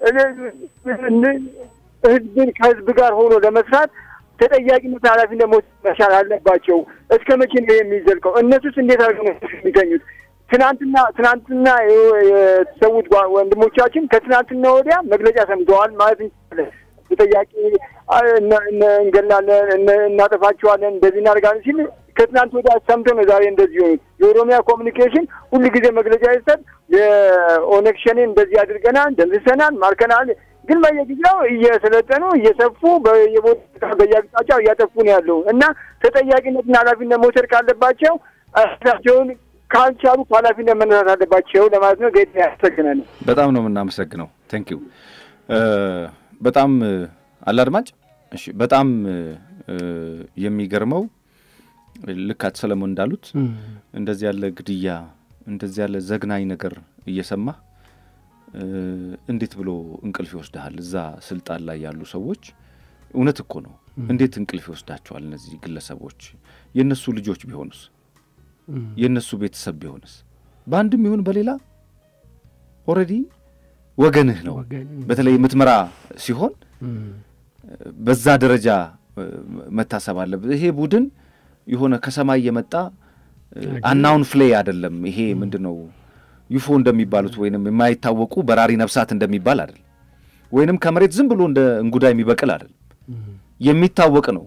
ህዝብን ከህዝብ ጋር ሆኖ ለመስራት ተጠያቂነት ኃላፊነት መውሰድ መቻል አለባቸው። እስከ መቼ ነው የሚዘልቀው? እነሱስ እንዴት አድርገው ነው የሚገኙት? ትናንትና ትናንትና የተሰዉት ወንድሞቻችን ከትናንትና ወዲያ መግለጫ ሰምተዋል ማለት እንችላለን። ተጠያቂ እንገላለን፣ እናጠፋቸዋለን፣ እንደዚህ እናደርጋለን ሲል ከትናንት ወዲያ ሰምተው ነው ዛሬ እንደዚህ የሆኑት። የኦሮሚያ ኮሚኒኬሽን ሁሉ ጊዜ መግለጫ ይሰጥ የኦነግ ሸኔን እንደዚህ አድርገናል፣ ደምስሰናል፣ ማርከናል ግን በየጊዜው እየሰለጠኑ እየሰፉ በየቦታ በየአቅጣጫው እያጠፉ ነው ያለው እና ተጠያቂነትና ኃላፊነት መውሰድ ካለባቸው ራሳቸውን ካልቻሉ ኃላፊነት መነሳት አለባቸው ለማለት ነው። ጌታ ያመሰግናል። በጣም ነው የምናመሰግነው። ቴንክ ዩ በጣም አለ አድማጭ። እሺ በጣም የሚገርመው ልክ አቶ ሰለሞን እንዳሉት እንደዚህ ያለ ግድያ እንደዚህ ያለ ዘግናኝ ነገር እየሰማ እንዴት ብሎ እንቅልፍ ይወስድሃል? እዛ ስልጣን ላይ ያሉ ሰዎች እውነት እኮ ነው። እንዴት እንቅልፍ ይወስዳቸዋል? እነዚህ ግለሰቦች የእነሱ ልጆች ቢሆኑስ? የእነሱ ቤተሰብ ቢሆንስ? በአንድም ይሁን በሌላ ኦልሬዲ ወገንህ ነው። በተለይ የምትመራ ሲሆን በዛ ደረጃ መታሰብ አለበት። ይሄ ቡድን የሆነ ከሰማይ የመጣ አናውን ፍሌ አይደለም። ይሄ ምንድን ነው ዩፎ እንደሚባሉት ወይንም የማይታወቁ በራሪ ነፍሳት እንደሚባል አይደለም። ወይንም ከመሬት ዝም ብሎ እንደ እንጉዳይ የሚበቅል አይደለም። የሚታወቅ ነው።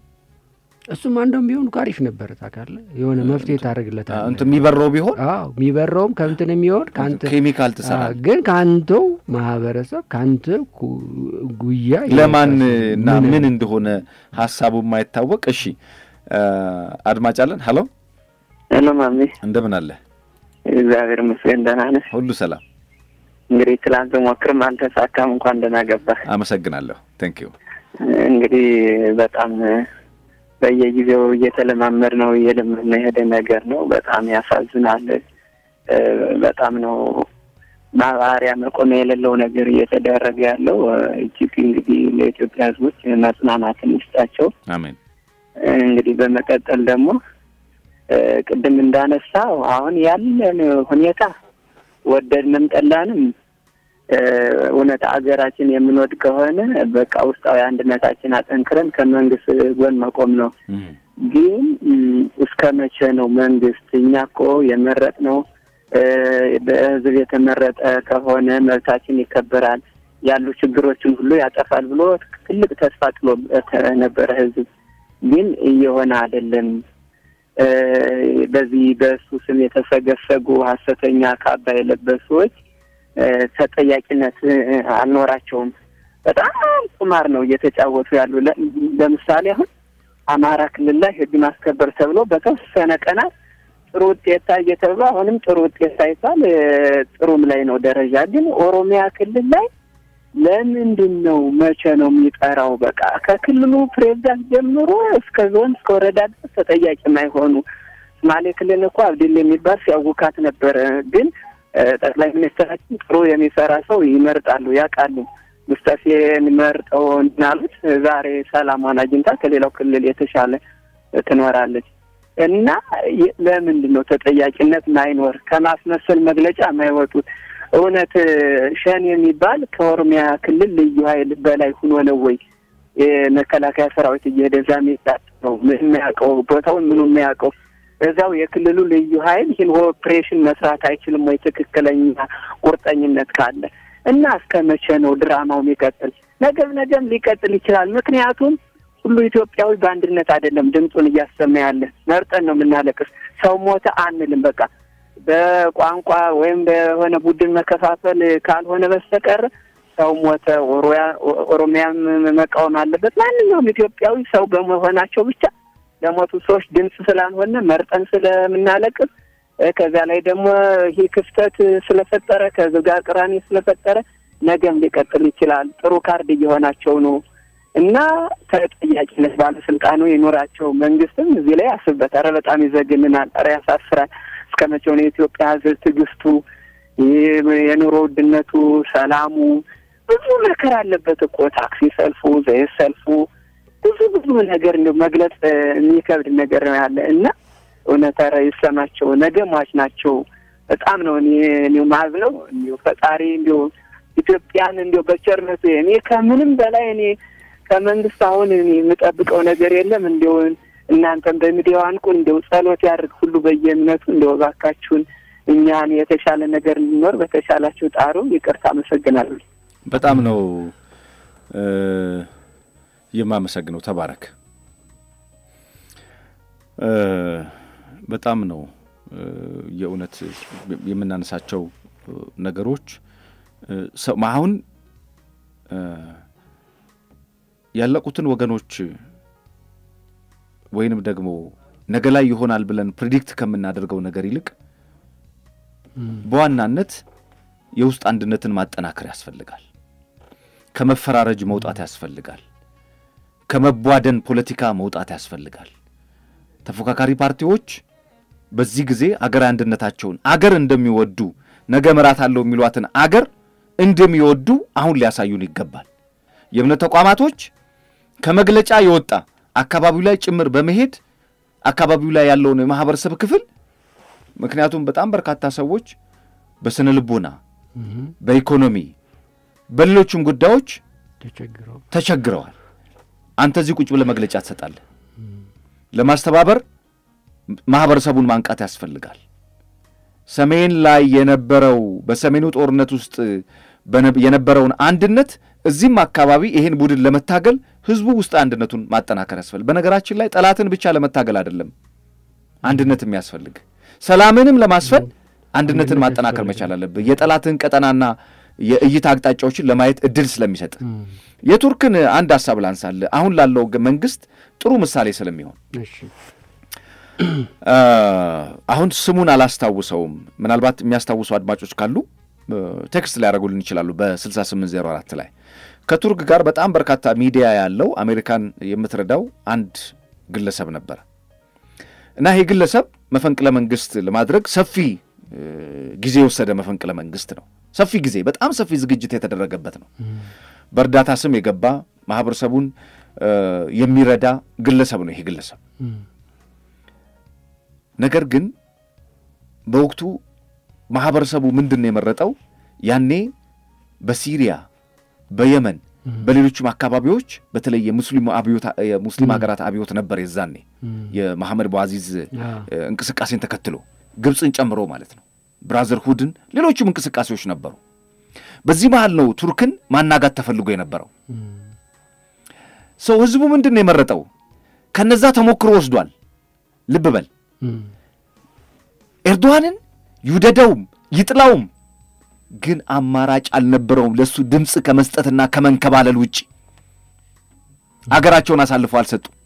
እሱም አንዱም ቢሆን እኮ አሪፍ ነበር። ታውቃለህ፣ የሆነ መፍትሄ ታደርግለታለህ። እንትን የሚበረው ቢሆን አዎ፣ የሚበረውም ከእንትን የሚሆን ከአንተ ኬሚካል ትሰራለህ። ግን ከአንተው ማህበረሰብ ከአንተ ጉያ ለማን እና ምን እንደሆነ ሀሳቡ የማይታወቅ እሺ፣ አድማጭ አለን። ሀሎ ሄሎ፣ ማሜ እንደምን አለ? እግዚአብሔር ይመስገን ደህና ነህ? ሁሉ ሰላም። እንግዲህ ትላንት ሞክርም አልተሳካም። እንኳን ደህና ገባህ። አመሰግናለሁ። ቴንክ ዩ። እንግዲህ በጣም በየጊዜው እየተለማመድ ነው እየለመድን የሄደ ነገር ነው። በጣም ያሳዝናል። በጣም ነው ማባሪያ መቆሚያ የሌለው ነገር እየተደረገ ያለው። እጅግ እንግዲህ ለኢትዮጵያ ሕዝቦች መጽናናትን ይስጣቸው። አሜን። እንግዲህ በመቀጠል ደግሞ ቅድም እንዳነሳው አሁን ያለን ሁኔታ ወደድንም ጠላንም እውነት አገራችን የምንወድ ከሆነ በቃ ውስጣዊ አንድነታችን አጠንክረን ከመንግስት ጎን መቆም ነው። ግን እስከ መቼ ነው መንግስት? እኛ እኮ የመረጥ ነው በህዝብ የተመረጠ ከሆነ መብታችን ይከበራል፣ ያሉ ችግሮችን ሁሉ ያጠፋል ብሎ ትልቅ ተስፋ ጥሎ ነበረ ህዝብ። ግን እየሆነ አይደለም። በዚህ በእሱ ስም የተሰገሰጉ ሀሰተኛ ካባ የለበሱ ሰዎች ተጠያቂነት አልኖራቸውም። በጣም ቁማር ነው እየተጫወቱ ያሉ። ለምሳሌ አሁን አማራ ክልል ላይ ህግ ማስከበር ተብሎ በተወሰነ ቀናት ጥሩ ውጤት ታየ ተብሎ አሁንም ጥሩ ውጤት ታይቷል። ጥሩም ላይ ነው ደረጃ። ግን ኦሮሚያ ክልል ላይ ለምንድን ነው መቼ ነው የሚጠራው? በቃ ከክልሉ ፕሬዚዳንት ጀምሮ እስከ ዞን እስከ ወረዳ ድረስ ተጠያቂ የማይሆኑ ሶማሌ ክልል እኮ አብዲል የሚባል ሲያውካት ነበረ። ግን ጠቅላይ ሚኒስትራችን ጥሩ የሚሰራ ሰው ይመርጣሉ፣ ያውቃሉ። ሙስጠፌን መርጠው እናሉት ዛሬ ሰላሟን አግኝታ ከሌላው ክልል የተሻለ ትኖራለች። እና ለምንድን ነው ተጠያቂነት ማይኖር? ከማስመሰል መግለጫ የማይወጡት እውነት ሸን የሚባል ከኦሮሚያ ክልል ልዩ ኃይል በላይ ሁኖ ነው ወይ የመከላከያ ሰራዊት እየሄደ እዛ ነው ምን የሚያውቀው ቦታውን ምኑ የሚያውቀው እዛው የክልሉ ልዩ ኃይል ይህን ኦፕሬሽን መስራት አይችልም ወይ? ትክክለኛ ቁርጠኝነት ካለ እና እስከ መቼ ነው ድራማው የሚቀጥል? ነገም ነገም ሊቀጥል ይችላል። ምክንያቱም ሁሉ ኢትዮጵያዊ በአንድነት አይደለም ድምፁን እያሰማ ያለ። መርጠን ነው የምናለቅስ። ሰው ሞተ አንልም። በቃ በቋንቋ ወይም በሆነ ቡድን መከፋፈል ካልሆነ በስተቀር ሰው ሞተ፣ ኦሮሚያም መቃወም አለበት። ማንኛውም ኢትዮጵያዊ ሰው በመሆናቸው ብቻ ለሞቱ ሰዎች ድምፅ ስላልሆነ መርጠን ስለምናለቅስ ከዚያ ላይ ደግሞ ይህ ክፍተት ስለፈጠረ ከህዝብ ጋር ቅራኔ ስለፈጠረ ነገም ሊቀጥል ይችላል። ጥሩ ካርድ እየሆናቸው ነው እና ተጠያቂነት ባለስልጣኑ ይኖራቸው። መንግስትም እዚህ ላይ ያስብበት። ኧረ በጣም ይዘግንናል። ኧረ ያሳፍራል። እስከ መቼው ነው የኢትዮጵያ ህዝብ ትዕግስቱ፣ የኑሮ ውድነቱ፣ ሰላሙ ብዙ መከራ አለበት እኮ ታክሲ ሰልፉ፣ ዘይት ሰልፉ፣ ብዙ ብዙ ነገር እንዲሁ መግለጽ የሚከብድ ነገር ነው ያለ እና እውነት ኧረ ይሰማቸው። ነገ ሟች ናቸው። በጣም ነው እኔ እኔው ማዝነው እንዲሁ ፈጣሪ እንዲሁ ኢትዮጵያን እንዲሁ በቸርነቱ እኔ ከምንም በላይ እኔ ከመንግስት አሁን እኔ የምጠብቀው ነገር የለም። እንዲሁ እናንተም በሚዲያው አንቁ፣ እንዲሁ ጸሎት ያድርግ ሁሉ በየእምነቱ እንዲሁ እባካችሁን እኛን የተሻለ ነገር እንዲኖር በተሻላችሁ ጣሩ። ይቅርታ፣ አመሰግናለሁ። በጣም ነው የማመሰግነው። ተባረክ። በጣም ነው የእውነት የምናነሳቸው ነገሮች አሁን ያለቁትን ወገኖች ወይንም ደግሞ ነገ ላይ ይሆናል ብለን ፕሪዲክት ከምናደርገው ነገር ይልቅ በዋናነት የውስጥ አንድነትን ማጠናከር ያስፈልጋል። ከመፈራረጅ መውጣት ያስፈልጋል። ከመቧደን ፖለቲካ መውጣት ያስፈልጋል። ተፎካካሪ ፓርቲዎች በዚህ ጊዜ አገራዊ አንድነታቸውን አገር እንደሚወዱ ነገ ምራት አለው የሚሏትን አገር እንደሚወዱ አሁን ሊያሳዩን ይገባል። የእምነት ተቋማቶች ከመግለጫ የወጣ አካባቢው ላይ ጭምር በመሄድ አካባቢው ላይ ያለውን የማህበረሰብ ክፍል ምክንያቱም በጣም በርካታ ሰዎች በስነ ልቦና፣ በኢኮኖሚ፣ በሌሎችም ጉዳዮች ተቸግረዋል። አንተ እዚህ ቁጭ ብለህ መግለጫ ትሰጣለህ። ለማስተባበር ማህበረሰቡን ማንቃት ያስፈልጋል። ሰሜን ላይ የነበረው በሰሜኑ ጦርነት ውስጥ የነበረውን አንድነት እዚህም አካባቢ ይሄን ቡድን ለመታገል ህዝቡ ውስጥ አንድነቱን ማጠናከር ያስፈልግ። በነገራችን ላይ ጠላትን ብቻ ለመታገል አይደለም አንድነት የሚያስፈልግ፣ ሰላምንም ለማስፈን አንድነትን ማጠናከር መቻል አለብህ። የጠላትን ቀጠናና የእይታ አቅጣጫዎችን ለማየት እድል ስለሚሰጥ የቱርክን አንድ ሀሳብ ላንሳልህ። አሁን ላለው መንግስት ጥሩ ምሳሌ ስለሚሆን አሁን ስሙን አላስታውሰውም። ምናልባት የሚያስታውሱ አድማጮች ካሉ ቴክስት ሊያደርጉልን ይችላሉ። በ6804 ላይ ከቱርክ ጋር በጣም በርካታ ሚዲያ ያለው አሜሪካን የምትረዳው አንድ ግለሰብ ነበረ እና ይህ ግለሰብ መፈንቅለ መንግስት ለማድረግ ሰፊ ጊዜ የወሰደ መፈንቅለ መንግስት ነው። ሰፊ ጊዜ፣ በጣም ሰፊ ዝግጅት የተደረገበት ነው። በእርዳታ ስም የገባ ማህበረሰቡን የሚረዳ ግለሰብ ነው ይሄ ግለሰብ። ነገር ግን በወቅቱ ማህበረሰቡ ምንድን ነው የመረጠው? ያኔ በሲሪያ በየመን በሌሎችም አካባቢዎች በተለይ የሙስሊም ሀገራት አብዮት ነበር የዛኔ የመሐመድ በአዚዝ እንቅስቃሴን ተከትሎ ግብፅን ጨምሮ ማለት ነው ብራዘርሁድን፣ ሌሎችም እንቅስቃሴዎች ነበሩ። በዚህ መሃል ነው ቱርክን ማናጋት ተፈልጎ የነበረው ሰው ህዝቡ ምንድን ነው የመረጠው? ከነዛ ተሞክሮ ወስዷል። ልብ በል ኤርዶዋንን ይውደደውም ይጥላውም ግን አማራጭ አልነበረውም ለእሱ ድምፅ ከመስጠትና ከመንከባለል ውጭ አገራቸውን አሳልፈው አልሰጡም።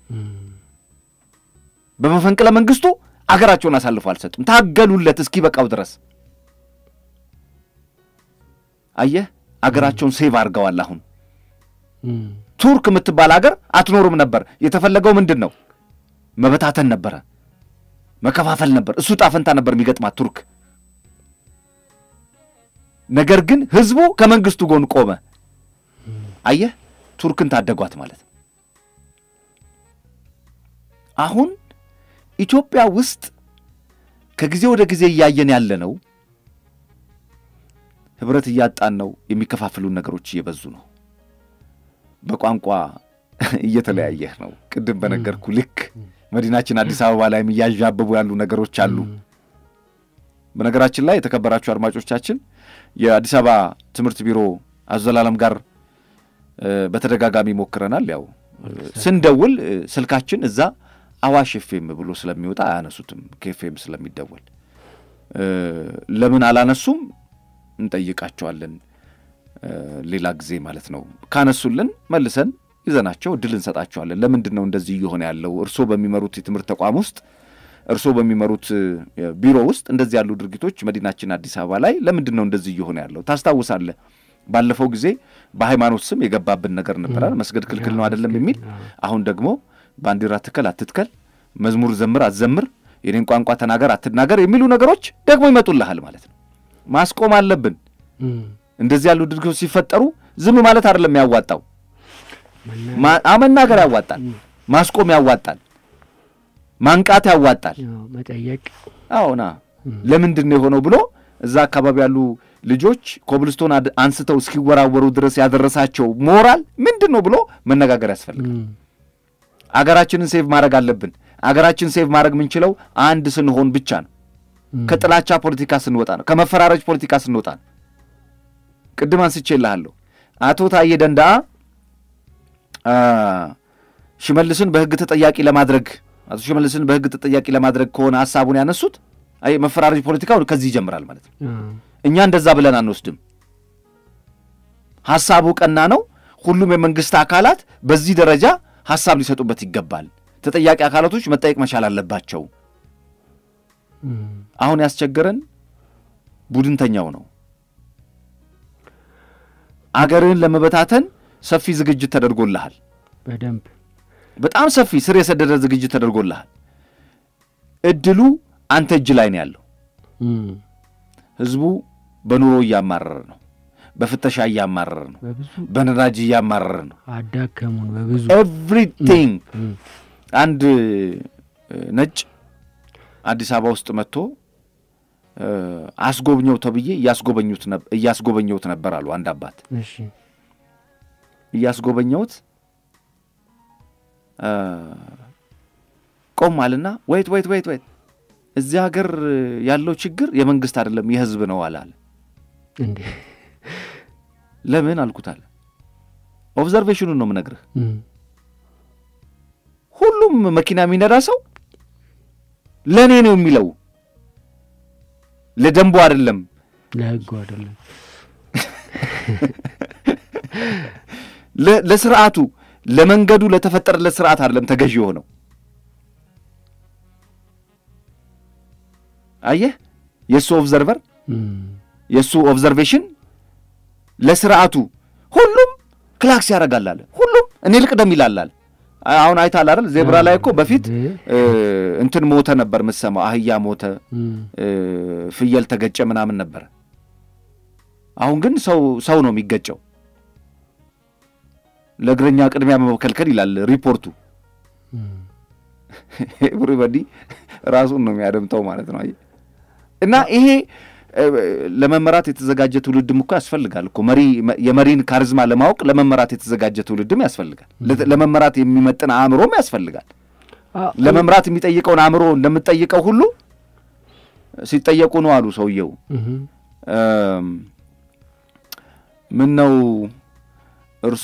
በመፈንቅለ መንግስቱ አገራቸውን አሳልፈው አልሰጡም። ታገሉለት እስኪ በቃው ድረስ። አየህ አገራቸውን ሴቭ አድርገዋል። አሁን ቱርክ የምትባል አገር አትኖርም ነበር። የተፈለገው ምንድን ነው? መበታተን ነበረ፣ መከፋፈል ነበር። እሱ ጣፈንታ ነበር የሚገጥማት ቱርክ። ነገር ግን ህዝቡ ከመንግስቱ ጎን ቆመ። አየህ ቱርክን ታደጓት ማለት ነው። አሁን ኢትዮጵያ ውስጥ ከጊዜ ወደ ጊዜ እያየን ያለ ነው። ህብረት እያጣን ነው። የሚከፋፍሉን ነገሮች እየበዙ ነው። በቋንቋ እየተለያየህ ነው። ቅድም በነገርኩ ልክ መዲናችን አዲስ አበባ ላይም እያዣበቡ ያሉ ነገሮች አሉ። በነገራችን ላይ የተከበራችሁ አድማጮቻችን የአዲስ አበባ ትምህርት ቢሮ አዘላለም ጋር በተደጋጋሚ ሞክረናል። ያው ስንደውል ስልካችን እዛ አዋሽ ኤፍኤም ብሎ ስለሚወጣ አያነሱትም፣ ከኤፍኤም ስለሚደወል ለምን አላነሱም እንጠይቃቸዋለን ሌላ ጊዜ ማለት ነው። ካነሱልን መልሰን ይዘናቸው እድል እንሰጣቸዋለን። ለምንድን ነው እንደዚህ እየሆነ ያለው? እርስዎ በሚመሩት የትምህርት ተቋም ውስጥ እርስዎ በሚመሩት ቢሮ ውስጥ እንደዚህ ያሉ ድርጊቶች መዲናችን አዲስ አበባ ላይ ለምንድን ነው እንደዚህ እየሆነ ያለው? ታስታውሳለህ? ባለፈው ጊዜ በሃይማኖት ስም የገባብን ነገር ነበራል። መስገድ ክልክል ነው አይደለም የሚል አሁን ደግሞ ባንዲራ ትከል አትትከል፣ መዝሙር ዘምር አትዘምር፣ የኔን ቋንቋ ተናገር አትናገር የሚሉ ነገሮች ደግሞ ይመጡልሃል ማለት ነው። ማስቆም አለብን። እንደዚህ ያሉ ድርጊቶች ሲፈጠሩ ዝም ማለት አይደለም ያዋጣው፣ መናገር ያዋጣል፣ ማስቆም ያዋጣል፣ ማንቃት ያዋጣል፣ መጠየቅ አዎና ለምንድን ነው የሆነው ብሎ እዛ አካባቢ ያሉ ልጆች ኮብልስቶን አንስተው እስኪወራወሩ ድረስ ያደረሳቸው ሞራል ምንድን ነው ብሎ መነጋገር ያስፈልጋል። አገራችንን ሴቭ ማድረግ አለብን። አገራችን ሴቭ ማድረግ የምንችለው አንድ ስንሆን ብቻ ነው። ከጥላቻ ፖለቲካ ስንወጣ ነው። ከመፈራረጅ ፖለቲካ ስንወጣ ነው። ቅድም አንስቼልሃለሁ። አቶ ታዬ ደንዳአ ሽመልስን በሕግ ተጠያቂ ለማድረግ አቶ ሽመልስን በሕግ ተጠያቂ ለማድረግ ከሆነ ሀሳቡን ያነሱት አይ መፈራረጅ ፖለቲካው ከዚህ ይጀምራል ማለት ነው። እኛ እንደዛ ብለን አንወስድም። ሀሳቡ ቀና ነው። ሁሉም የመንግስት አካላት በዚህ ደረጃ ሀሳብ ሊሰጡበት ይገባል። ተጠያቂ አካላቶች መጠየቅ መቻል አለባቸው። አሁን ያስቸገረን ቡድንተኛው ነው። አገርህን ለመበታተን ሰፊ ዝግጅት ተደርጎልሃል። በደንብ በጣም ሰፊ ስር የሰደደ ዝግጅት ተደርጎልሃል። እድሉ አንተ እጅ ላይ ነው ያለው። ህዝቡ በኑሮ እያማረረ ነው። በፍተሻ እያማረረ ነው። በነዳጅ እያማረረ ነው። አዳከሙን በብዙ ኤቭሪቲንግ። አንድ ነጭ አዲስ አበባ ውስጥ መጥቶ አስጎብኘው ተብዬ እያስጎበኘሁት ነበር አሉ አንድ አባት። እያስጎበኘሁት ቆም አልና ወይት ወይት ወይት ወይት እዚህ ሀገር ያለው ችግር የመንግስት አይደለም የህዝብ ነው አላለ። እንዴ ለምን አልኩት አለ። ኦብዘርቬሽኑን ነው የምነግርህ። ሁሉም መኪና የሚነዳ ሰው ለእኔ ነው የሚለው ለደንቡ አይደለም፣ ለህጉ አይደለም፣ ለስርዓቱ ለመንገዱ ለተፈጠረለት ስርዓት አይደለም ተገዢ የሆነው። አየህ፣ የእሱ ኦብዘርቨር የእሱ ኦብዘርቬሽን ለስርዓቱ ሁሉም ክላክስ ያደርጋል አለ። ሁሉም እኔ ልቅደም ይላል አለ። አሁን አይተሃል አይደል? ዜብራ ላይ እኮ በፊት እንትን ሞተ ነበር የምትሰማው፣ አህያ ሞተ፣ ፍየል ተገጨ ምናምን ነበረ። አሁን ግን ሰው ሰው ነው የሚገጨው። ለእግረኛ ቅድሚያ መከልከል ይላል ሪፖርቱ። ኤቭሪበዲ ራሱን ነው የሚያደምጠው ማለት ነው። እና ይሄ ለመመራት የተዘጋጀ ትውልድም እኮ ያስፈልጋል እኮ መሪ የመሪን ካሪዝማ ለማወቅ ለመመራት የተዘጋጀ ትውልድም ያስፈልጋል። ለመመራት የሚመጥን አእምሮም ያስፈልጋል። ለመምራት የሚጠይቀውን አእምሮ እንደምትጠይቀው ሁሉ ሲጠየቁ ነው አሉ ሰውየው። ምን ነው እርሶ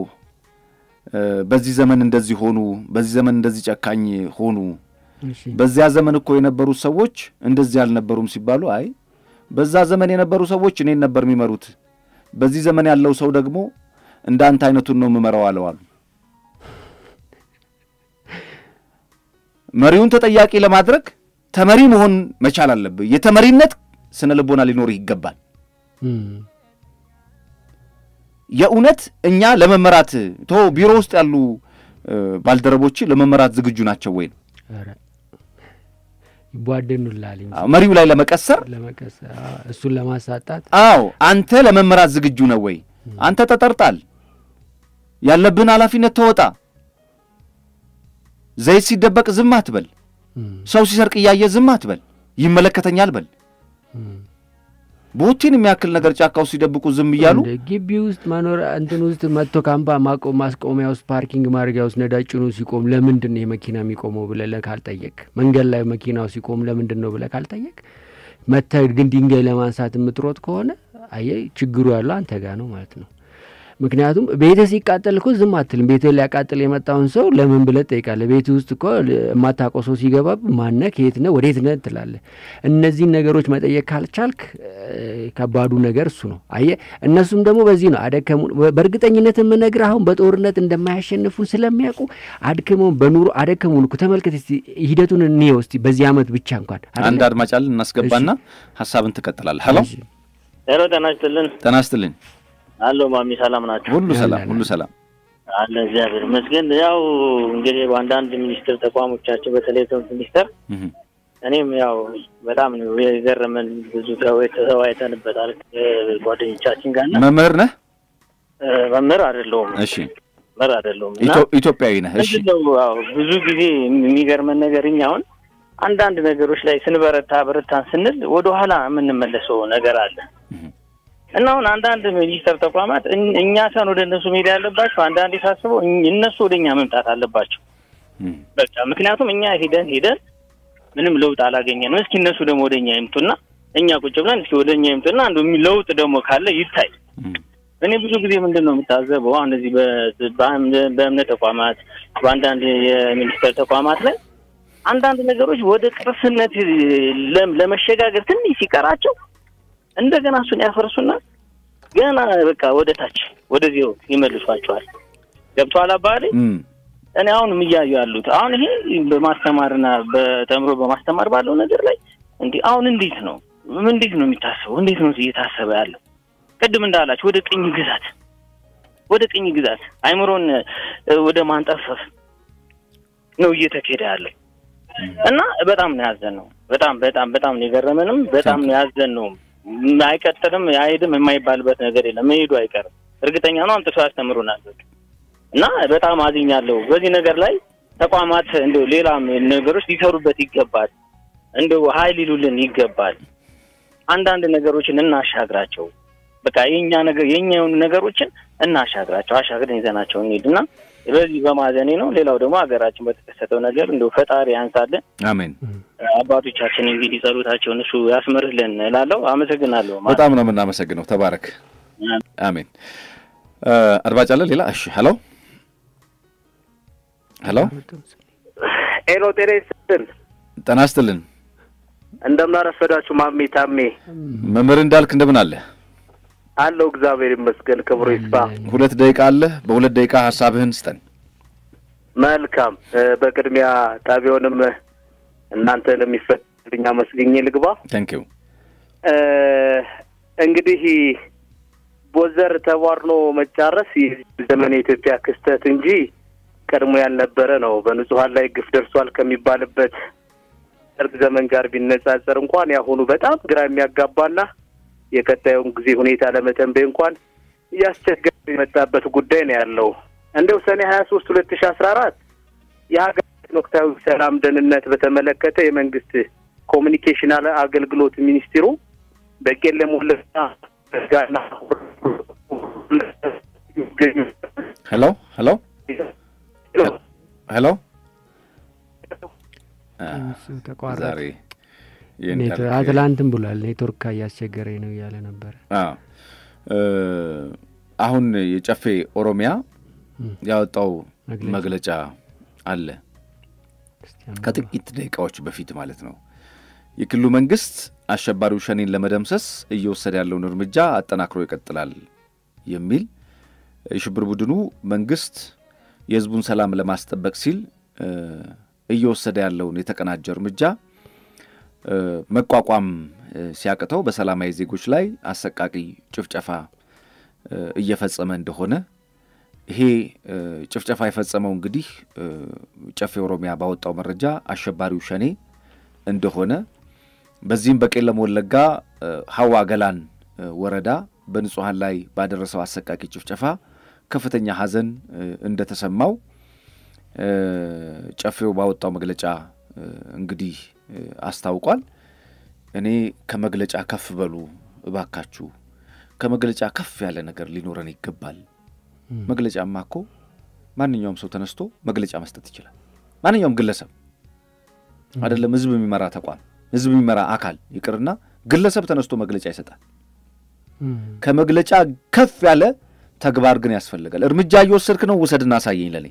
በዚህ ዘመን እንደዚህ ሆኑ፣ በዚህ ዘመን እንደዚህ ጨካኝ ሆኑ፣ በዚያ ዘመን እኮ የነበሩት ሰዎች እንደዚህ አልነበሩም ሲባሉ አይ በዛ ዘመን የነበሩ ሰዎች እኔን ነበር የሚመሩት፣ በዚህ ዘመን ያለው ሰው ደግሞ እንደ አንተ አይነቱን ነው የምመራው አለዋሉ። መሪውን ተጠያቂ ለማድረግ ተመሪ መሆን መቻል አለብህ። የተመሪነት ስነ ልቦና ሊኖርህ ይገባል። የእውነት እኛ ለመመራት ቶ ቢሮ ውስጥ ያሉ ባልደረቦች ለመመራት ዝግጁ ናቸው ወይ ነው ይቧደኑላል መሪው ላይ ለመቀሰር ለመቀሰር እሱን ለማሳጣት። አዎ አንተ ለመመራት ዝግጁ ነው ወይ? አንተ ተጠርጣል፣ ያለብህን ኃላፊነት ተወጣ። ዘይት ሲደበቅ ዝም አትበል። ሰው ሲሰርቅ እያየ ዝም አትበል። ይመለከተኛል በል። ቦቲን የሚያክል ነገር ጫካ ውስጥ ሲደብቁ ዝም እያሉ ግቢ ውስጥ መኖር እንትን ውስጥ መጥቶ ካምፓ ማቆም ማስቆሚያ ውስጥ ፓርኪንግ ማድረጊያ ውስጥ ነዳጅ ጭኖ ሲቆም ለምንድን ነው የመኪና የሚቆመው ብለህ ካልጠየቅ፣ መንገድ ላይ መኪናው ሲቆም ለምንድን ነው ብለህ ካልጠየቅ፣ መተህ ግን ድንጋይ ለማንሳት የምትሮጥ ከሆነ አየህ ችግሩ ያለው አንተ ጋር ነው ማለት ነው። ምክንያቱም ቤትህ ሲቃጠል እኮ ዝም አትልም። ቤትህ ሊያቃጥል የመጣውን ሰው ለምን ብለህ ትጠይቃለህ። ቤትህ ውስጥ እኮ የማታውቀው ሰው ሲገባ ማነህ፣ ከየት ነህ፣ ወዴት ነህ ትላለህ። እነዚህን ነገሮች መጠየቅ ካልቻልክ ከባዱ ነገር እሱ ነው። አየህ፣ እነሱም ደግሞ በዚህ ነው አደከሙ። በእርግጠኝነት የምነግርህ አሁን በጦርነት እንደማያሸንፉን ስለሚያውቁ አድክመውን በኑሮ አደከሙን እኮ። ተመልከት እስቲ ሂደቱን እንየው እስቲ በዚህ አመት ብቻ እንኳን አንድ አድማጭ አለን እናስገባና ሀሳብን ትቀጥላለህ። ሄሎ ሄሎ፣ ጤና ይስጥልን። ጤና ይስጥልኝ። አሎ ማሚ፣ ሰላም ናቸው? ሁሉ ሰላም፣ ሁሉ ሰላም አለ እግዚአብሔር ይመስገን። ያው እንግዲህ በአንዳንድ ሚኒስትር ተቋሞቻቸው በተለይ ትምህርት ሚኒስቴር እኔም ያው በጣም ነው የገረመን። ብዙ ተወያይተንበታል ጓደኞቻችን ጋር እና መምህር ነህ? መምህር አይደለሁም። እሺ መምህር አይደለሁም። ኢትዮጵያዊ ነህ? እሺ ያው ብዙ ጊዜ የሚገርመን ነገር እኛ አሁን አንዳንድ ነገሮች ላይ ስንበረታ በረታን ስንል ወደኋላ የምንመለሰው ነገር አለ እና አሁን አንዳንድ ሚኒስቴር ተቋማት እኛ ሳን ወደ እነሱ መሄድ ያለባቸው አንዳንዴ ሳስበው እነሱ ወደ እኛ መምጣት አለባቸው። በቃ ምክንያቱም እኛ ሄደን ሄደን ምንም ለውጥ አላገኘንም። እስኪ እነሱ ደግሞ ወደ እኛ ይምጡና እኛ ቁጭ ብለን እስኪ ወደ እኛ ይምጡና አንዱ ለውጥ ደግሞ ካለ ይታይ። እኔ ብዙ ጊዜ ምንድን ነው የምታዘበው አሁን እዚህ በእምነት ተቋማት በአንዳንድ የሚኒስቴር ተቋማት ላይ አንዳንድ ነገሮች ወደ ቅርስነት ለመሸጋገር ትንሽ ሲቀራቸው እንደገና እሱን ያፈርሱና ገና በቃ ወደ ታች ወደዚያው ይመልሷቸዋል። ገብቶሃል አባቴ? እኔ አሁንም እያዩ ያሉት አሁን ይሄ በማስተማርና በተምሮ በማስተማር ባለው ነገር ላይ እንዲህ አሁን እንዴት ነው እንዴት ነው የሚታሰበው? እንዴት ነው እየታሰበ ያለው? ቅድም እንዳላችሁ ወደ ቅኝ ግዛት ወደ ቅኝ ግዛት አይምሮን ወደ ማንጠፈፍ ነው እየተኬደ ያለው እና በጣም ነው ያዘን ነው። በጣም በጣም በጣም ነው የገረመንም በጣም ነው ያዘን ነው። አይቀጥልም አይሄድም የማይባልበት ነገር የለም። መሄዱ አይቀርም እርግጠኛ ነው። አምጥቶ ያስተምሩናል እና በጣም አዝኛለሁ። በዚህ ነገር ላይ ተቋማት እንደ ሌላም ነገሮች ሊሰሩበት ይገባል። እንደው ሀይል ይሉልን ይገባል። አንዳንድ ነገሮችን እናሻግራቸው። በቃ የኛ ነገር የኛ የሆኑ ነገሮችን እናሻግራቸው። አሻግረን ይዘናቸው እንሂድና በዚህ በማዘኔ ነው። ሌላው ደግሞ ሀገራችን በተከሰተው ነገር እንደው ፈጣሪ ያንሳልን። አሜን። አባቶቻችን እንግዲህ ጸሎታቸውን እሱ ያስምርልን እላለሁ። አመሰግናለሁ። በጣም ነው የምናመሰግነው። ተባረክ። አሜን። አድማጭ አለ ሌላ? እሺ። ሄሎ ሄሎ ሄሎ፣ ጤና ይስጥልን። ጤና ይስጥልን። እንደምን አረፈዳችሁ ማሜ ታሜ። መምህር እንዳልክ እንደምን አለ? አለው እግዚአብሔር ይመስገን፣ ክብሩ ይስፋ። ሁለት ደቂቃ አለ። በሁለት ደቂቃ ሀሳብህን ስጠን። መልካም። በቅድሚያ ጣቢያውንም እናንተ ለሚፈቅድልኝ አመስግኜ ልግባ። ታንኪዩ። እንግዲህ ቦዘር ተቧርኖ መጫረስ ዘመን የኢትዮጵያ ክስተት እንጂ ቀድሞ ያልነበረ ነው። በንጹሀን ላይ ግፍ ደርሷል ከሚባልበት ደርግ ዘመን ጋር ቢነጻጸር እንኳን ያሁኑ በጣም ግራ የሚያጋባና የቀጣዩን ጊዜ ሁኔታ ለመተንበይ እንኳን እያስቸገረ የመጣበት ጉዳይ ነው ያለው። እንደው ሰኔ ሀያ ሶስት ሁለት ሺ አስራ አራት የሀገራችን ወቅታዊ ሰላም ደህንነት በተመለከተ የመንግስት ኮሚኒኬሽን አገልግሎት ሚኒስትሩ በቄለም ወለጋ ጋና ሄሎ ሄሎ ሄሎ ዛሬ አትላንትም ብሏል። ኔትወርክ እያስቸገረኝ ነው እያለ ነበረ። አሁን የጨፌ ኦሮሚያ ያወጣው መግለጫ አለ ከጥቂት ደቂቃዎች በፊት ማለት ነው። የክልሉ መንግስት አሸባሪው ሸኔን ለመደምሰስ እየወሰደ ያለውን እርምጃ አጠናክሮ ይቀጥላል የሚል የሽብር ቡድኑ መንግስት የህዝቡን ሰላም ለማስጠበቅ ሲል እየወሰደ ያለውን የተቀናጀ እርምጃ መቋቋም ሲያቅተው በሰላማዊ ዜጎች ላይ አሰቃቂ ጭፍጨፋ እየፈጸመ እንደሆነ ይሄ ጭፍጨፋ የፈጸመው እንግዲህ ጨፌ ኦሮሚያ ባወጣው መረጃ አሸባሪው ሸኔ እንደሆነ በዚህም በቄለም ወለጋ ሀዋ ገላን ወረዳ በንጹሐን ላይ ባደረሰው አሰቃቂ ጭፍጨፋ ከፍተኛ ሐዘን እንደተሰማው ጨፌው ባወጣው መግለጫ እንግዲህ አስታውቋል። እኔ ከመግለጫ ከፍ በሉ እባካችሁ፣ ከመግለጫ ከፍ ያለ ነገር ሊኖረን ይገባል። መግለጫማ እኮ ማንኛውም ሰው ተነስቶ መግለጫ መስጠት ይችላል። ማንኛውም ግለሰብ አይደለም ህዝብ የሚመራ ተቋም፣ ህዝብ የሚመራ አካል ይቅርና ግለሰብ ተነስቶ መግለጫ ይሰጣል። ከመግለጫ ከፍ ያለ ተግባር ግን ያስፈልጋል። እርምጃ እየወሰድክ ነው፣ ውሰድና አሳየኝ ለኔ።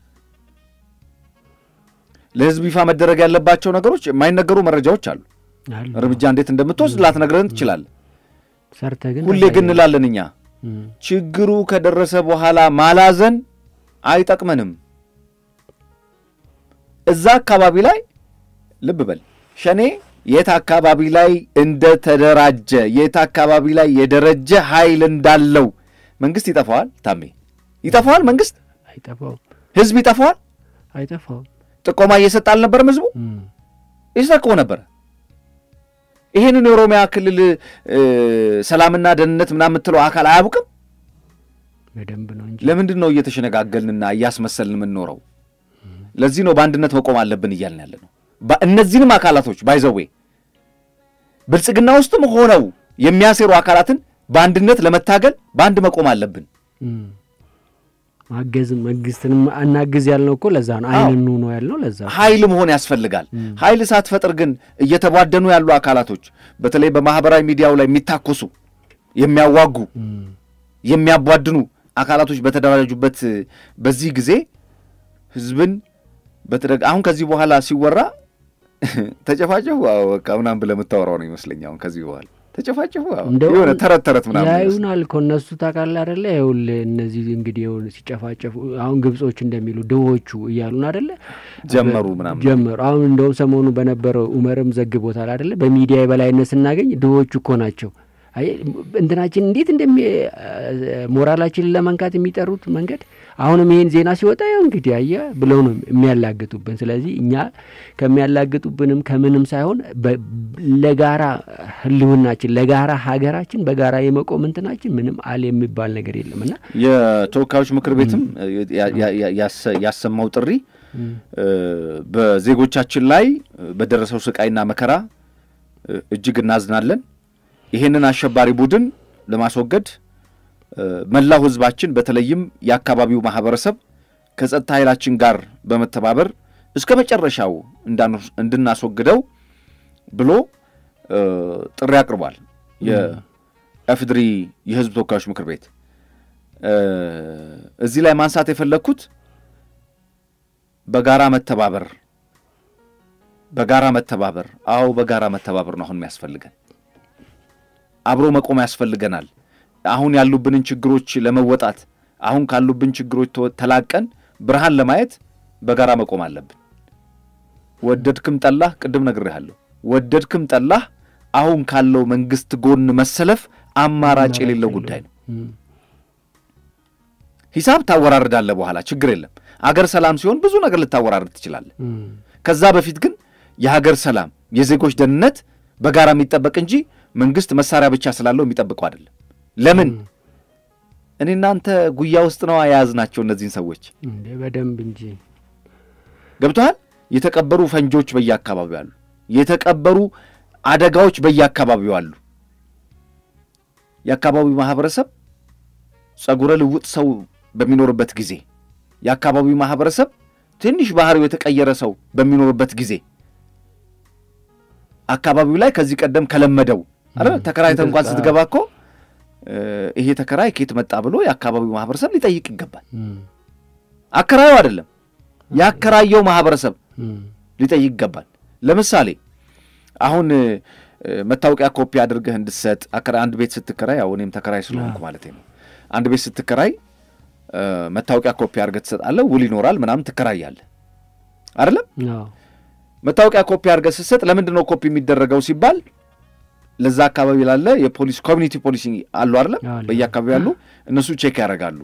ለህዝብ ይፋ መደረግ ያለባቸው ነገሮች የማይነገሩ መረጃዎች አሉ። አሉ። እርምጃ እንዴት እንደምትወስድ ላትነግረን ትችላለህ። ሰርተህ ግን ሁሌ ግን እንላለን እኛ እም፣ ችግሩ ከደረሰ በኋላ ማላዘን አይጠቅመንም። እዛ አካባቢ ላይ ልብ በል ሸኔ የት አካባቢ ላይ እንደተደራጀ የት አካባቢ ላይ የደረጀ ኃይል እንዳለው መንግስት ይጠፋዋል። ታሜ ይጠፋዋል። መንግስት አይጠፋውም ህዝብ ይጠፋዋል። አይጠፋውም። ጥቆማ እየሰጠ አልነበረም። ህዝቡ እም፣ ይሰቅቦ ነበረ። ይህንን የኦሮሚያ ክልል እ፣ ሰላምና ደህንነት ምናምን የምትለው አካል አያውቅም። በደንብ ነው እንጂ ለምንድን ነው እየተሸነጋገልንና እያስመሰልን የምንኖረው? ለዚህ ነው በአንድነት መቆም አለብን እያልን ያለ ነው። ባ- እነዚህንም አካላቶች ባይዘዌ ብልጽግና ውስጥም ሆነው የሚያሴሩ አካላትን በአንድነት ለመታገል በአንድ መቆም አለብን። እም፣ ማገዝም መንግስትንም አናግዝ ያልነው እኮ ለዛ ነው። አይን ኑ ነው ያልነው ለዛ ነው። ኃይል መሆን ያስፈልጋል። ኃይል ሳትፈጥር ግን እየተቧደኑ ያሉ አካላቶች በተለይ በማህበራዊ ሚዲያው ላይ የሚታኮሱ የሚያዋጉ እም፣ የሚያቧድኑ አካላቶች በተደራጁበት በዚህ ጊዜ ህዝብን በተደግ አሁን ከዚህ በኋላ ሲወራ ተጨፋጨፉ አዎ በቃ ምናምን ብለህ የምታወራው ነው ይመስለኝ። አሁን ከዚህ በኋላ ተጨፋጨፉ አዎ እንደው የሆነ ተረት ተረት ምናምን ይመስል ያዩናል እኮ እነሱ ታውቃለህ አይደለ? ይኸውልህ እነዚህ እንግዲህ ይኸውልህ ሲጨፋጨፉ አሁን ግብጾች እንደሚሉ ድሆቹ እያሉን አይደለ? ጀመሩ ምናምን ጀመሩ። አሁን እንደውም ሰሞኑ በነበረው ኡመርም ዘግቦታል አይደለ? በሚዲያ የበላይነት ስናገኝ ድሆቹ እኮ ናቸው። አይ እንትናችን እንዴት እንደሚ ሞራላችንን ለመንካት የሚጠሩት መንገድ አሁንም ይሄን ዜና ሲወጣ ያው እንግዲህ አየህ ብለው ነው የሚያላግጡብን። ስለዚህ እኛ ከሚያላግጡብንም ከምንም ሳይሆን በ- ለጋራ ህልውናችን ለጋራ ሀገራችን በጋራ የመቆም እንትናችን ምንም አለ የሚባል ነገር የለም እና የተወካዮች ምክር ቤትም ያ- ያ- ያ- ያሰ- ያሰማው ጥሪ እ፣ በዜጎቻችን ላይ በደረሰው ስቃይና መከራ እ፣ እጅግ እናዝናለን። ይህንን አሸባሪ ቡድን ለማስወገድ እ፣ መላው ህዝባችን በተለይም የአካባቢው ማህበረሰብ ከጸጥታ ኃይላችን ጋር በመተባበር እስከ መጨረሻው እንዳንወስ- እንድናስወግደው ብሎ እ፣ ጥሪ አቅርቧል። የኤፍድሪ የህዝብ ተወካዮች ምክር ቤት እ፣ እዚህ ላይ ማንሳት የፈለግኩት በጋራ መተባበር በጋራ መተባበር አዎ በጋራ መተባበር ነው አሁን የሚያስፈልገን አብሮ መቆም ያስፈልገናል አሁን ያሉብንን ችግሮች ለመወጣት አሁን ካሉብን ችግሮች ተወ- ተላቀን ብርሃን ለማየት በጋራ መቆም አለብን ወደድክም ጠላህ ቅድም ነግሬሃለሁ ወደድክም ጠላህ አሁን ካለው መንግስት ጎን መሰለፍ አማራጭ የሌለው ጉዳይ ነው እም፣ ሂሳብ ታወራርዳለህ በኋላ ችግር የለም አገር ሰላም ሲሆን ብዙ ነገር ልታወራርድ ትችላለህ እም፣ ከዛ በፊት ግን የሀገር ሰላም የዜጎች ደህንነት በጋራ የሚጠበቅ እንጂ መንግስት መሳሪያ ብቻ ስላለው የሚጠብቀው አይደለም ለምን እኔ እናንተ ጉያ ውስጥ ነው የያዝናቸው እነዚህን ሰዎች እንዴ በደንብ እንጂ ገብቶሃል የተቀበሩ ፈንጆች በየአካባቢው አሉ የተቀበሩ አደጋዎች በየአካባቢው አሉ የአካባቢው ማህበረሰብ ጸጉረ ልውጥ ሰው በሚኖርበት ጊዜ የአካባቢው ማህበረሰብ ትንሽ ባህሪው የተቀየረ ሰው በሚኖርበት ጊዜ አካባቢው ላይ ከዚህ ቀደም ከለመደው አይደል ተከራይተህ እንኳን ስትገባ እኮ እ፣ ይሄ ተከራይ ከየት መጣ ብሎ የአካባቢው ማህበረሰብ ሊጠይቅ ይገባል እም፣ አከራዩ አይደለም ያከራየው ማህበረሰብ እም፣ ሊጠይቅ ይገባል ለምሳሌ አሁን እ፣ መታወቂያ ኮፒ አድርገህ እንድትሰጥ አከራ- አንድ ቤት ስትከራይ ያው እኔም ተከራይ ስለሆንኩ ማለት ነው አንድ ቤት ስትከራይ እ፣ መታወቂያ ኮፒ አድርገህ ትሰጣለህ ውል ይኖራል ምናምን ትከራያለህ አይደለም አዎ፣ መታወቂያ ኮፒ አድርገህ ስትሰጥ ለምንድን ነው ኮፒ የሚደረገው ሲባል ለዛ አካባቢ ላለ የፖሊስ ኮሚኒቲ ፖሊሲ አሉ አይደለም አለ። በየአካባቢ ያሉ እነሱ ቼክ ያደርጋሉ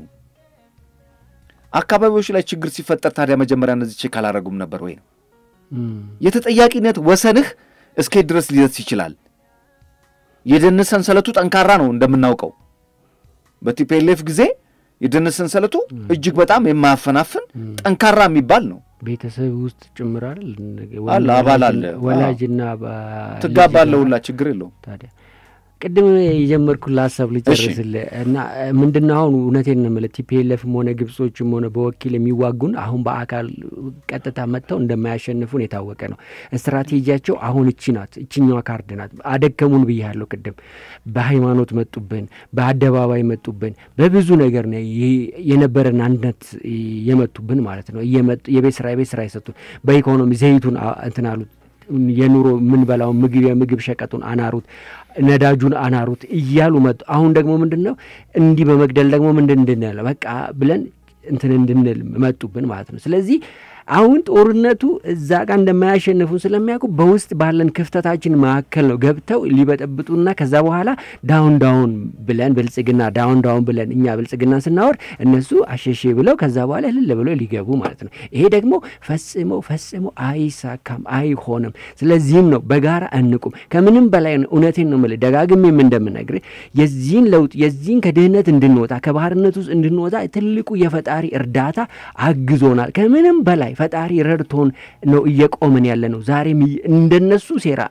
አካባቢዎች ላይ ችግር ሲፈጠር ታዲያ መጀመሪያ እነዚህ ቼክ አላደረጉም ነበር ወይ ነው እም፣ የተጠያቂነት ወሰንህ እስኬት ድረስ ሊደርስ ይችላል የደህንነት ሰንሰለቱ ጠንካራ ነው እንደምናውቀው በቲፒኤልኤፍ ጊዜ የደህንነት ሰንሰለቱ እጅግ በጣም የማያፈናፍን ጠንካራ የሚባል ነው ቤተሰብ ውስጥ ጭምር አይደል አለ፣ አባል አለ። ወላጅና ትጋባለህ ሁላ ችግር የለውም ታዲያ ቅድም የጀመርኩልህ ሀሳብ ልጨርስልህ እና ምንድነው አሁን እውነቴን ነው የምልህ ቲፒኤልኤፍም ሆነ ግብጾችም ሆነ በወኪል የሚዋጉን አሁን በአካል ቀጥታ መጥተው እንደማያሸንፉን የታወቀ ነው። ስትራቴጂያቸው አሁን እቺ ናት፣ እችኛዋ ካርድ ናት። አደከሙን ብያለሁ ቅድም። በሃይማኖት መጡብን፣ በአደባባይ መጡብን፣ በብዙ ነገር ነው የነበረን አንድነት የመቱብን ማለት ነው። የቤት ስራ የቤት ስራ የሰጡን በኢኮኖሚ ዘይቱን እንትን አሉት የኑሮ የምንበላውን ምግብ የምግብ ሸቀጡን አናሩት፣ ነዳጁን አናሩት እያሉ መጡ። አሁን ደግሞ ምንድን ነው እንዲህ በመግደል ደግሞ ምንድን እንድንል በቃ ብለን እንትን እንድንል መጡብን ማለት ነው። ስለዚህ አሁን ጦርነቱ እዛ ጋር እንደማያሸንፉን ስለሚያውቁ በውስጥ ባለን ክፍተታችን መካከል ነው ገብተው ሊበጠብጡና ከዛ በኋላ ዳውን ዳውን ብለን ብልጽግና ዳውን ዳውን ብለን እኛ ብልጽግና ስናወር እነሱ አሸሼ ብለው ከዛ በኋላ እልል ብለው ሊገቡ ማለት ነው። ይሄ ደግሞ ፈጽሞ ፈጽሞ አይሳካም፣ አይሆንም። ስለዚህም ነው በጋራ እንቁም። ከምንም በላይ እውነቴን ነው የምልህ ደጋግሜም እንደምነግርህ የዚህን ለውጥ የዚህን ከድህነት እንድንወጣ ከባህርነት ውስጥ እንድንወጣ ትልቁ የፈጣሪ እርዳታ አግዞናል። ከምንም በላይ ፈጣሪ ረድቶን ነው እየቆምን ያለ ነው። ዛሬም እንደነሱ ሴራ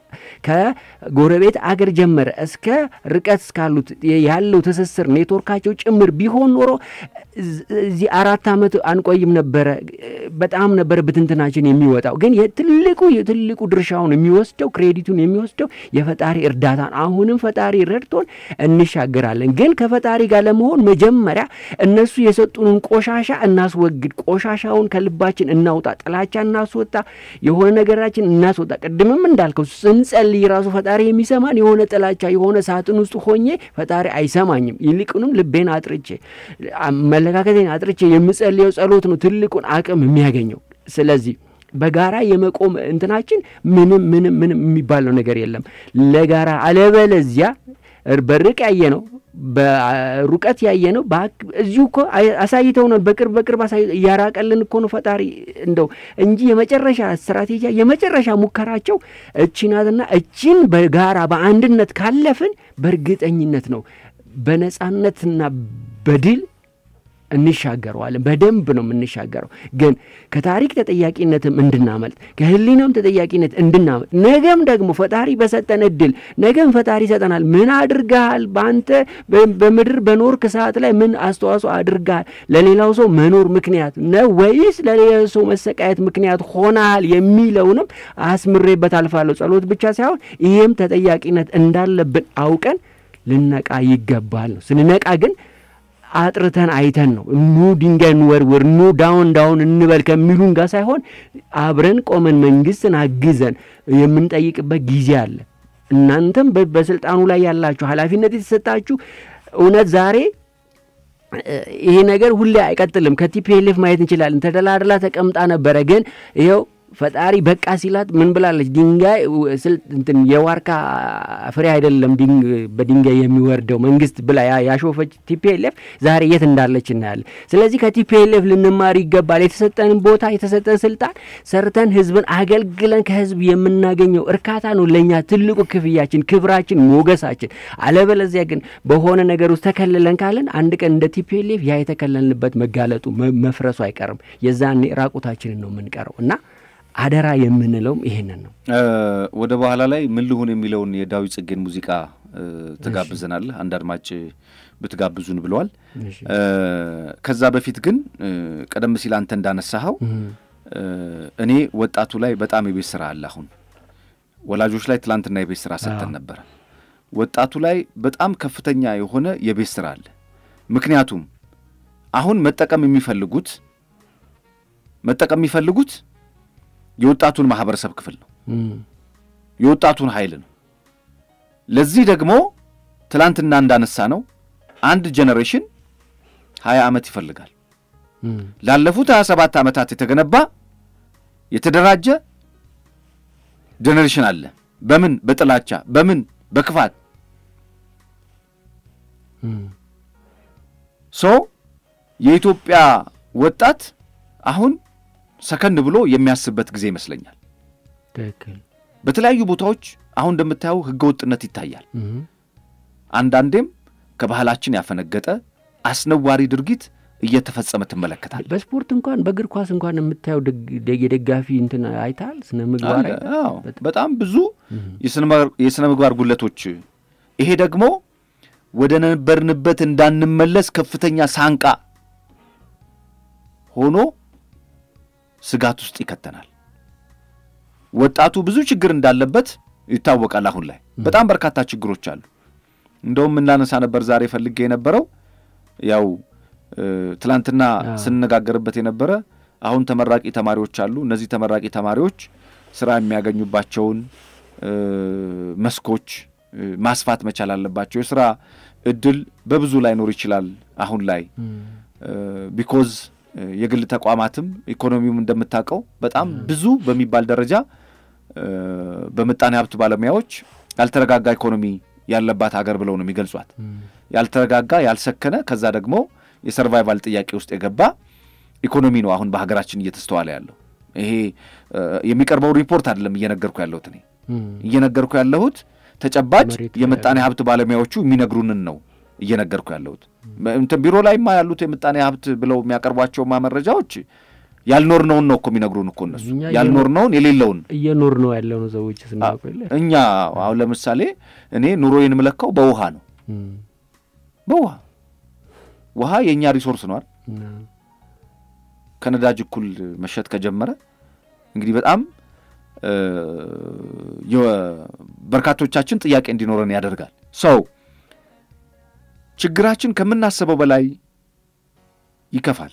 ከጎረቤት አገር ጀመረ እስከ ርቀት እስካሉት ያለው ትስስር ኔትወርካቸው ጭምር ቢሆን ኖሮ እዚህ አራት ዓመት አንቆይም ነበረ። በጣም ነበረ ብትንትናችን የሚወጣው። ግን የትልቁ የትልቁ ድርሻውን የሚወስደው ክሬዲቱን የሚወስደው የፈጣሪ እርዳታን። አሁንም ፈጣሪ ረድቶን እንሻገራለን። ግን ከፈጣሪ ጋር ለመሆን መጀመሪያ እነሱ የሰጡንን ቆሻሻ እናስወግድ። ቆሻሻውን ከልባችን እናውጣ። ጥላቻ እናስወጣ። የሆነ ነገራችን እናስወጣ። ቅድምም እንዳልከው ስንጸልይ ራሱ ፈጣሪ የሚሰማን የሆነ ጥላቻ የሆነ ሳጥን ውስጥ ሆኜ ፈጣሪ አይሰማኝም። ይልቁንም ልቤን አጥርቼ አመለካከቴን አጥርቼ የምጸልየው ጸሎት ነው ትልቁን አቅም የሚያገኘው። ስለዚህ በጋራ የመቆም እንትናችን ምንም ምንም ምንም የሚባለው ነገር የለም ለጋራ አለበለዚያ በርቅ ያየ ነው በሩቀት ያየ ነው። እዚሁ እኮ አሳይተውናል። በቅርብ በቅርብ እያራቀልን እኮ ነው ፈጣሪ እንደው እንጂ የመጨረሻ ስትራቴጂያ የመጨረሻ ሙከራቸው እቺ ናትና እቺን በጋራ በአንድነት ካለፍን በእርግጠኝነት ነው በነጻነትና በድል እንሻገረዋለን። በደንብ ነው የምንሻገረው። ግን ከታሪክ ተጠያቂነትም እንድናመልጥ ከህሊናም ተጠያቂነት እንድናመልጥ ነገም ደግሞ ፈጣሪ በሰጠን እድል ነገም ፈጣሪ ይሰጠናል። ምን አድርገሃል? በአንተ በምድር በኖርክ ሰዓት ላይ ምን አስተዋጽኦ አድርገሃል? ለሌላው ሰው መኖር ምክንያት ነው ወይስ ለሌላው ሰው መሰቃየት ምክንያት ሆነሃል? የሚለውንም አስምሬበት አልፋለሁ። ጸሎት ብቻ ሳይሆን ይሄም ተጠያቂነት እንዳለብን አውቀን ልነቃ ይገባል ነው። ስንነቃ ግን አጥርተን አይተን ነው ኑ ድንጋይ እንወርውር ኑ ዳውን ዳውን እንበል ከሚሉን ጋር ሳይሆን አብረን ቆመን መንግስትን አግዘን የምንጠይቅበት ጊዜ አለ። እናንተም በስልጣኑ ላይ ያላችሁ ኃላፊነት የተሰጣችሁ እውነት ዛሬ ይሄ ነገር ሁሌ አይቀጥልም። ከቲፒኤልኤፍ ማየት እንችላለን። ተደላድላ ተቀምጣ ነበረ። ግን ይኸው ፈጣሪ በቃ ሲላት ምን ብላለች? ድንጋይ እንትን የዋርካ ፍሬ አይደለም በድንጋይ የሚወርደው መንግስት ብላ ያሾፈች ቲፒኤልኤፍ ዛሬ የት እንዳለች እናያለን። ስለዚህ ከቲፒኤልኤፍ ልንማር ይገባል። የተሰጠንን ቦታ የተሰጠን ስልጣን ሰርተን ህዝብን አገልግለን ከህዝብ የምናገኘው እርካታ ነው ለእኛ ትልቁ ክፍያችን፣ ክብራችን፣ ሞገሳችን። አለበለዚያ ግን በሆነ ነገር ውስጥ ተከልለን ካለን አንድ ቀን እንደ ቲፒኤልኤፍ ያ የተከለልንበት መጋለጡ መፍረሱ አይቀርም። የዛኔ ራቁታችንን ነው የምንቀረው እና አደራ የምንለውም ይሄንን ነው። ወደ በኋላ ላይ ምን ልሁን የሚለውን የዳዊት ጽጌን ሙዚቃ ትጋብዘናለህ። አንድ አድማጭ ብትጋብዙን ብለዋል። ከዛ በፊት ግን ቀደም ሲል አንተ እንዳነሳኸው እኔ ወጣቱ ላይ በጣም የቤት ስራ አለ። አሁን ወላጆች ላይ ትላንትና የቤት ስራ ሰጥተን ነበረ። ወጣቱ ላይ በጣም ከፍተኛ የሆነ የቤት ስራ አለ። ምክንያቱም አሁን መጠቀም የሚፈልጉት መጠቀም የሚፈልጉት የወጣቱን ማህበረሰብ ክፍል ነው፣ የወጣቱን ኃይል ነው። ለዚህ ደግሞ ትላንትና እንዳነሳ ነው አንድ ጄኔሬሽን ሀያ ዓመት ይፈልጋል። ላለፉት ሀያ ሰባት ዓመታት የተገነባ የተደራጀ ጄኔሬሽን አለ። በምን በጥላቻ በምን በክፋት ሶ የኢትዮጵያ ወጣት አሁን ሰከን ብሎ የሚያስብበት ጊዜ ይመስለኛል። ትክክል። በተለያዩ ቦታዎች አሁን እንደምታየው ህገ ወጥነት ይታያል። አንዳንዴም ከባህላችን ያፈነገጠ አስነዋሪ ድርጊት እየተፈጸመ ትመለከታል። በስፖርት እንኳን በእግር ኳስ እንኳን የምታየው የደጋፊ እንትን አይታል ስነ ምግባር በጣም ብዙ የስነ ምግባር ጉለቶች ይሄ ደግሞ ወደ ነበርንበት እንዳንመለስ ከፍተኛ ሳንቃ ሆኖ ስጋት ውስጥ ይከተናል። ወጣቱ ብዙ ችግር እንዳለበት ይታወቃል። አሁን ላይ በጣም በርካታ ችግሮች አሉ። እንደውም የምናነሳ ነበር ዛሬ ፈልጌ የነበረው ያው ትላንትና ስንነጋገርበት የነበረ አሁን ተመራቂ ተማሪዎች አሉ። እነዚህ ተመራቂ ተማሪዎች ስራ የሚያገኙባቸውን መስኮች ማስፋት መቻል አለባቸው። የስራ እድል በብዙ ላይኖር ይችላል አሁን ላይ ቢኮዝ የግል ተቋማትም ኢኮኖሚውም እንደምታውቀው በጣም ብዙ በሚባል ደረጃ በምጣኔ ሀብት ባለሙያዎች ያልተረጋጋ ኢኮኖሚ ያለባት ሀገር ብለው ነው የሚገልጿት። ያልተረጋጋ ያልሰከነ፣ ከዛ ደግሞ የሰርቫይቫል ጥያቄ ውስጥ የገባ ኢኮኖሚ ነው አሁን በሀገራችን እየተስተዋለ ያለው። ይሄ የሚቀርበው ሪፖርት አይደለም እየነገርኩ ያለሁት እኔ እየነገርኩ ያለሁት ተጨባጭ የምጣኔ ሀብት ባለሙያዎቹ የሚነግሩንን ነው እየነገርኩ ያለሁት። እንትን ቢሮ ላይማ ያሉት የምጣኔ ሀብት ብለው የሚያቀርቧቸውማ መረጃዎች ያልኖርነውን ነው እኮ የሚነግሩን እኮ እነሱ ያልኖርነውን የሌለውን እየኖር ነው ያለው ነው ሰዎች ስናውቅ እኛ አሁን ለምሳሌ እኔ ኑሮዬን የምለካው በውሃ ነው። በውሃ ውሃ የእኛ ሪሶርስ ነዋል። ከነዳጅ እኩል መሸጥ ከጀመረ እንግዲህ በጣም በርካቶቻችን ጥያቄ እንዲኖረን ያደርጋል። ሰው ችግራችን ከምናስበው በላይ ይከፋል።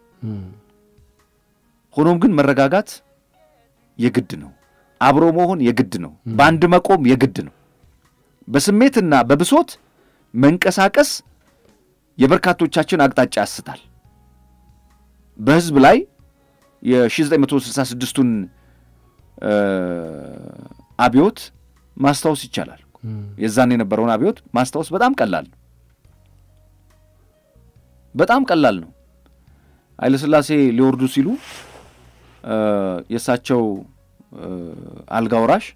ሆኖም ግን መረጋጋት የግድ ነው። አብሮ መሆን የግድ ነው። በአንድ መቆም የግድ ነው። በስሜትና በብሶት መንቀሳቀስ የበርካቶቻችን አቅጣጫ ያስታል። በህዝብ ላይ የ1966ቱን አብዮት ማስታወስ ይቻላል። የዛን የነበረውን አብዮት ማስታወስ በጣም ቀላል ነው። በጣም ቀላል ነው። ኃይለሥላሴ ሊወርዱ ሲሉ የእሳቸው አልጋ ወራሽ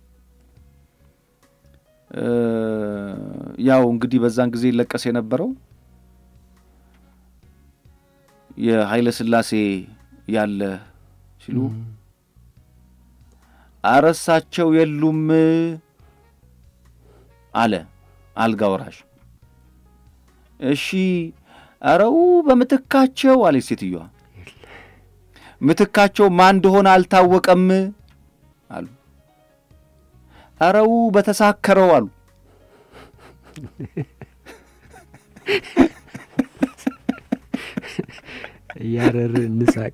ያው እንግዲህ በዛን ጊዜ ይለቀስ የነበረው የኃይለ ሥላሴ ያለ ሲሉ አረሳቸው የሉም አለ አልጋ ወራሽ። እሺ አረው በምትካቸው አለች ሴትዮዋ። ምትካቸው ማን እንደሆነ አልታወቀም አሉ። አረው በተሳከረው አሉ። እያረር እንሳቅ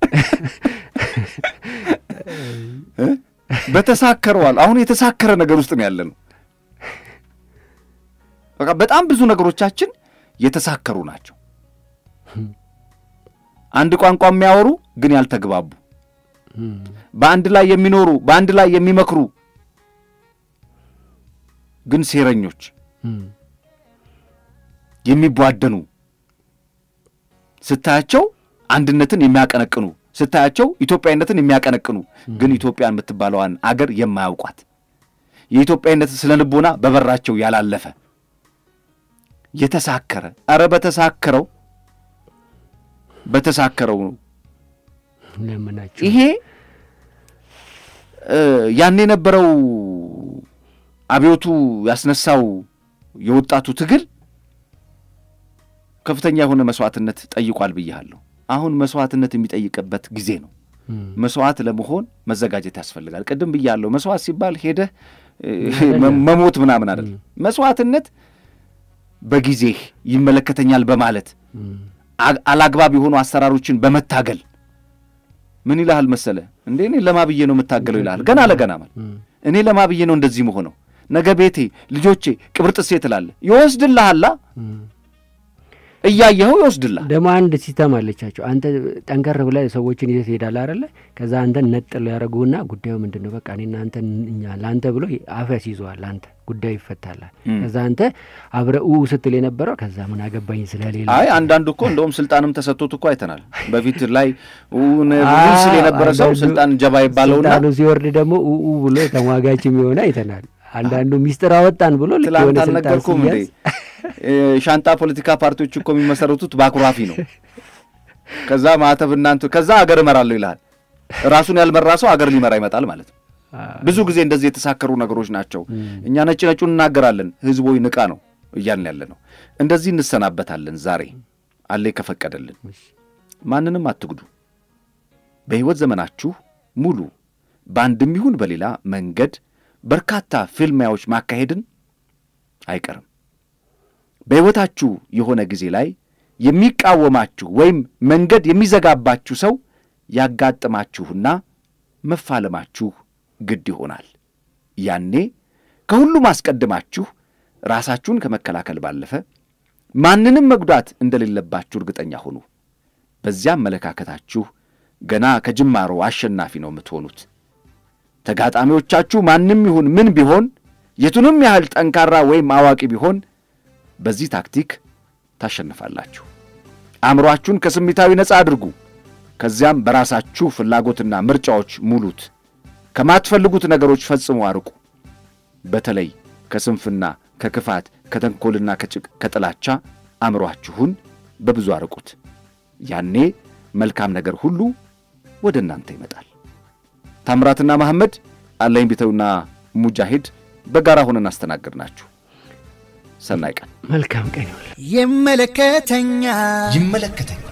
በተሳከረው አሉ። አሁን የተሳከረ ነገር ውስጥ ነው ያለ ነው። በቃ በጣም ብዙ ነገሮቻችን የተሳከሩ ናቸው። አንድ ቋንቋ የሚያወሩ ግን ያልተግባቡ፣ በአንድ ላይ የሚኖሩ በአንድ ላይ የሚመክሩ ግን ሴረኞች፣ የሚቧደኑ ስታያቸው አንድነትን የሚያቀነቅኑ ስታያቸው ኢትዮጵያዊነትን የሚያቀነቅኑ ግን ኢትዮጵያ የምትባለዋን አገር የማያውቋት የኢትዮጵያዊነትን ስነ ልቦና በበራቸው ያላለፈ የተሳከረ አረ በተሳከረው በተሳከረው ነው። ለምናቸው ይሄ ያን የነበረው አብዮቱ ያስነሳው የወጣቱ ትግል ከፍተኛ የሆነ መስዋዕትነት ጠይቋል ብያለሁ። አሁን መስዋዕትነት የሚጠይቅበት ጊዜ ነው። መስዋዕት ለመሆን መዘጋጀት ያስፈልጋል። ቅድም ብያለሁ። መስዋዕት ሲባል ሄደህ መሞት ምናምን አይደለም። መስዋዕትነት በጊዜህ ይመለከተኛል በማለት አላግባብ የሆኑ አሰራሮችን በመታገል ምን ይልሃል መሰለ እንዴ እኔ ለማብዬ ነው የምታገለው ይልሃል። ገና ለገና ማለት እኔ ለማብዬ ነው እንደዚህ መሆነው ነገ ቤቴ ልጆቼ ቅብርጥሴ ትላለህ። ይወስድልሃላ እያየኸው ይወስድልሃል። ደግሞ አንድ ሲስተም አለቻቸው። አንተ ጠንከር ብለህ ሰዎችን ይዘህ ትሄዳለህ አይደለ? ከዛ አንተን ነጥል ያደረጉና ጉዳዩ ምንድን ነው በቃ እኔና አንተ እኛ ለአንተ ብሎ አፍ ያስይዘዋል። አንተ ጉዳዩ ይፈታላል። ከዛ አንተ አብረህ ኡ ስትል የነበረው ከዛ ምን አገባኝ ስለሌለ አይ አንዳንዱ እኮ እንደውም ስልጣንም ተሰጥቶት እኮ አይተናል። በፊት ላይ ስል የነበረ ሰው ስልጣን ጀባ ይባለውና ስልጣኑ ሲወርድ ደግሞ ኡ ብሎ ተሟጋችም የሆነ አይተናል። አንዳንዱ ሚስጥር አወጣን ብሎ ልክ ትላንት የሆነ ስልጣን አልነገርኩም እንዴ? ሲያዝ ሻንጣ ፖለቲካ ፓርቲዎች እኮ የሚመሰረቱት በአኩራፊ ነው። ከዛ ማዕተብ እናንተ ከዛ አገር እመራለሁ ይልሃል። ራሱን ያልመራ ሰው አገር ሊመራ ይመጣል ማለት ነው። ብዙ ጊዜ እንደዚህ የተሳከሩ ነገሮች ናቸው። እኛ ነጭ ነጩን እናገራለን። ህዝቦይ ንቃ ነው እያልን ያለ ነው። እንደዚህ እንሰናበታለን። ዛሬ አለ ከፈቀደልን ማንንም አትጉዱ። በሕይወት ዘመናችሁ ሙሉ በአንድም ይሁን በሌላ መንገድ በርካታ ፍልሚያዎች ማካሄድን አይቀርም። በሕይወታችሁ የሆነ ጊዜ ላይ የሚቃወማችሁ ወይም መንገድ የሚዘጋባችሁ ሰው ያጋጥማችሁና መፋለማችሁ ግድ ይሆናል። ያኔ ከሁሉም አስቀድማችሁ ራሳችሁን ከመከላከል ባለፈ ማንንም መጉዳት እንደሌለባችሁ እርግጠኛ ሁኑ። በዚያ አመለካከታችሁ ገና ከጅማሮ አሸናፊ ነው የምትሆኑት። ተጋጣሚዎቻችሁ ማንም ይሁን ምን ቢሆን የቱንም ያህል ጠንካራ ወይም አዋቂ ቢሆን በዚህ ታክቲክ ታሸንፋላችሁ። አእምሮአችሁን ከስሜታዊ ነፃ አድርጉ። ከዚያም በራሳችሁ ፍላጎትና ምርጫዎች ሙሉት። ከማትፈልጉት ነገሮች ፈጽሞ አርቁ። በተለይ ከስንፍና፣ ከክፋት፣ ከተንኮልና ከጥላቻ አእምሮአችሁን በብዙ አርቁት። ያኔ መልካም ነገር ሁሉ ወደ እናንተ ይመጣል። ታምራትና መሐመድ አለኝ ቢተውና ሙጃሂድ በጋራ ሆነን አስተናገድናችሁ። ሰናይ ቀን። መልካም ቀን ይሁን። ይመለከተኛል ይመለከተኛል